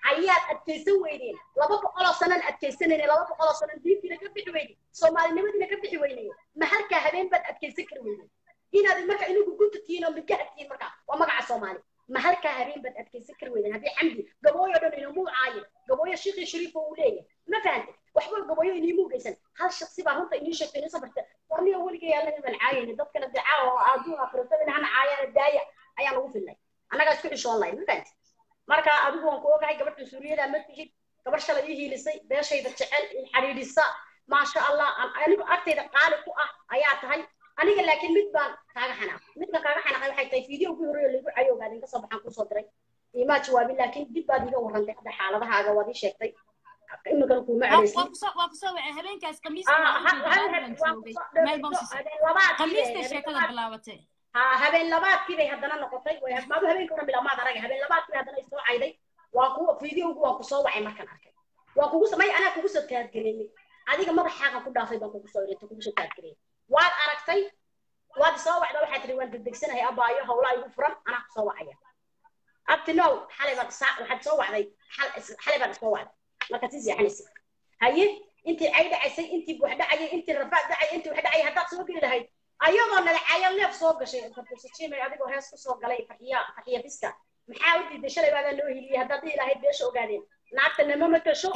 ayaad adkaysan weydeen laba boqoloo sanan adkaysanayne laba boqoloo sanan diintiina ka bixi weyne soomaalinimadiina ka bixi weynaye ma halkaa habeen baad adkaysan kari weyne inaad marka inigu gunta tihiin oo midgaha tihiin marka waa magaca soomaali ma halkaa habeen baad adkaysan kari weyden haddii xamdi gabooyo dhan inamuu caayin gabooyo shiiqii shariifo uu leeyahay ma fahante waxba gabooyo inimuu geysan hal shaksi baa runta inii sheegtay inii safarta warniyo weligay allaga baan caayayna dadkana dacaa oo adduunka firatadina hana caayaana daaya ayaan ugu filnay annagaa isku xishoon lahayn ma fahante marka adigu waan ku ogahay gabadha suuriyada ma tihid gabar shalay ii hiilisay beeshayda jecel in xidhiidhisa maasha allah anigu agtayda qaali ku ah ayaa tahay aniga laakiin mid baan kaaga xanaaqay midkan kaaga xanaaqay waxay tahay fiideo ugu horreeya lagu cayo ogaadin kasoo baxaan kuusoo diray imaa jawaabin laakiin dib baad iga warrantay hadda xaaladahaaga waad ii sheegtay iminkana kuuma cadhaysin waa kusoo waa kusoo wacay habeenkaas khamiista meel baan usisay khamiista sheekada bilaabatay ha habeen labaadkii bay haddana noqotay way maadu habeenka una bilaamaad arag habeen labaadkii bay haddana isoo cayday waa ku fiideogu waan kusoo wacay markaan arkay waa kugu samay anaa kugu soo taadgareeyey adiga madaxaagan ku dhaafay baan kugu soo irinta kugu soo taadgareeyey waad aragtay waad isoo wacda waxaad tiri waan degdegsanahay abaayo hawlaa igu furan anaa kusoo wacaya abti now xalay baad waxaad soo wacday xalay baad isoo wacday markaad sii seexanaysa haye intii cay dhacaysay intii buux dhacayay intii rafaad dhacayay intii wax dhacayay haddaad soo geli lahayd ayagoo nadacayo leef soo gashay fartusajimay adigoo hees ku soo galay farxiya farxiya fiska maxaa u diiday shalay baadaa loo heliyey haddaad dhihi lahayd beesha ogaadeen naagta nama matasho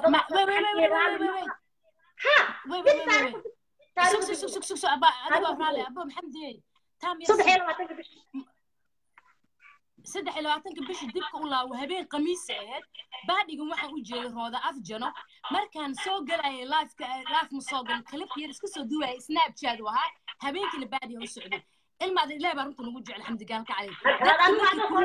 saddex iyo labaatanka bish saddex iyo labaatanka bisha dibka u laawo habeen khamiisa ahayd baadhigan waxaan u jeeday rooda afjano markaan soo galayay lifeka life ma soo galin kalibka yar iska soo duwayay snapchat ahaa habeenkiina baadhigan u socday ilma ada ilaah baa runta nagu jecel xamdigaan ka calay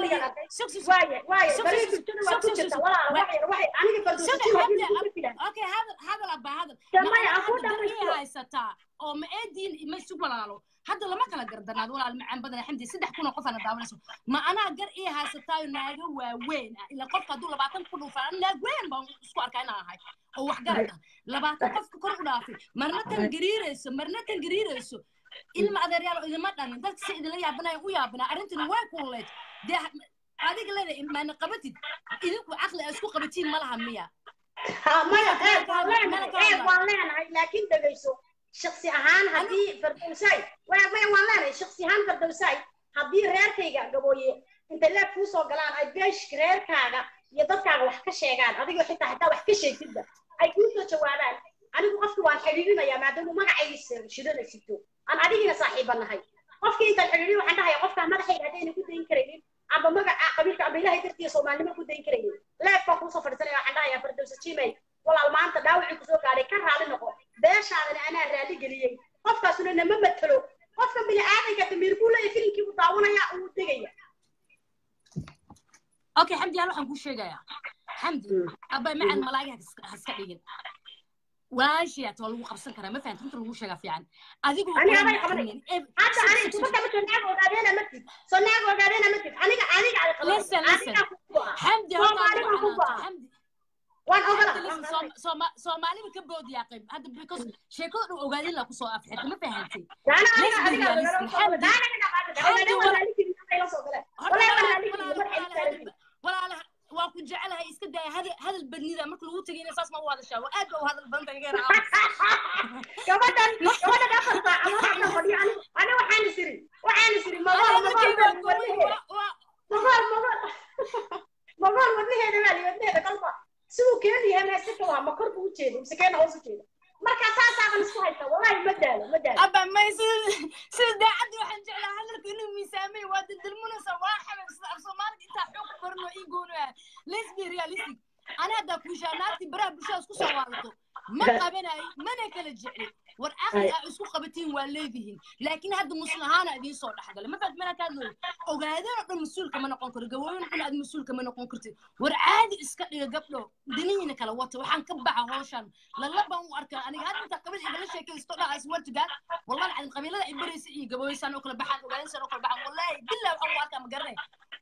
okay hadal hadal abaa hadal haysataa oo ma eediin ma isu walaalo hadda lama kala gardanaad walaal macaan badan xamdi saddex kun oo qof ana daawanayso ma anaa gar ii haysataayo naaga waaweyn ah ilaa qofka hadduu labaatan ku dhuufaan naag weyn baan isku arkaa inaan ahay oo wax garad ah labaatan qofka kor u dhaafay marna tan gariirayso marna tan gariirayso ilma adeeryaal oo idima dhalin dadka si idinla yaabanayo u yaabanaa arrintani way kuleed dee adiga leeda maana qabatid idinku caqli a isku qabatiin ma laha miya maya eeg waan leenahay eeg waan leenahay laakiin dhegayso shaksi ahaan haddii fardowsaay maya maya waan leenahay shaksi ahaan fardowsaay haddii reerkayga gabooye intay leeb kuu soo galaan ay beesh reerkaaga iyo dadkaaga wax ka sheegaan adigoo xitaa hataa wax ka sheegtidba ay kuu soo jawaabaan anigu qofki waan xidhiidhinayaa maadaama magacayga shidana sito aan adigina saaxiiba nahay qofkii intaan xidhiidhin waxaan dhahaya qofkaa madaxayga haddayna ku dayn karaynin amba magaca qabiilka amba ilahay dartiya soomaalinimo ku dayn karaynin leeb baan kuusoo fadhiisanaya waxaan dhahayaa fardowsa jimay walaal maanta dhaawacii kusoo gaadhay ka raali noqo beeshaadana anaa raali geliyey qofkaasuna nama matalo qofka bini aadanka damiir buu leeyahay filimkii buu daawanaya uu degaya okay xamdi hal waxaan kuu sheegayaa xamdi abay macan malaa'iga ha iska dhigin walaashiyaat waa lagu qabsan karaa ma fahamta runta lagu sheegaa fiican adigu aniga abay qabanay hadda aniga kubadda ma soo naag ogaadeena ma tid soo naag ogaadeena ma tid aniga aniga ay qabanay listen listen aniga ku go'a xamdi Soomaali baan ku go'a xamdi waan ogala soomaalida ka boodiyaa qayb hadda because sheekada dhan ogaadin laa kusoo afxirta ma fahantay daana aniga Let's be adiga realistic. daana daana ina qaadada ogaadeena waan raali gelin ay la soo galeen walaa waan raali gelin madaxayga walaala waa ku jecelahay iska daya hadal hadal badnida marka lagu tegayna saas ma u hadashaa waa aad ba u hadal badan tahay geer gabadhan gabadhan afar saac ama waxaan fadhiyo ani ani waxaan isiri waxaan isiri magool magool magool magool magool wadnaheeda baa li wadnaheeda kalba siduu keenu yahay meesika waa ma kor buu ujeeda mise keena hoos ujeeda marka saasaaban isku haysta wallahi ma daalo ma daalo aba may sida sida daacadda waxaan jeclaa hadalka inuu miisaamay waa dildilmunaysa waa xamil sida af soomaaliga intaa xoog ku barno ii goonaya let's be realistic ana haddaa kuushaa naagtii baraha bulshada isku soo waadato ma qabanayo mana kala jecli war aqli aa isku qabatiin waa leedihiin laakiin hadda muslim ahaana idiin soo dhexgalay ma faad mana kaadlooy ogaadeen oo dhan mas-uul kama noqon karo gawooyin dhan aad mas-uul kama noqon kartid war caadi iska dhiga gabdho danihiina kala wata waxaan ka baxa hawshan lala baan u arkaa aniga hadda intaa qabil igala sheekaysto dhaha iswartigaan wallahi cadin qabiilada ay baraysa iyo gabooyisaan oo kala baxaan ogaadinsan oo kala baxaan wallahi bilaa waxaan u arkaa ma garanay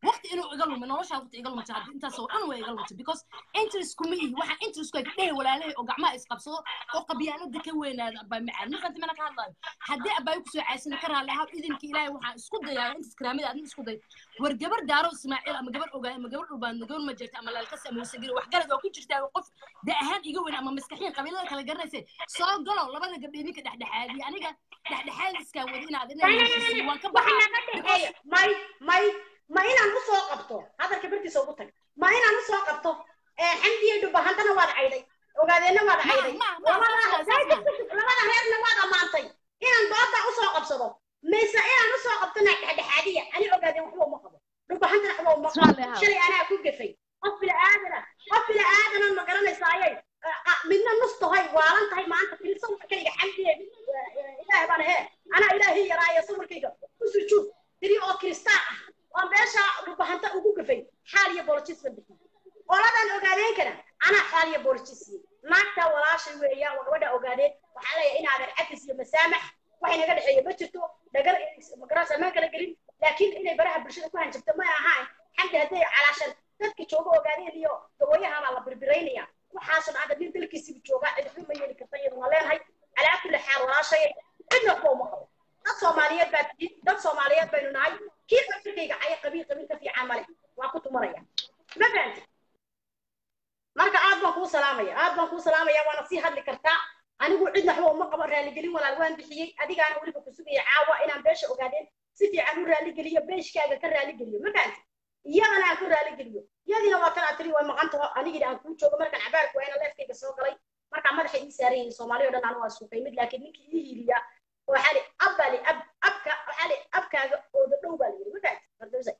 waqti inuu iga lumin noloshaa waqti iga lumta hadda intaasoo dhan way iga lumta because interest kuma ihi waxaa interest ay dhehe walaalahay oo gacmaha isqabsado oo qabyaalada ka weynaada abaa macaan markaanti mana ka hadlayo haddii abaayo kusoo caysana ka raalli ahaa idinka ilaahay waxaan isku dayaa intas karaamada adin isku day war gabar daaro ismaaciil ama gabar ogaay ama gabar dhulbaan gabar ma jirta ama laalkas ama wasagiri wax galad oo ku jirtaa qof da ahaan iga weyn ama maskaxiin qabiilada kala garanaysa soo galo labada gabdhe ninka dhexdhexaadiya aniga dhexdhexaadiskaa wada inaad inaa heshiisiyo waan ka baxaa because may may ma inaan usoo qabto hadalka bartiisa ugu tag ma inaan usoo qabto xamdiye dhubahantana waad cayday ogaadeenna waad cayday ma- ma- ma- labada saas- saas- labada reerna waad ammaantay inaan dooda usoo qabsado mise inaan usoo qabtona dhexdhexaadiya ani ogaadeen waxba uma qabo dhubahantana waxba uma Raalli qabo ahaw. shalay anaa ku gafay qof bila aadana qof bila aadana ma garanaysaaye midna nus tahay waalan tahay maanta fili sawirkayga xamdiye ilaahay baan he anaa ilaahay yaraayo sawirkayga u sujuud tiri oo kiristaan ah oo meesha dhubahanta ugu gafay xaal iyo boolojis baan bixiyey qoladan ogaadeen kana anaa xaal iyo boolojis siiyey naagta walaashay weeyaan waa gabadha ogaadeen waxaa leeyahay inaadan cafis iyo masaamax waxay naga dhexeeya ma jirto dhagar magaranaysa maan kala gelin laakiin inay baraha bulshada ku hanjabto ma ahaan xamdi hadday calaashan dadka jooga ogaadeen iyo gawayahabaa la birbiraynaya waxaasoo dhan nin dalkiisiba joogaa cidxu ma yeeli karta iyaduna leenahay calaa kulli xaal walaashay cidna waxba uma qabo dad soomaaliyeed baa tihiin dad soomaaliyeed baynu nahay kii afrikayga caya qabiil qabiil ka fiican male waa ku tumanaya ma fahanti marka aad baan kuu salaamaya aad baan kuu salaamaya waana sii hadli kartaa anigu cidna waxba uma qabo raaligelin walaal waan bixiyey adigaana weliba ku sugaya caawa inaan beesha ogaadeen si fiican u raaligeliyo beeshkaaga ka raaligeliyo ma fahanti iyadana aan ku raaligeliyo iyadiina waa tan aad tiri way maqan taho anigina aan kuu joogo markaan cabaarku waa ina leefkayga soo galay markaa madaxa ii saaran yihiin soomaali oo dhan anu waa isku qaymid laakiin ninkii ii hiiliya waxaa li abba li ab abka waxaa li abkaaga ooda dhow baa la yidhi ma fahanti fardowsa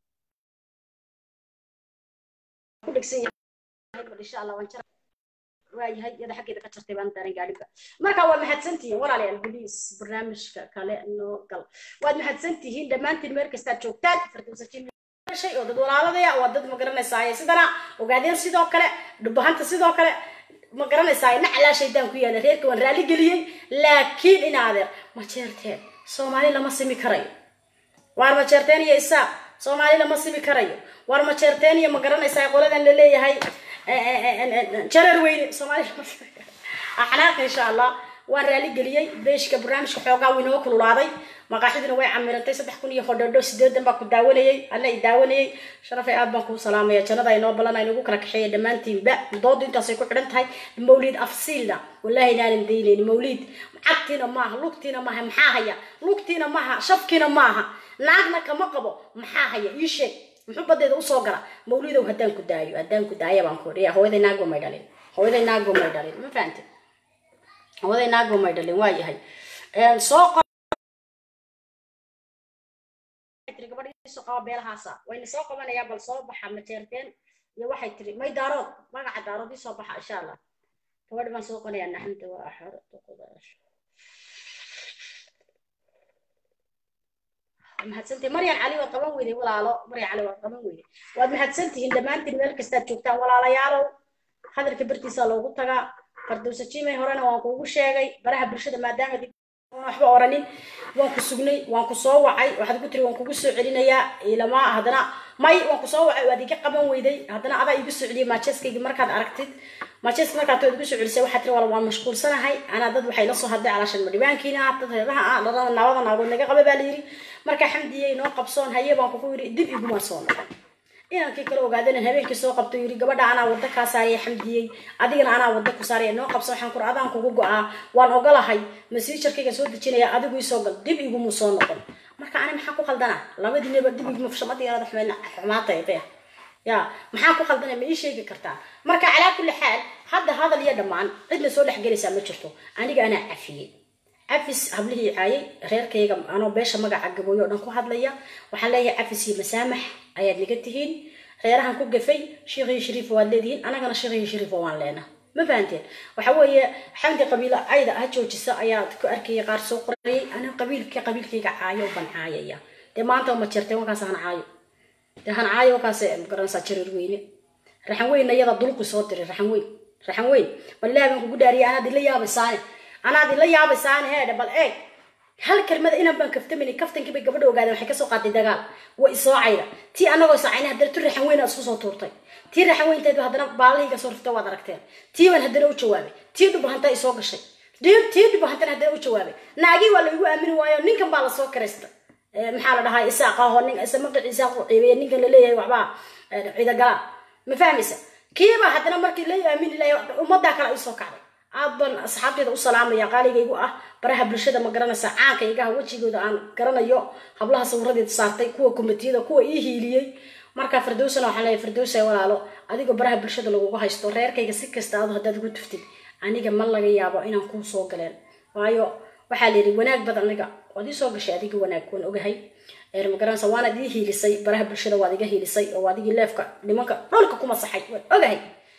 ku dhegsan yahay bal insha allah waan jara waayahay iyada xaggeeda ka jartay baan daaran gaadhiba marka waa mahadsantihiin walaalayaal boliis barnaamijka kale noo gal waad mahadsantihiin dhammaantiin meel kastaad joogtaan fardowsa jimi shay oo dad walaaladaya waa dad ma garanaysaaye sidana ogaadeen sidoo kale dhubahanta sidoo kale ma garanaysaa naclaa shaydaan ku yaala reerka waan raali geliyey laakiin in adeer ma jeerteen soomaali lama simi karayo waar ma jeerteen iyo isaaq soomaali lama simi karayo waar ma jeerteen iyo ma garanaysaa qoladan la leeyahay jarar weyne soomaali lama simi karayo axnaaq insha allah waan raali geliyey beeshka barnaamijka xoogaa wuu inoo kululaaday maqaaxiduna way camirantay saddex kun iyo hodhodho sideedan baa ku daawanayey alla i daawanayey sharafay aad baan kuu salaamaya jannada inoo ballan aynagu kala kaxeeya dhammaantiinba doodu intaasay ku xidhan tahay mawliid afsiilna wallahi inaanan daynayni mawliid cagtiina maaha lugtiina maaha maxaa haya lugtiina maaha shafkiina maaha naagna kama qabo maxaa haya ii sheeg muxuu badeeda usoo gala mawliidow haddaan ku daayo haddaan ku daaya baan ku dhiya hooyaday naagba may dhalin hooyaday naagba may dhalin ma fahamtid hooyaday naagba may dhalin waa yahay soo tiri gabadhiisu qaba beelahaasa wayna soo qabanayaa bal soo baxa mateerteen iyo waxay tiri may daarood magaca daarood ii soo baxa insha allah gabadhi baan soo qonayaa naxanta waa axar duqudaash mahadsantihin maryan cali waad qaban weyday walaalo maryan cali waad qaban weyday waad mahadsantihiin dhammaantiin meel kastaad joogtaan walaalayaalow hadalka bartiisa loogu tagaa fardowsa jimay horena waan kuugu sheegay baraha bulshada maadaama waxba oranin waan ku sugnay waan ku soo wacay waxaad ku tiri waan kugu soo celinayaa ilama haddana may waan ku soo wacay waad iga qaban weyday haddana adaa igu soo celiyay maajeskaygi markaad aragtid maajeska markaad tood igu soo celisay waxaad tiri wala waan mashquulsanahay anaa dad waxay la soo hadlay calaashan madhibaankiina dad reeraha ah dhalada naabada naagood naga qaba baa la yidhi marka xamdiye inoo qabsoon haye baan kugu yidhi dib iguma soo noqon inankii kale ogaadeen habeenkii soo qabto yidhi gabadha anaa wadda kaa saaraya xamdiyey adigana anaa wadda ku saaraya noo qabso waxaan kur adaan kugu go-aa waan ogolahay masiijarkayga soo dejinaya adigu isoo gal dib igumu soo noqon marka ani maxaa ku khaldana labadiinaba dib iguma shamada yarada xumayna xumaata ee ya maxaa ku khaldana ma ii sheegi kartaa marka calaa kulli xaal hadda hadal iyo dhammaan cidna soo dhex gelaysaa ma jirto aniga anaa cafiyey cafis hablihii caayay reerkayga anoo beesha magaca gabooyo o dhan ku hadlaya waxaan leeyahay cafis iyo masaamax ayaad naga tihiin reerahan ku gafay sheekhiyo shariif waad leedihiin anagana sheekhiyo shariif waan leena ma fahanteen waxa weeye xamdi qabiila cayda ha joojisa ayaad ku arkaya qaar soo qorayay aniga qabiilka qabiilkayga caayo ban caayaya dee maanta ma jirtay wankaas han caayo dee han caayo wankaas magaranaysaa jareer weyne raxan weynna iyada dulqi soo diray raxan weyn raxan weyn wallahi baan kugu dhaariyay anaad ila yaabaysaane anaad ila yaabaysaane heedhe bal eeg hal kelmada inaan baan kaftamaynin kaftankii bay gabadha ogaadeen waxay kasoo qaatay dagaal way isoocayda tii anagoo isacayna haddana tu raxan weyn aad isku soo tuurtay tii raxan weynteedba haddana baalahayga soo rifta waad aragteen tii baan haddana u jawaabay tii dhubahanta ay soo gashay tii tii dhubahantana haddana u jawaabay naagii waa laygu aamini waayo ninkan baa lasoo karaysta maxaa la dhahaa isaaqaho nin isa magaci isaaq u ciibeeye ninkan laleeyahay waxbaa ciidagala ma fahmaysa kiiba haddana markii la aamini lahay ummaddaa kale ay soo kacday aad baan asxaabteeda u salaamaya qaaligaygu ah baraha bulshada ma garanaysa caanka igaha wejigooda aan garanayo hablaha sawiradeeda saartay kuwa komitiyada kuwa ii hiiliyey marka firdowsana waxaan leeyahay firdowsa walaalo adigoo baraha bulshada lagugu haysto reerkayga si kasta aad haddaad ugu tuftid aniga ma laga yaabo inaan kuu soo galeen waayo waxaa la yidhi wanaag bad aniga waad ii soo gashay adiga wanaag waan ogahay magaranaysa waanaad ii hiilisay baraha bulshada waad iga hiilisay oo adigii leefka nimanka dhulka ku masaxay waan ogahay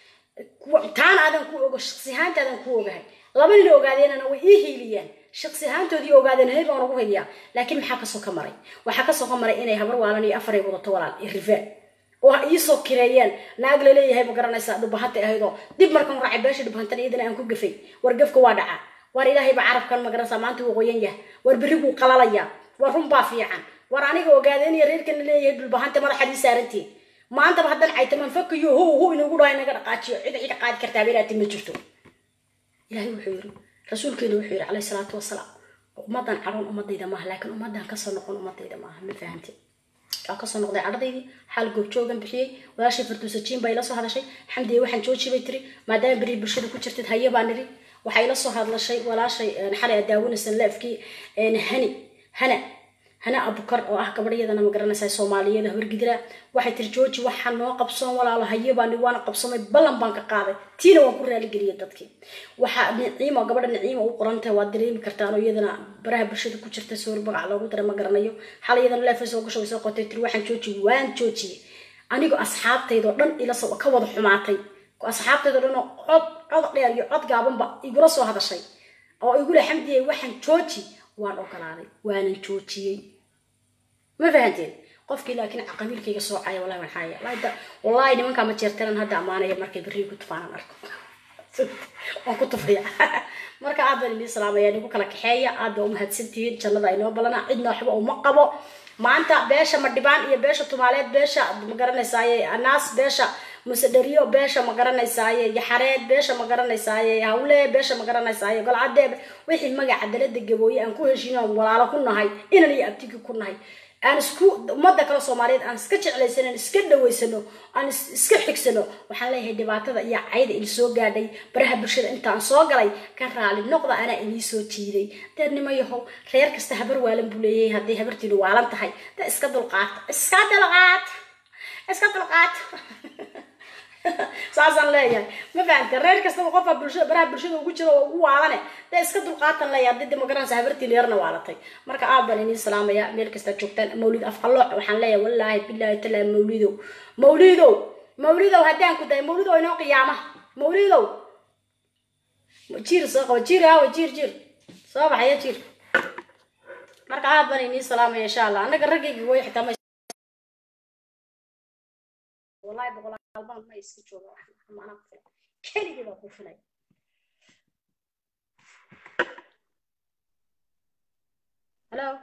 taana aadan ku ogo shaqsi ahaantaadan ku ogahay laba nin ogaadeenana way ii hiiliyaan shaqsi ahaantoodii ogaadeen hay baan ugu hiliyaa laakiin maxaa kasoo ka maray waxaa kasoo ka maray inay habar waalan iyo afaray wadato walaal iyo rifaan oo iisoo kireeyeen naag laleeyahay ma garanaysaa dhubahanta ahaydoo dib markan raacay beesha dhubahantana iyadana aan ku gafay war gafka waa dhaca war ilaahayba carabkan ma garanaysaa maanta wuu qoyan yahay war berri buu qalalayaa war runbaa fiican war aniga ogaadeen iyo reerkan laleeyahay dhulbahanta madaxadii saarantiin maantaba haddan caytamaan fakayo how how inagu dhahay naga dhaqaajiyo cid cid qaadi kartaa beeraati ma jirto ilaahay wuxuu yiri rasuulkeenu wuxuu yiri calayhi salaatu wasalaam ummadan cadhoon ummadayda maaha laakiin ummadan kasoo noqon ummadayda maaha ma fahamte waa kasoo noqday cadhadaydii xaal goobjoogan bixiyey walaashii farduusa jiin baa ila soo hadashay xamdiye waxaan jooji bay tiri maadaama beri bulshada ku jirtid haye baa niri waxay ila soo hadlashay walaashay xalay aad daawanaysan leefkii hani hana hana abukar oo ah gabadhyadana ma garanaysaa soomaaliyada horgidra waxay tiri jooji waxaa noo qabsoon walaalo haye baan waana qabsamay ballan baan ka qaaday tiina waan ku raaligeliyay dadkii waxaa niciimo gabadha niciimo u qorantahay waad dareemi kartaan oo iyadana baraha bulshada ku jirta soor magac loogu dara ma garanayo xal iyadana leefa soo gasho way soo qotay tiri waxaan jooji waan joojiyey anigoo asxaabtaydoo dhan ila soo ka wada xumaatay asxaabtaydoo dhan oo cod cod dheer iyo cod gaabanba igula soo hadashay oo igule xamdiyay waxaan jooji waan ogolaaday waanan joojiyey ma fahanteen qofkii laakiin qabiilkayga soocaya wallahi waan xaaya wallahi nimankaa ma jeertanan hadda ammaanaya markay berri ku tufaanan arko waan ku tufaya marka aad baan idin salaamaya nigu kala kaxeeya aad baa umahadsantihiin jannada aynoo balana cidna waxba uma qabo maanta beesha madhibaan iyo beesha tumaaleed beesha ma garanaysaaye anaas beesha musedheriyo beesha ma garanaysaaye yaxareed beesha ma garanaysaaye hawle beesha ma garanaysaaye golcadeeb wixii magaca dalada gabooye aan ku heshiino aan walaalo ku nahay inan iyo abtigi ku nahay aan isku ummadda kale soomaaliyeed aan iska jeclaysano aan iska dhaweysano aan iska xigsano waxaan leeyahay dhibaatada iyo cayda ili soo gaadhay baraha bulshada intaan soo galay ka raali noqda anaa inii soo jiiday deednimo yahow reer kasta habar waalan buu leeyahay hadday habartiinu waalan tahay de iska dulqaata iska dulqaata iska dulqaata saasaan leeyahay ma fahamta reer kastaba qofka bulshada baraha bulshada ugu jira oo ugu waalane dee iska dulqaatan leeyahay haddii demokraansa habartii leerna waalatay marka aad baan idiin salaamaya meel kasta joogtaan mawlid afqalooc waxaan leeyahay wallaahi bilaahi talaa mawlidow mawlidow mawlidow haddaan ku dahay mawlidow inoo qiyaama mawlidow jiir soo qaba jiir aawa jiir jiir soo baxaya jiir marka aad baan idiin salaamaya insha allah annaga raggayga way xitaa ma والله بقول البان ما يسكتوا ما انا كلي بقى كفني هلو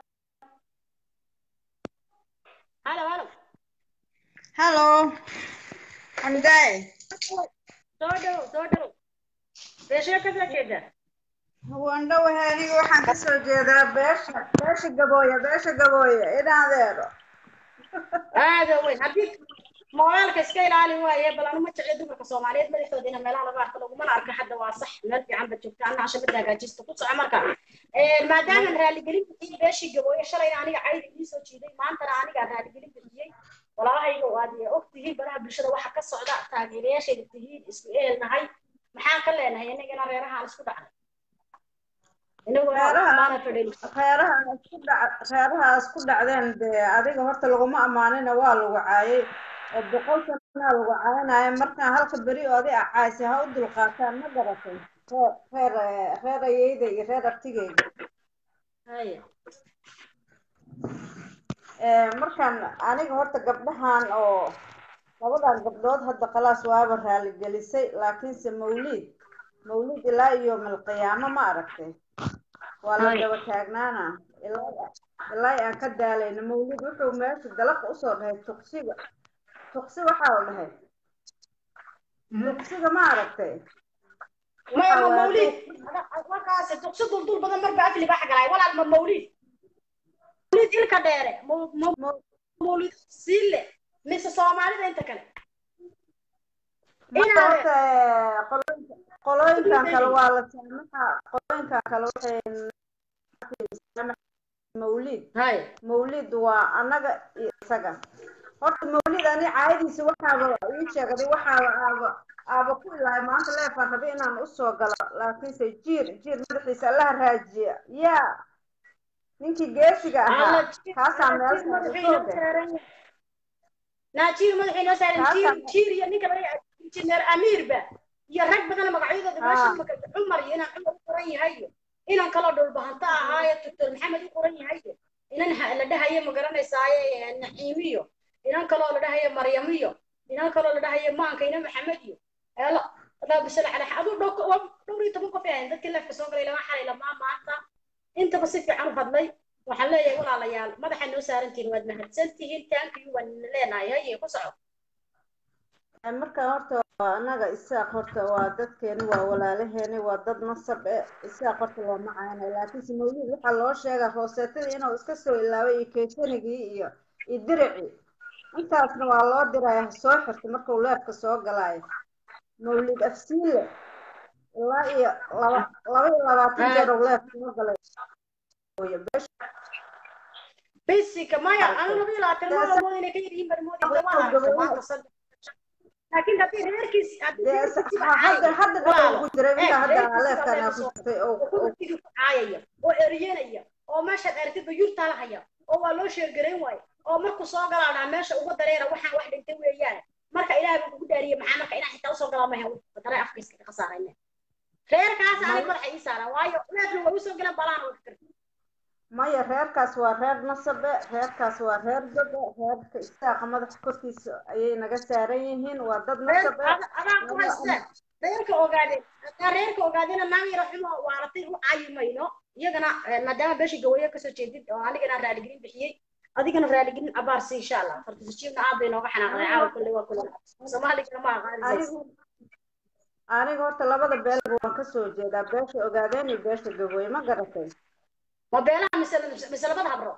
هلو هلو هلو حمداي سودو سودو ايش كذا كده waan dhowahay aniga waxaan kasoo jeedaa beesha beesha gabooya beesha gabooya inaan adeero هذا وين هديك موالka iska ilaali waaye bal anu ma jecli dumarka soomaaliyeed madaxooda ina meelaha laga arko lagumana arka hadda waa sax meel fiican ba joogta ana cashabada hagaajista ku soco marka maadaama raaligelin bixiyey beeshii gabooye shalayna aniga cayda ii soo jiiday maantana aniga raaligelin bixiyey walaalahayga aad og tihiin baraha bulshada waxa ka socda taageerayaashayda tihiin isku eelnahay maxaan ka leenahay inagana reerahaan isku dhacnay reeraha isku dhac reerahaas ku dhacdeen dee adiga horta laguma ammaanina waa lagu caayay oo boqol sanaa lagu caayanayo markaan halka beri oodi acaaysi ha u dulqaataan ma garatay reer reer ayeyda iyo reer artigeyda markaan aniga horta gabdhahan oo labadan gabdhood hadda khalaas waaba raaligelisay laakiinse mawliid mawliid ilaa iyo malqiyaamo ma aragtay waa la daba taagnaana ilaa ilaa aan ka daalayno mawlid wuxuu meesha dalaqa usoo dhahay tuqsiga tuqsi waxaa la dhahay tuqsiga ma aragtay maya ma Waxaa mawlid markaas duqsi duldul badan marba afli baa xagalaay walaal ma mawlid mawlid ilka dheere ma- ma- Ma- mawlid siile mise soomaalida inta kale marka inaad horta eh, qolooyinka qolooyinkan kale waa la saamaxa qolooyinkan kale waxay mawlid hay mawlid waa annaga iyo isaga horta mawlid ani caayadiisa waxaaba ii sheegday waxaaba aaba aaba ku ilahay maanta leefaan rabay inaan usoo galo laakiinse jiir jiir madaxiisa allaha raajiya yaa ninkii geesiga ahaa kaasaa meel saaran naajiir madaxii noo saaran jiir Kaasaa- jiir iyo ninka laga injineer amiirba iyo rag badan magacyadooda meesha Ah. maka cumar iyo inaan cumar u qoran yahay inaan kaloo dhulbahanta ahaayo doctor maxamed u qoran yahay inan ha- la dhahayo ma garanaysaaye naciimiyo inan kaloo la dhahayo maryamiyo inan kaloo la dhahayo maanka ina maxamed iyo eelo adaa bisal cala aduu dhow waa dhowr iyo toban qof ay ahayn dadkii leefka soo galay lama xalay lamaa maanta intaba si fiican u hadlay waxaan leeyahay walaalayaal madaxa noo saarantihiin waad mahadsantihiin taankiyu waan leenahay haye ku soco marka horta waa annaga isaaq horta waa dadkeeni waa walaalaheeni waa dad nasab e isaaq horta looma caynay laakiinse mawlid waxaa loo sheegaa rooseetadii inuu iska soo ilaaway iyo keesanigii iyo iyo diricii intaasna waa loo diraya ha soo xirta markuu leefka soo galaayo mawlid afsiile ilaa iyo laba laba iyo labaatan jeer uu leefka soo galay Hooyo, beesha basica maya anu laba iyo labaatan ma amood inay ka yar yihiin baan moodaysa waa aragtay maanta saddex laakiin haddii reerkiis haddii dee reerkiisiba ha- hadda caayaya hadda walaalo dhaba ugu jiray eh intaa hadda reerkiisiba leefkan aa leefka ku soo jirtay oo oo kuwatigi ku caayaya oo eryanaya oo meeshaad aragtidba yurtaa la haya oo waa loo sheergarayn waayo oo markuu soo galaa dhaa meesha uga dareera waxaan wax dhintay weeyaan marka ilaahay buu kugu dhaariyey maxaa marka inaa xitaa usoo galaa maha dare afka iska khasaarayne reerkaas anig madaxa ii saaraan waayo leefna way usoo galeen balaana way fikirta maya reerkaas waa reer nasabe reerkaas waa reer gobe reerka isaaqa madaxa korkiisa ayay naga saaran yihiin waa dad reer nasabe ada- adaa ku haysta reerka ogaadeen hadaa reerka ogaadeena naag yaro xumo waaratay u caayi mayno iyagana eh, maadaama beesha gawayo kasoo jeedid oo anigana raaligelin bixiyey adigana raaligelin abaarsi insha allah fartisijiibna aad bay nooga xanaaqday caawa kulle waa kulle soomaaligana ma aqaanisays anigu aniga horta labada beelba waan kasoo jeedaa beesha ogaadeen iyo beesha gabooye ma garatay ma beelaha mise mise labada habro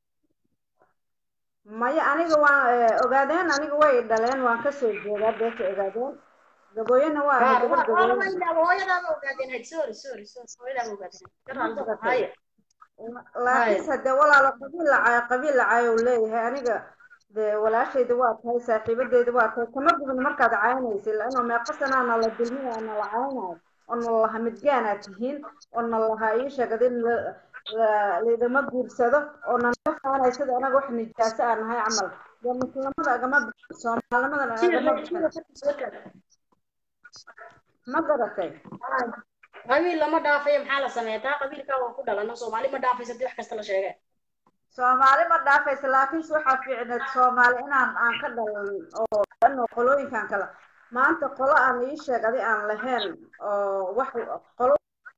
maya aniga waan eh, ogaadeen aniga way dhaleen waan kasoo jeedaa beesha ogaadeen gabooyena waa ahay gabar gabooye hooyadaada ogaadeen hayd sorry sorry sorry hooyadaada ogaadeen hayo laakiinse hadee walaalo qabiil lacaayo qabiil lacaayo uu leeyahay aniga dee walaashayda waa tahay saaxiibadeyda waa tahay kama gubin markaad caynaysa laanoo meeqa sanaa nala dulmiya nala caynayo oo nalaha midgaanaa tihiin oo nalaha ii sheegad in la- la- laydama guursado oo nanaga faanay sida anaga wax nijaaso aan nahay camal dee muslimada agama bixin soomaalnimadana agama bixin ma garatay qabiil lama dhaafayo maxaa la sameeya taa qabiilkaa waan ku dhalano soomaali ma dhaafaysa hadii wax kasta la sheege soomaali ma dhaafaysa laakiinse waxaa fiicneed soomaali inaan aan ka dhalan oo ano qolooyinkan kale maanta qolo aan ii sheegadi aan lahayn oo wax qolo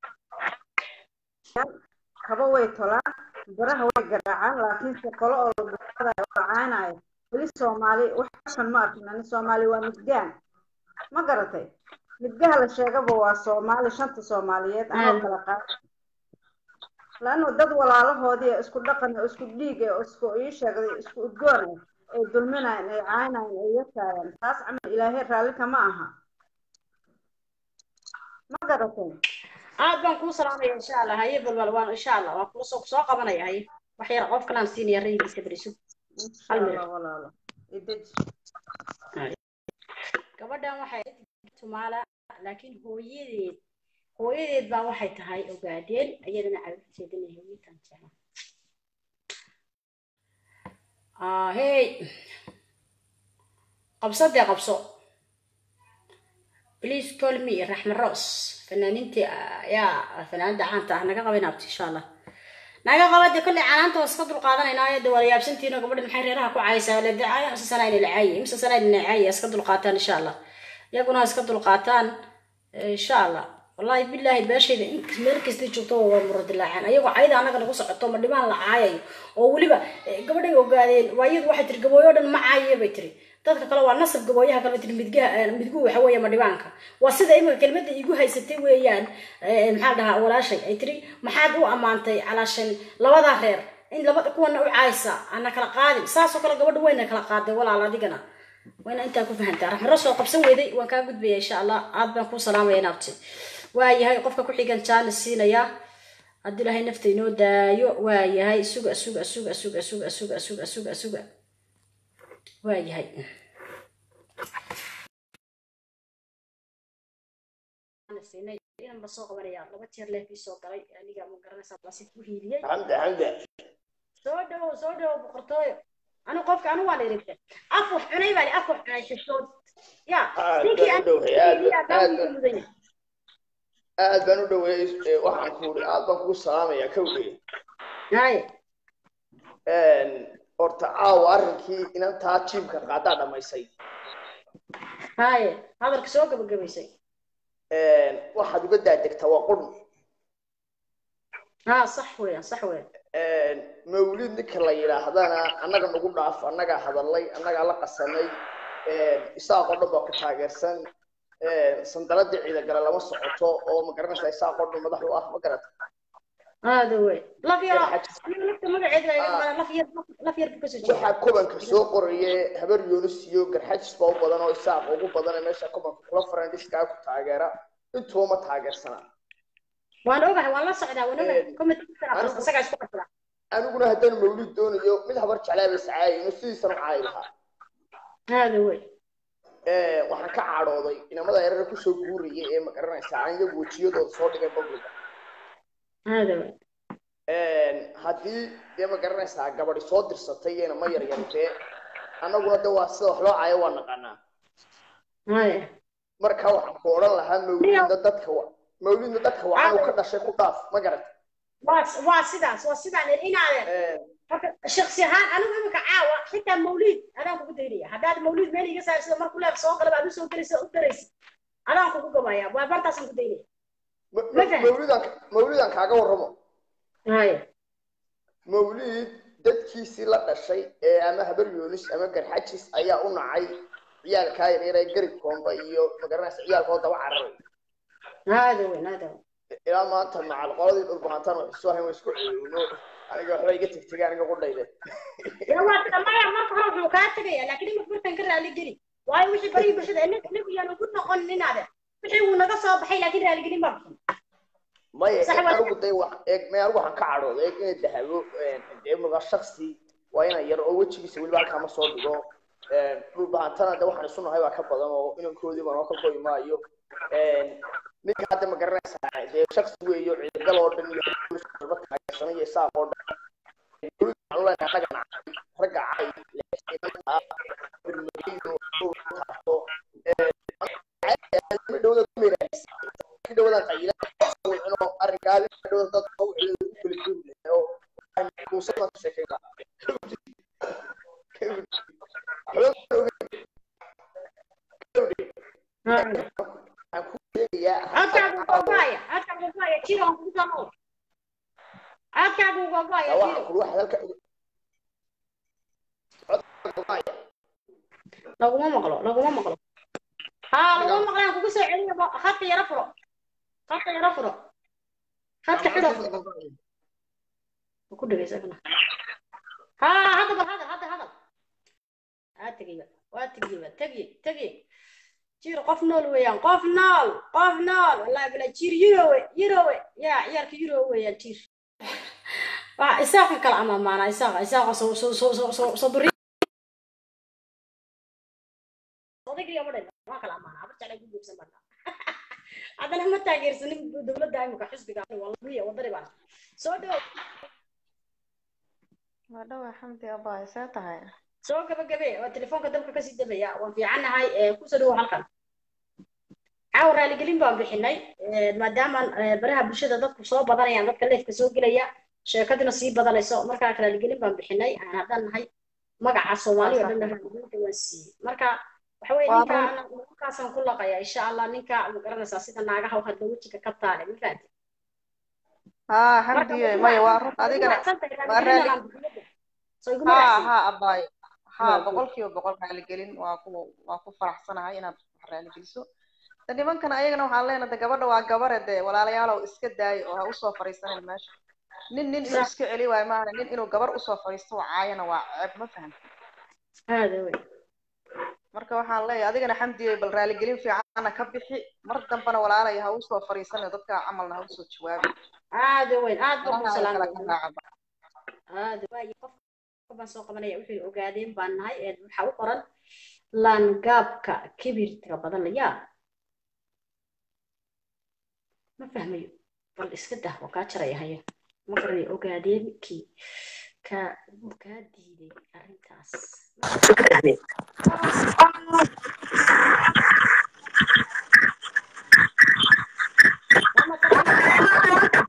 kaba way tolaan baraha way garaacaan laakiinse qolo oo la buuqadayo oo la caanayo weli soomaali wax xun ma arkin ani soomaali waa midgaan ma garatay midgaha la sheegaba waa soomaali shanta soomaaliyeed anoo kala qaad laanno dad walaalahoodii ee isku dhaqan oo isku dhiig ee oo isku ii sheegday isku udgoon ah ay dulminayan ay caynayan ay yataayaan taas camal ilaahay raalli kama aha ma garatay aad baan kuu salaamaya insha allah haye balbal waan insha allah waan kula soo soo qabanaya haye wax yar qof kalaan siinaya raygiisa beriso insha allah walaalo ideji gabadhan waxay tumaala laakiin hooyadeed hooyadeed baa waxay tahay ogaadeen iyadana caruurteedana hooyadan jecla hey qabso dee qabso please call me raxma ros fanaaniintii yaa fanaanada caanta ah naga qaban abti insha allah naga qaba de kolley canaanta waa iska dulqaadanayna de waa la yaabsantiino gabadha maxay reeraha ku caaysaa le dacaayo mise sanaa ina lacaaye mise sanaa ina lacaaye iska dulqaataan insha allah iyaguna ha iska dulqaataan insha allah wallaahi bilaahi beeshayda in meel kasta joogto waa muradilaaceen ayagoo cayda anaga nagu socoto ma dhibaan la caayayo oo weliba eh, gabadhay ogaadeen waayadu waxay tiri gabooyo dhan ma caayiye bay tiri dadka kale waa nasab gabooyaha kale bay tiri midgaha eh, midguhu waxa weeye ma dhibaanka waa sida imika kelmadda igu haysatay weeyaan eh, maxaa la dhahaa walaashay ay tiri maxaad u ammaantay calaashan labadaa reer in labada kuwana u caaysa ana kala qaadin saasoo kale gabadha wayna kala qaaday walaal adigana wayna intaa ku fahantaa raxmaro soo qabsan weyday waan kaa gudbaya insha allah aad baan kuu salaamaya naabti waayahay qofka ku xigan jaanis siinaya haddii ilaahay nafta inoo daayo waayahay suga suga suga suga suga suga suga suga suga waayahay inan ba soo qabanaya laba jeer leefii soo galay aniga ma garanaysaa baa si ku hiiliyey xamde xamde soo dhawow soo dhawow boqortooyo anu qofka anu waan irigta af wax cunay baa li af wax cunay xishood ya Aad ninkii baan aan u dhoweeyey, aad- hiiliyaa baa aad- wiilka mudan yahay aad baan u dhaweeyey ee, waxaan ku uri aad baan kugu salaamayaa kowdhay haye horta caawa arrinkii inantaa jiimka qaadaa dhamaysay haye hadalka soo gabagabaysay waxaad uga daadegtaa waa qurmi ha sax weeyaan sax weeyaan mawlid ninka la yidhaahdana annaga nagu dhaaf annagaa hadalay annagaa la qasanay isaaqoo dhan baa ku taageersan sandaladii ciidagale lama socoto oo ma garanaysaa isaaqoo dhan madax u ah ma garata هذا وين لف يرى Garxajis. أنا لفت مقعد لف ير لف ير بكسر waxaa kubanka soo qoraye habar yoonis iyo garxajis baa u badan oo isaaq ugu badan ee meesha kubanka kula farandhiskaa ku taageera intuba ma taageersana وأنا أوجه والله صعدا وأنا إيه. أوجه كم تكسر بس سجع شو قصلا aniguna haddaan mawlid doonayo mid habar jeclaa bas caayino sidiisana u caayi lahaa هذا وين waxaan ka cadhooday inamada erara kusoo guuraya ee ma garanaysaa aan iyagu wejiyadooda soo dhigay babliga هذا وين haddii dee ma garanaysaa gabadhi soo dirsatay iyana ma yaryartee annaguna de waa sida wax loo caayo waa naqanaa هاي marka waxaan ku odhan lahaa mawlidna dadka wa mawlidna dadka wacan uu ka dhashay ku dhaaf ma garat واس واسداس واسدان إن هذا شخصي هان أنا أقول لك عاوة حتى مولود أنا أقول لك هذا مولود مالي يسأل سيدا مركو لا سوق لا بعد سوق درس سوق درس أنا أقول لك ما يا وبرتا سنقول لك Mafahant. mawlidan mawlidan kaaga warramo هاي mawlid dadkiisii la dhashay ee ama habar yoonis ama garxajis ayaa u nacay ciyaalkaa yaryar ee garib koomba iyo ma garanaysa ciyaalkoo daba cararay هذا وين هذا وين ilaa maanta macal qoladii dhulbahantaan wax isu ahayn waa isku ceeyno aniga waxba iga tegtegay aniga qudhayde يا واحد ما يا ما كهرب لو كاتب يا لكن ما كنت انكر على جري واي وش بري بس ده انك انك يعني كنا قلنا هذا وحي ونقا صاب حي لكن على جري ما maya Sax eeg waa- anigu day wax eeg may anigu waxaan ka cadhooda eeg inay dahabo dee muga shaksi waa ina yar oo wejigiisa weliba halkaa ma soo dhigo dhulbahantana de waxaan isu nahay baa ka badan oo inankoodii baan oo ka koyi maayo ninka hadda ma garanaysaa dee shaksi weeyo ciidagal oo dhan iyo ba taageersanay iyo isaaq oo dhan waxaan u leenahay ragga nacay ragga cay leexinanta birmageydo taabto ma dhowda ku meeraaysa ka dhowda qayla inuu arrinkaa la dhowda dad oo wixii u kala duwan oo kuusama ka sheekayna هذا waxaan ku sheegayaa هذا بابايا هذا بابايا تيرو هم كانوا هذا بابايا waxaan تيرو ku wax halka codka لو ما مقلو لو ما مقلو ها لو ما مقلو كوكو سو عليا خط يا رفرو خط يا رفرو خط حلو ku dhageysana ha hadaba hada hada hada aa tegiba waa tegiba tegi tegi jir qof nool weeyaan qof nool qof nool wallahi bila jir yurowe yurowe ya ciyaalka yurowe weeyaan jir waa isaaqa kala amaamaana isaaqa isaaqa soo soo soo soo soo soo duri odaygiya ma dhan waa kala amaana abar jeclay ku guubsan bana haddana ma taageersanin dowladda imika xisbiga wallahi wadari baan soo dhow waa dhawa xamdi abaa see tahay soo gabagabe waa telefoonka dabka kasii dabaya waan fiicannahay ee kusoo dhawo halkan caawa raaligelin baan bixinay ee, maadaama ee, baraha bulshada dadku soo badanayaan dadka leefka soo gelaya sheekadina sii badanayso markaa raaligelin baan bixinay aan haddaan nahay magaca soomaali oo dhan raaligelinta waan siiyey marka waxa weye Waa ninkaa run. ninkaasaan ku laqaya insha allah ninka ma garanaysaa sida naagaha u hadla wejiga ka taale ma fahanti haa marka xamdiye ma maya waa ku run raacsan adigana tahay waa raaligelin raali aan bixiyada soo iguma haa raacsan haa abaayo haa waa good boqolkiiba boqol raaligelin waa ku waa ku faraxsanahay inaad wax raaligeliso de nimankan ayagana waxaan leenahay de gabadha waa gabare de walaalayaalow iska daayo oo ha usoo fadhiisanin meesha nin nin inuu sax iska celi waayo maahane nin inuu gabar usoo fadhiisto oo caayana waa ceeb ma fahamti hada wey marka waxaan leeyahay adigana xamdiye bal raaligelin fiicanna ka bixi mar dambana walaalaya ha usoo fadhiisanin dadka camalna ha usoo jawaabi aada weyn aad baan ku meelaha ay kala ka salaamaya raacaba aada waayo qof baan soo qabanaya wuxuu ogaadeen baan nahay ee waxaa u qoran laangaabka kibirka badan yaa ma fahmayo bal iska dah waa kaa jaraya haya ma garanay ogaadeen kii kaa wuu kaa diiday arrintaas Lama taqaano.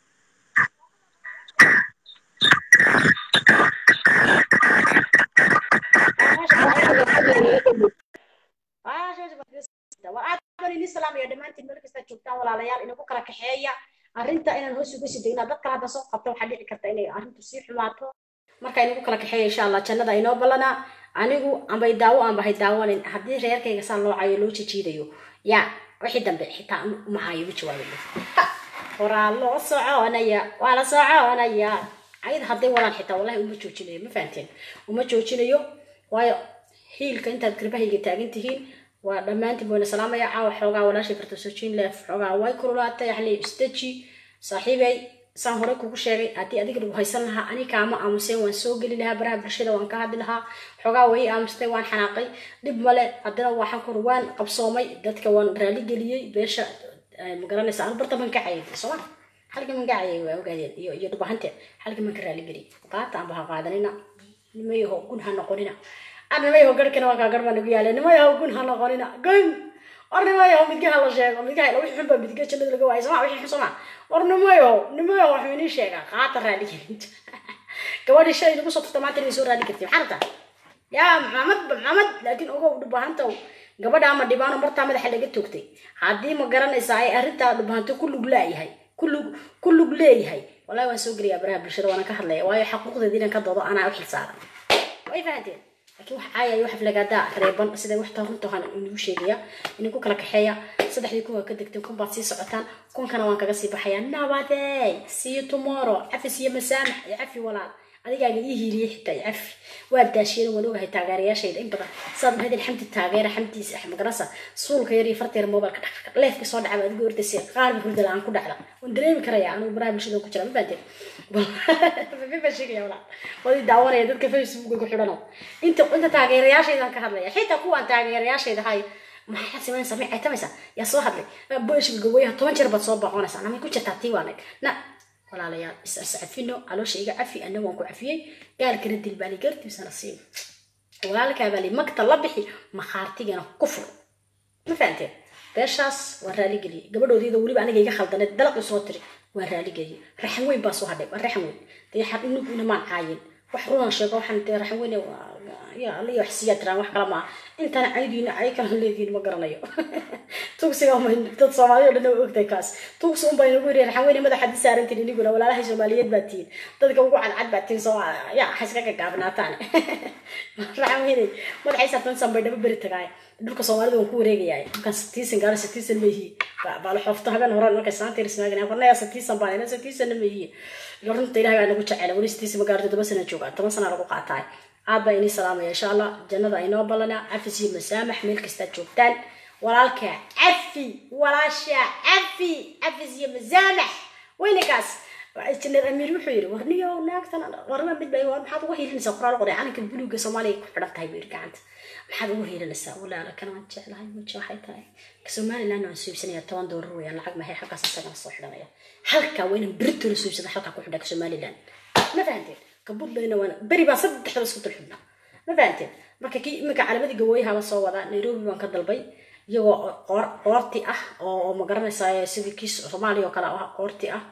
islaamaya dhammaantiin meel kasta joogtaan walaalayaal inagu kala kaxeeya arrinta inaan hoos uga sii degna dadka hadda soo qabta waxaa dhici karta inay arrintu sii xumaato marka inagu kala kaxeeya insha allah jannada inoo ballanaa anigu ambay daawo aanbahay daawanin haddii reerkayga saa loo cayo loo jijiidayo yaa wixii dambe xitaa uma hayo ma jawaabayo horaa loo soconaya waa la soconaya ayada hadday wadaan xitaa wallahi uma joojinayo ma fahanteen uma joojinayo waayo hiilka intaad garbahayga taagan tihiin waa dhammaantiin bayna salaamaya caawa xoogaa walaashay fartasoojiin leef xoogaa way kululaatay yani isdeji saaxiibay saan hore kugu sheegay haddii adiga lagu haysan lahaa ani kaama aamuseen waan soo geli lahaa baraha bulshada waan ka hadli lahaa xoogaa way aamustay waan xanaaqay dhib male haddana waxaan kur waan qabsoomay dadka waan raali geliyey beesha ma garanaysa anu barta man ka cayay sooma halka man ka cayay waa ogaadeen iyo iyo dhubahante halka man ka raali geliyey qaata aan baha qaadanina nimayaho gun ha noqonina ar nimayaho garhkana waa kaa garh baa nagu yaala nimayaho gun ha noqonina gun war nimayaho midgaha la sheego midgaha la wixii xun baa midga jannada laga waayay sooma wixii xun sooma war nimayaho nimayaho waxuu inii sheegaa qaata raali gelinta gabadhii shalay nagu soo turta maanta inay soo raali kartay maxaa rabtaa yaa maxamed maxamed laakiin ogow dhubahantow gabadha ama dhibaano martaa madaxa laga toogtay haddii ma garanaysaa ay arrintaa dhubahanto ku lug laayahay ku lug ku lug leeyahay wallahi waan soo gelayaa baraha bulshada waana ka hadlaya waayo xaquuqdeeda inaan ka doodo anaa u xilsaaran way fahanteen laakiin wax caaya wax aflagaadaa reeban siday wax runta waxaan inagu sheegaya idinku kala kaxeeya saddexdii kun waa ka degteen kun baad sii socotaan kunkana waan kaga sii baxayaa nabadey see you tomorrow cafis iyo masaamax iyo cafi walaal adigaaga ii hiiliyey xitaa iyo cafi waa daashiyeen waan ogahay taageerayaashayda in badan saad mahadin xamdi taageera xamdiisa magarasa suulka yar iyo farta yar mobilka dhaq leefka soo dhacba adigo ordaysa qaarba hurda la-aan ku dhacda waan dareemi karaya anigu baraha bulshada ku jira ma fahanteen baa sheegaya walaa wadi daawanaya dadka facebooka ku xidhano inta inta taageerayaashaydan ka hadlaya xitaa kuwaan taageerayaashayda hay maxay samaynaysaa may caytamaysaa yaa soo hadlay boshka gawayaha toban jeer baad soo baqonaysaa namay ku jirtaa tii waanag na walaalayaal is is cafino caloosha iga cafi annaga waan ku cafiyey gaalkana dilbaali gartiisana siin walaalkaa baa li magta la bixi makhaartigana ku fur ma fahanteen beeshaas waan raaligeliyey gabadhoodiida weliba aniga iga khaldaneed dalaqi soo tiri waan raaligeliyey raxan weyn baa soo hadhay waa raxan weyn dee xar inaguna maan caayin wax runan sheego waxaan dee raxan weyn ya alla iyo wax siiyaa tiraan wax kale maaha intaan caydiina cay kala leediin ma garanayo tugsiga uma dad soomaaliya o dhan waa ogtahay kaas tugsi un baa inagu yiri raxan weyne madaxa di saarantiin iniguna walaalahay soomaaliyeed baa tihiin dadka ugu cadcad baa tihiin soo ya ha iska gagaabnaataan raxan weyne madaxay saartan san bay dhaba beri tagaay dhulka soomaalida waan ku wareegayaa dhulkan satiisan gaaro satiisan meehi baala xoofto habeen hore markay saanta irismaagana qornaya satiisan baan ina satiisanna meehi runta ilahay baa nagu jecela weli satiisan ma gaaro toddoba sana joogaa toban sana lagu qaataay aad baa inii salaamaya insha allah jannada aynoo ballanaa cafis iyo masaamax meel kastaad joogtaan walaalka cafi walaasha cafi cafis iyo masaamax weynakaas janeer amiir wuxuu yidhi warniyo naagtan warma mid baa war maxaad uga hiilinaysaa qoraal qoray calanka buluuga soomaaliya ku xidhan tahay buu yidhi gacanta maxaad uga hiilinaysaa walaala kana waan jeclahay waja waxay tahay somaliland waan suibsanaya toban doolar weeyaan lacag mahay halkaas isagana soo xidhanaya halkaa waa inaan berito la suibsada halkaa ku xidhaa somaliland ma fahanteen kabudlayna waana beri baa saddexda isku dul xidhnaa ma fahanteen marka kii iminka calamadii gawooyaha soo wadaa nairobi baan ka dalbay iyagoo qoor qoorti ah oo ma garanaysaa sidii kii soomaaliya oo kale ah qoorti ah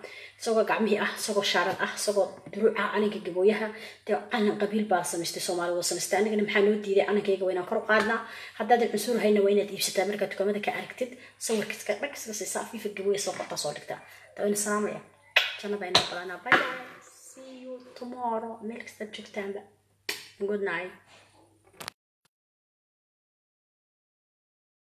isagoo gacmihii ah isagoo shaarad ah isagoo duruuca calanka gabooyaha dee calan qabiil baa samaystay soomaali waa samaystay anigana maxaa noo diiday calankayga waa inaan kor u qaadnaa haddaadan cunsur hayna waa inaad iibsataa markaad dukaamada ka aragtid sawirkiiska dhag iska siisaa fifa gabooya soo qortaa soo dhigtaa dawayna salaamaya jannada inoo badanaa bye bye see you tomorrow meel kastaad joogtaanba good night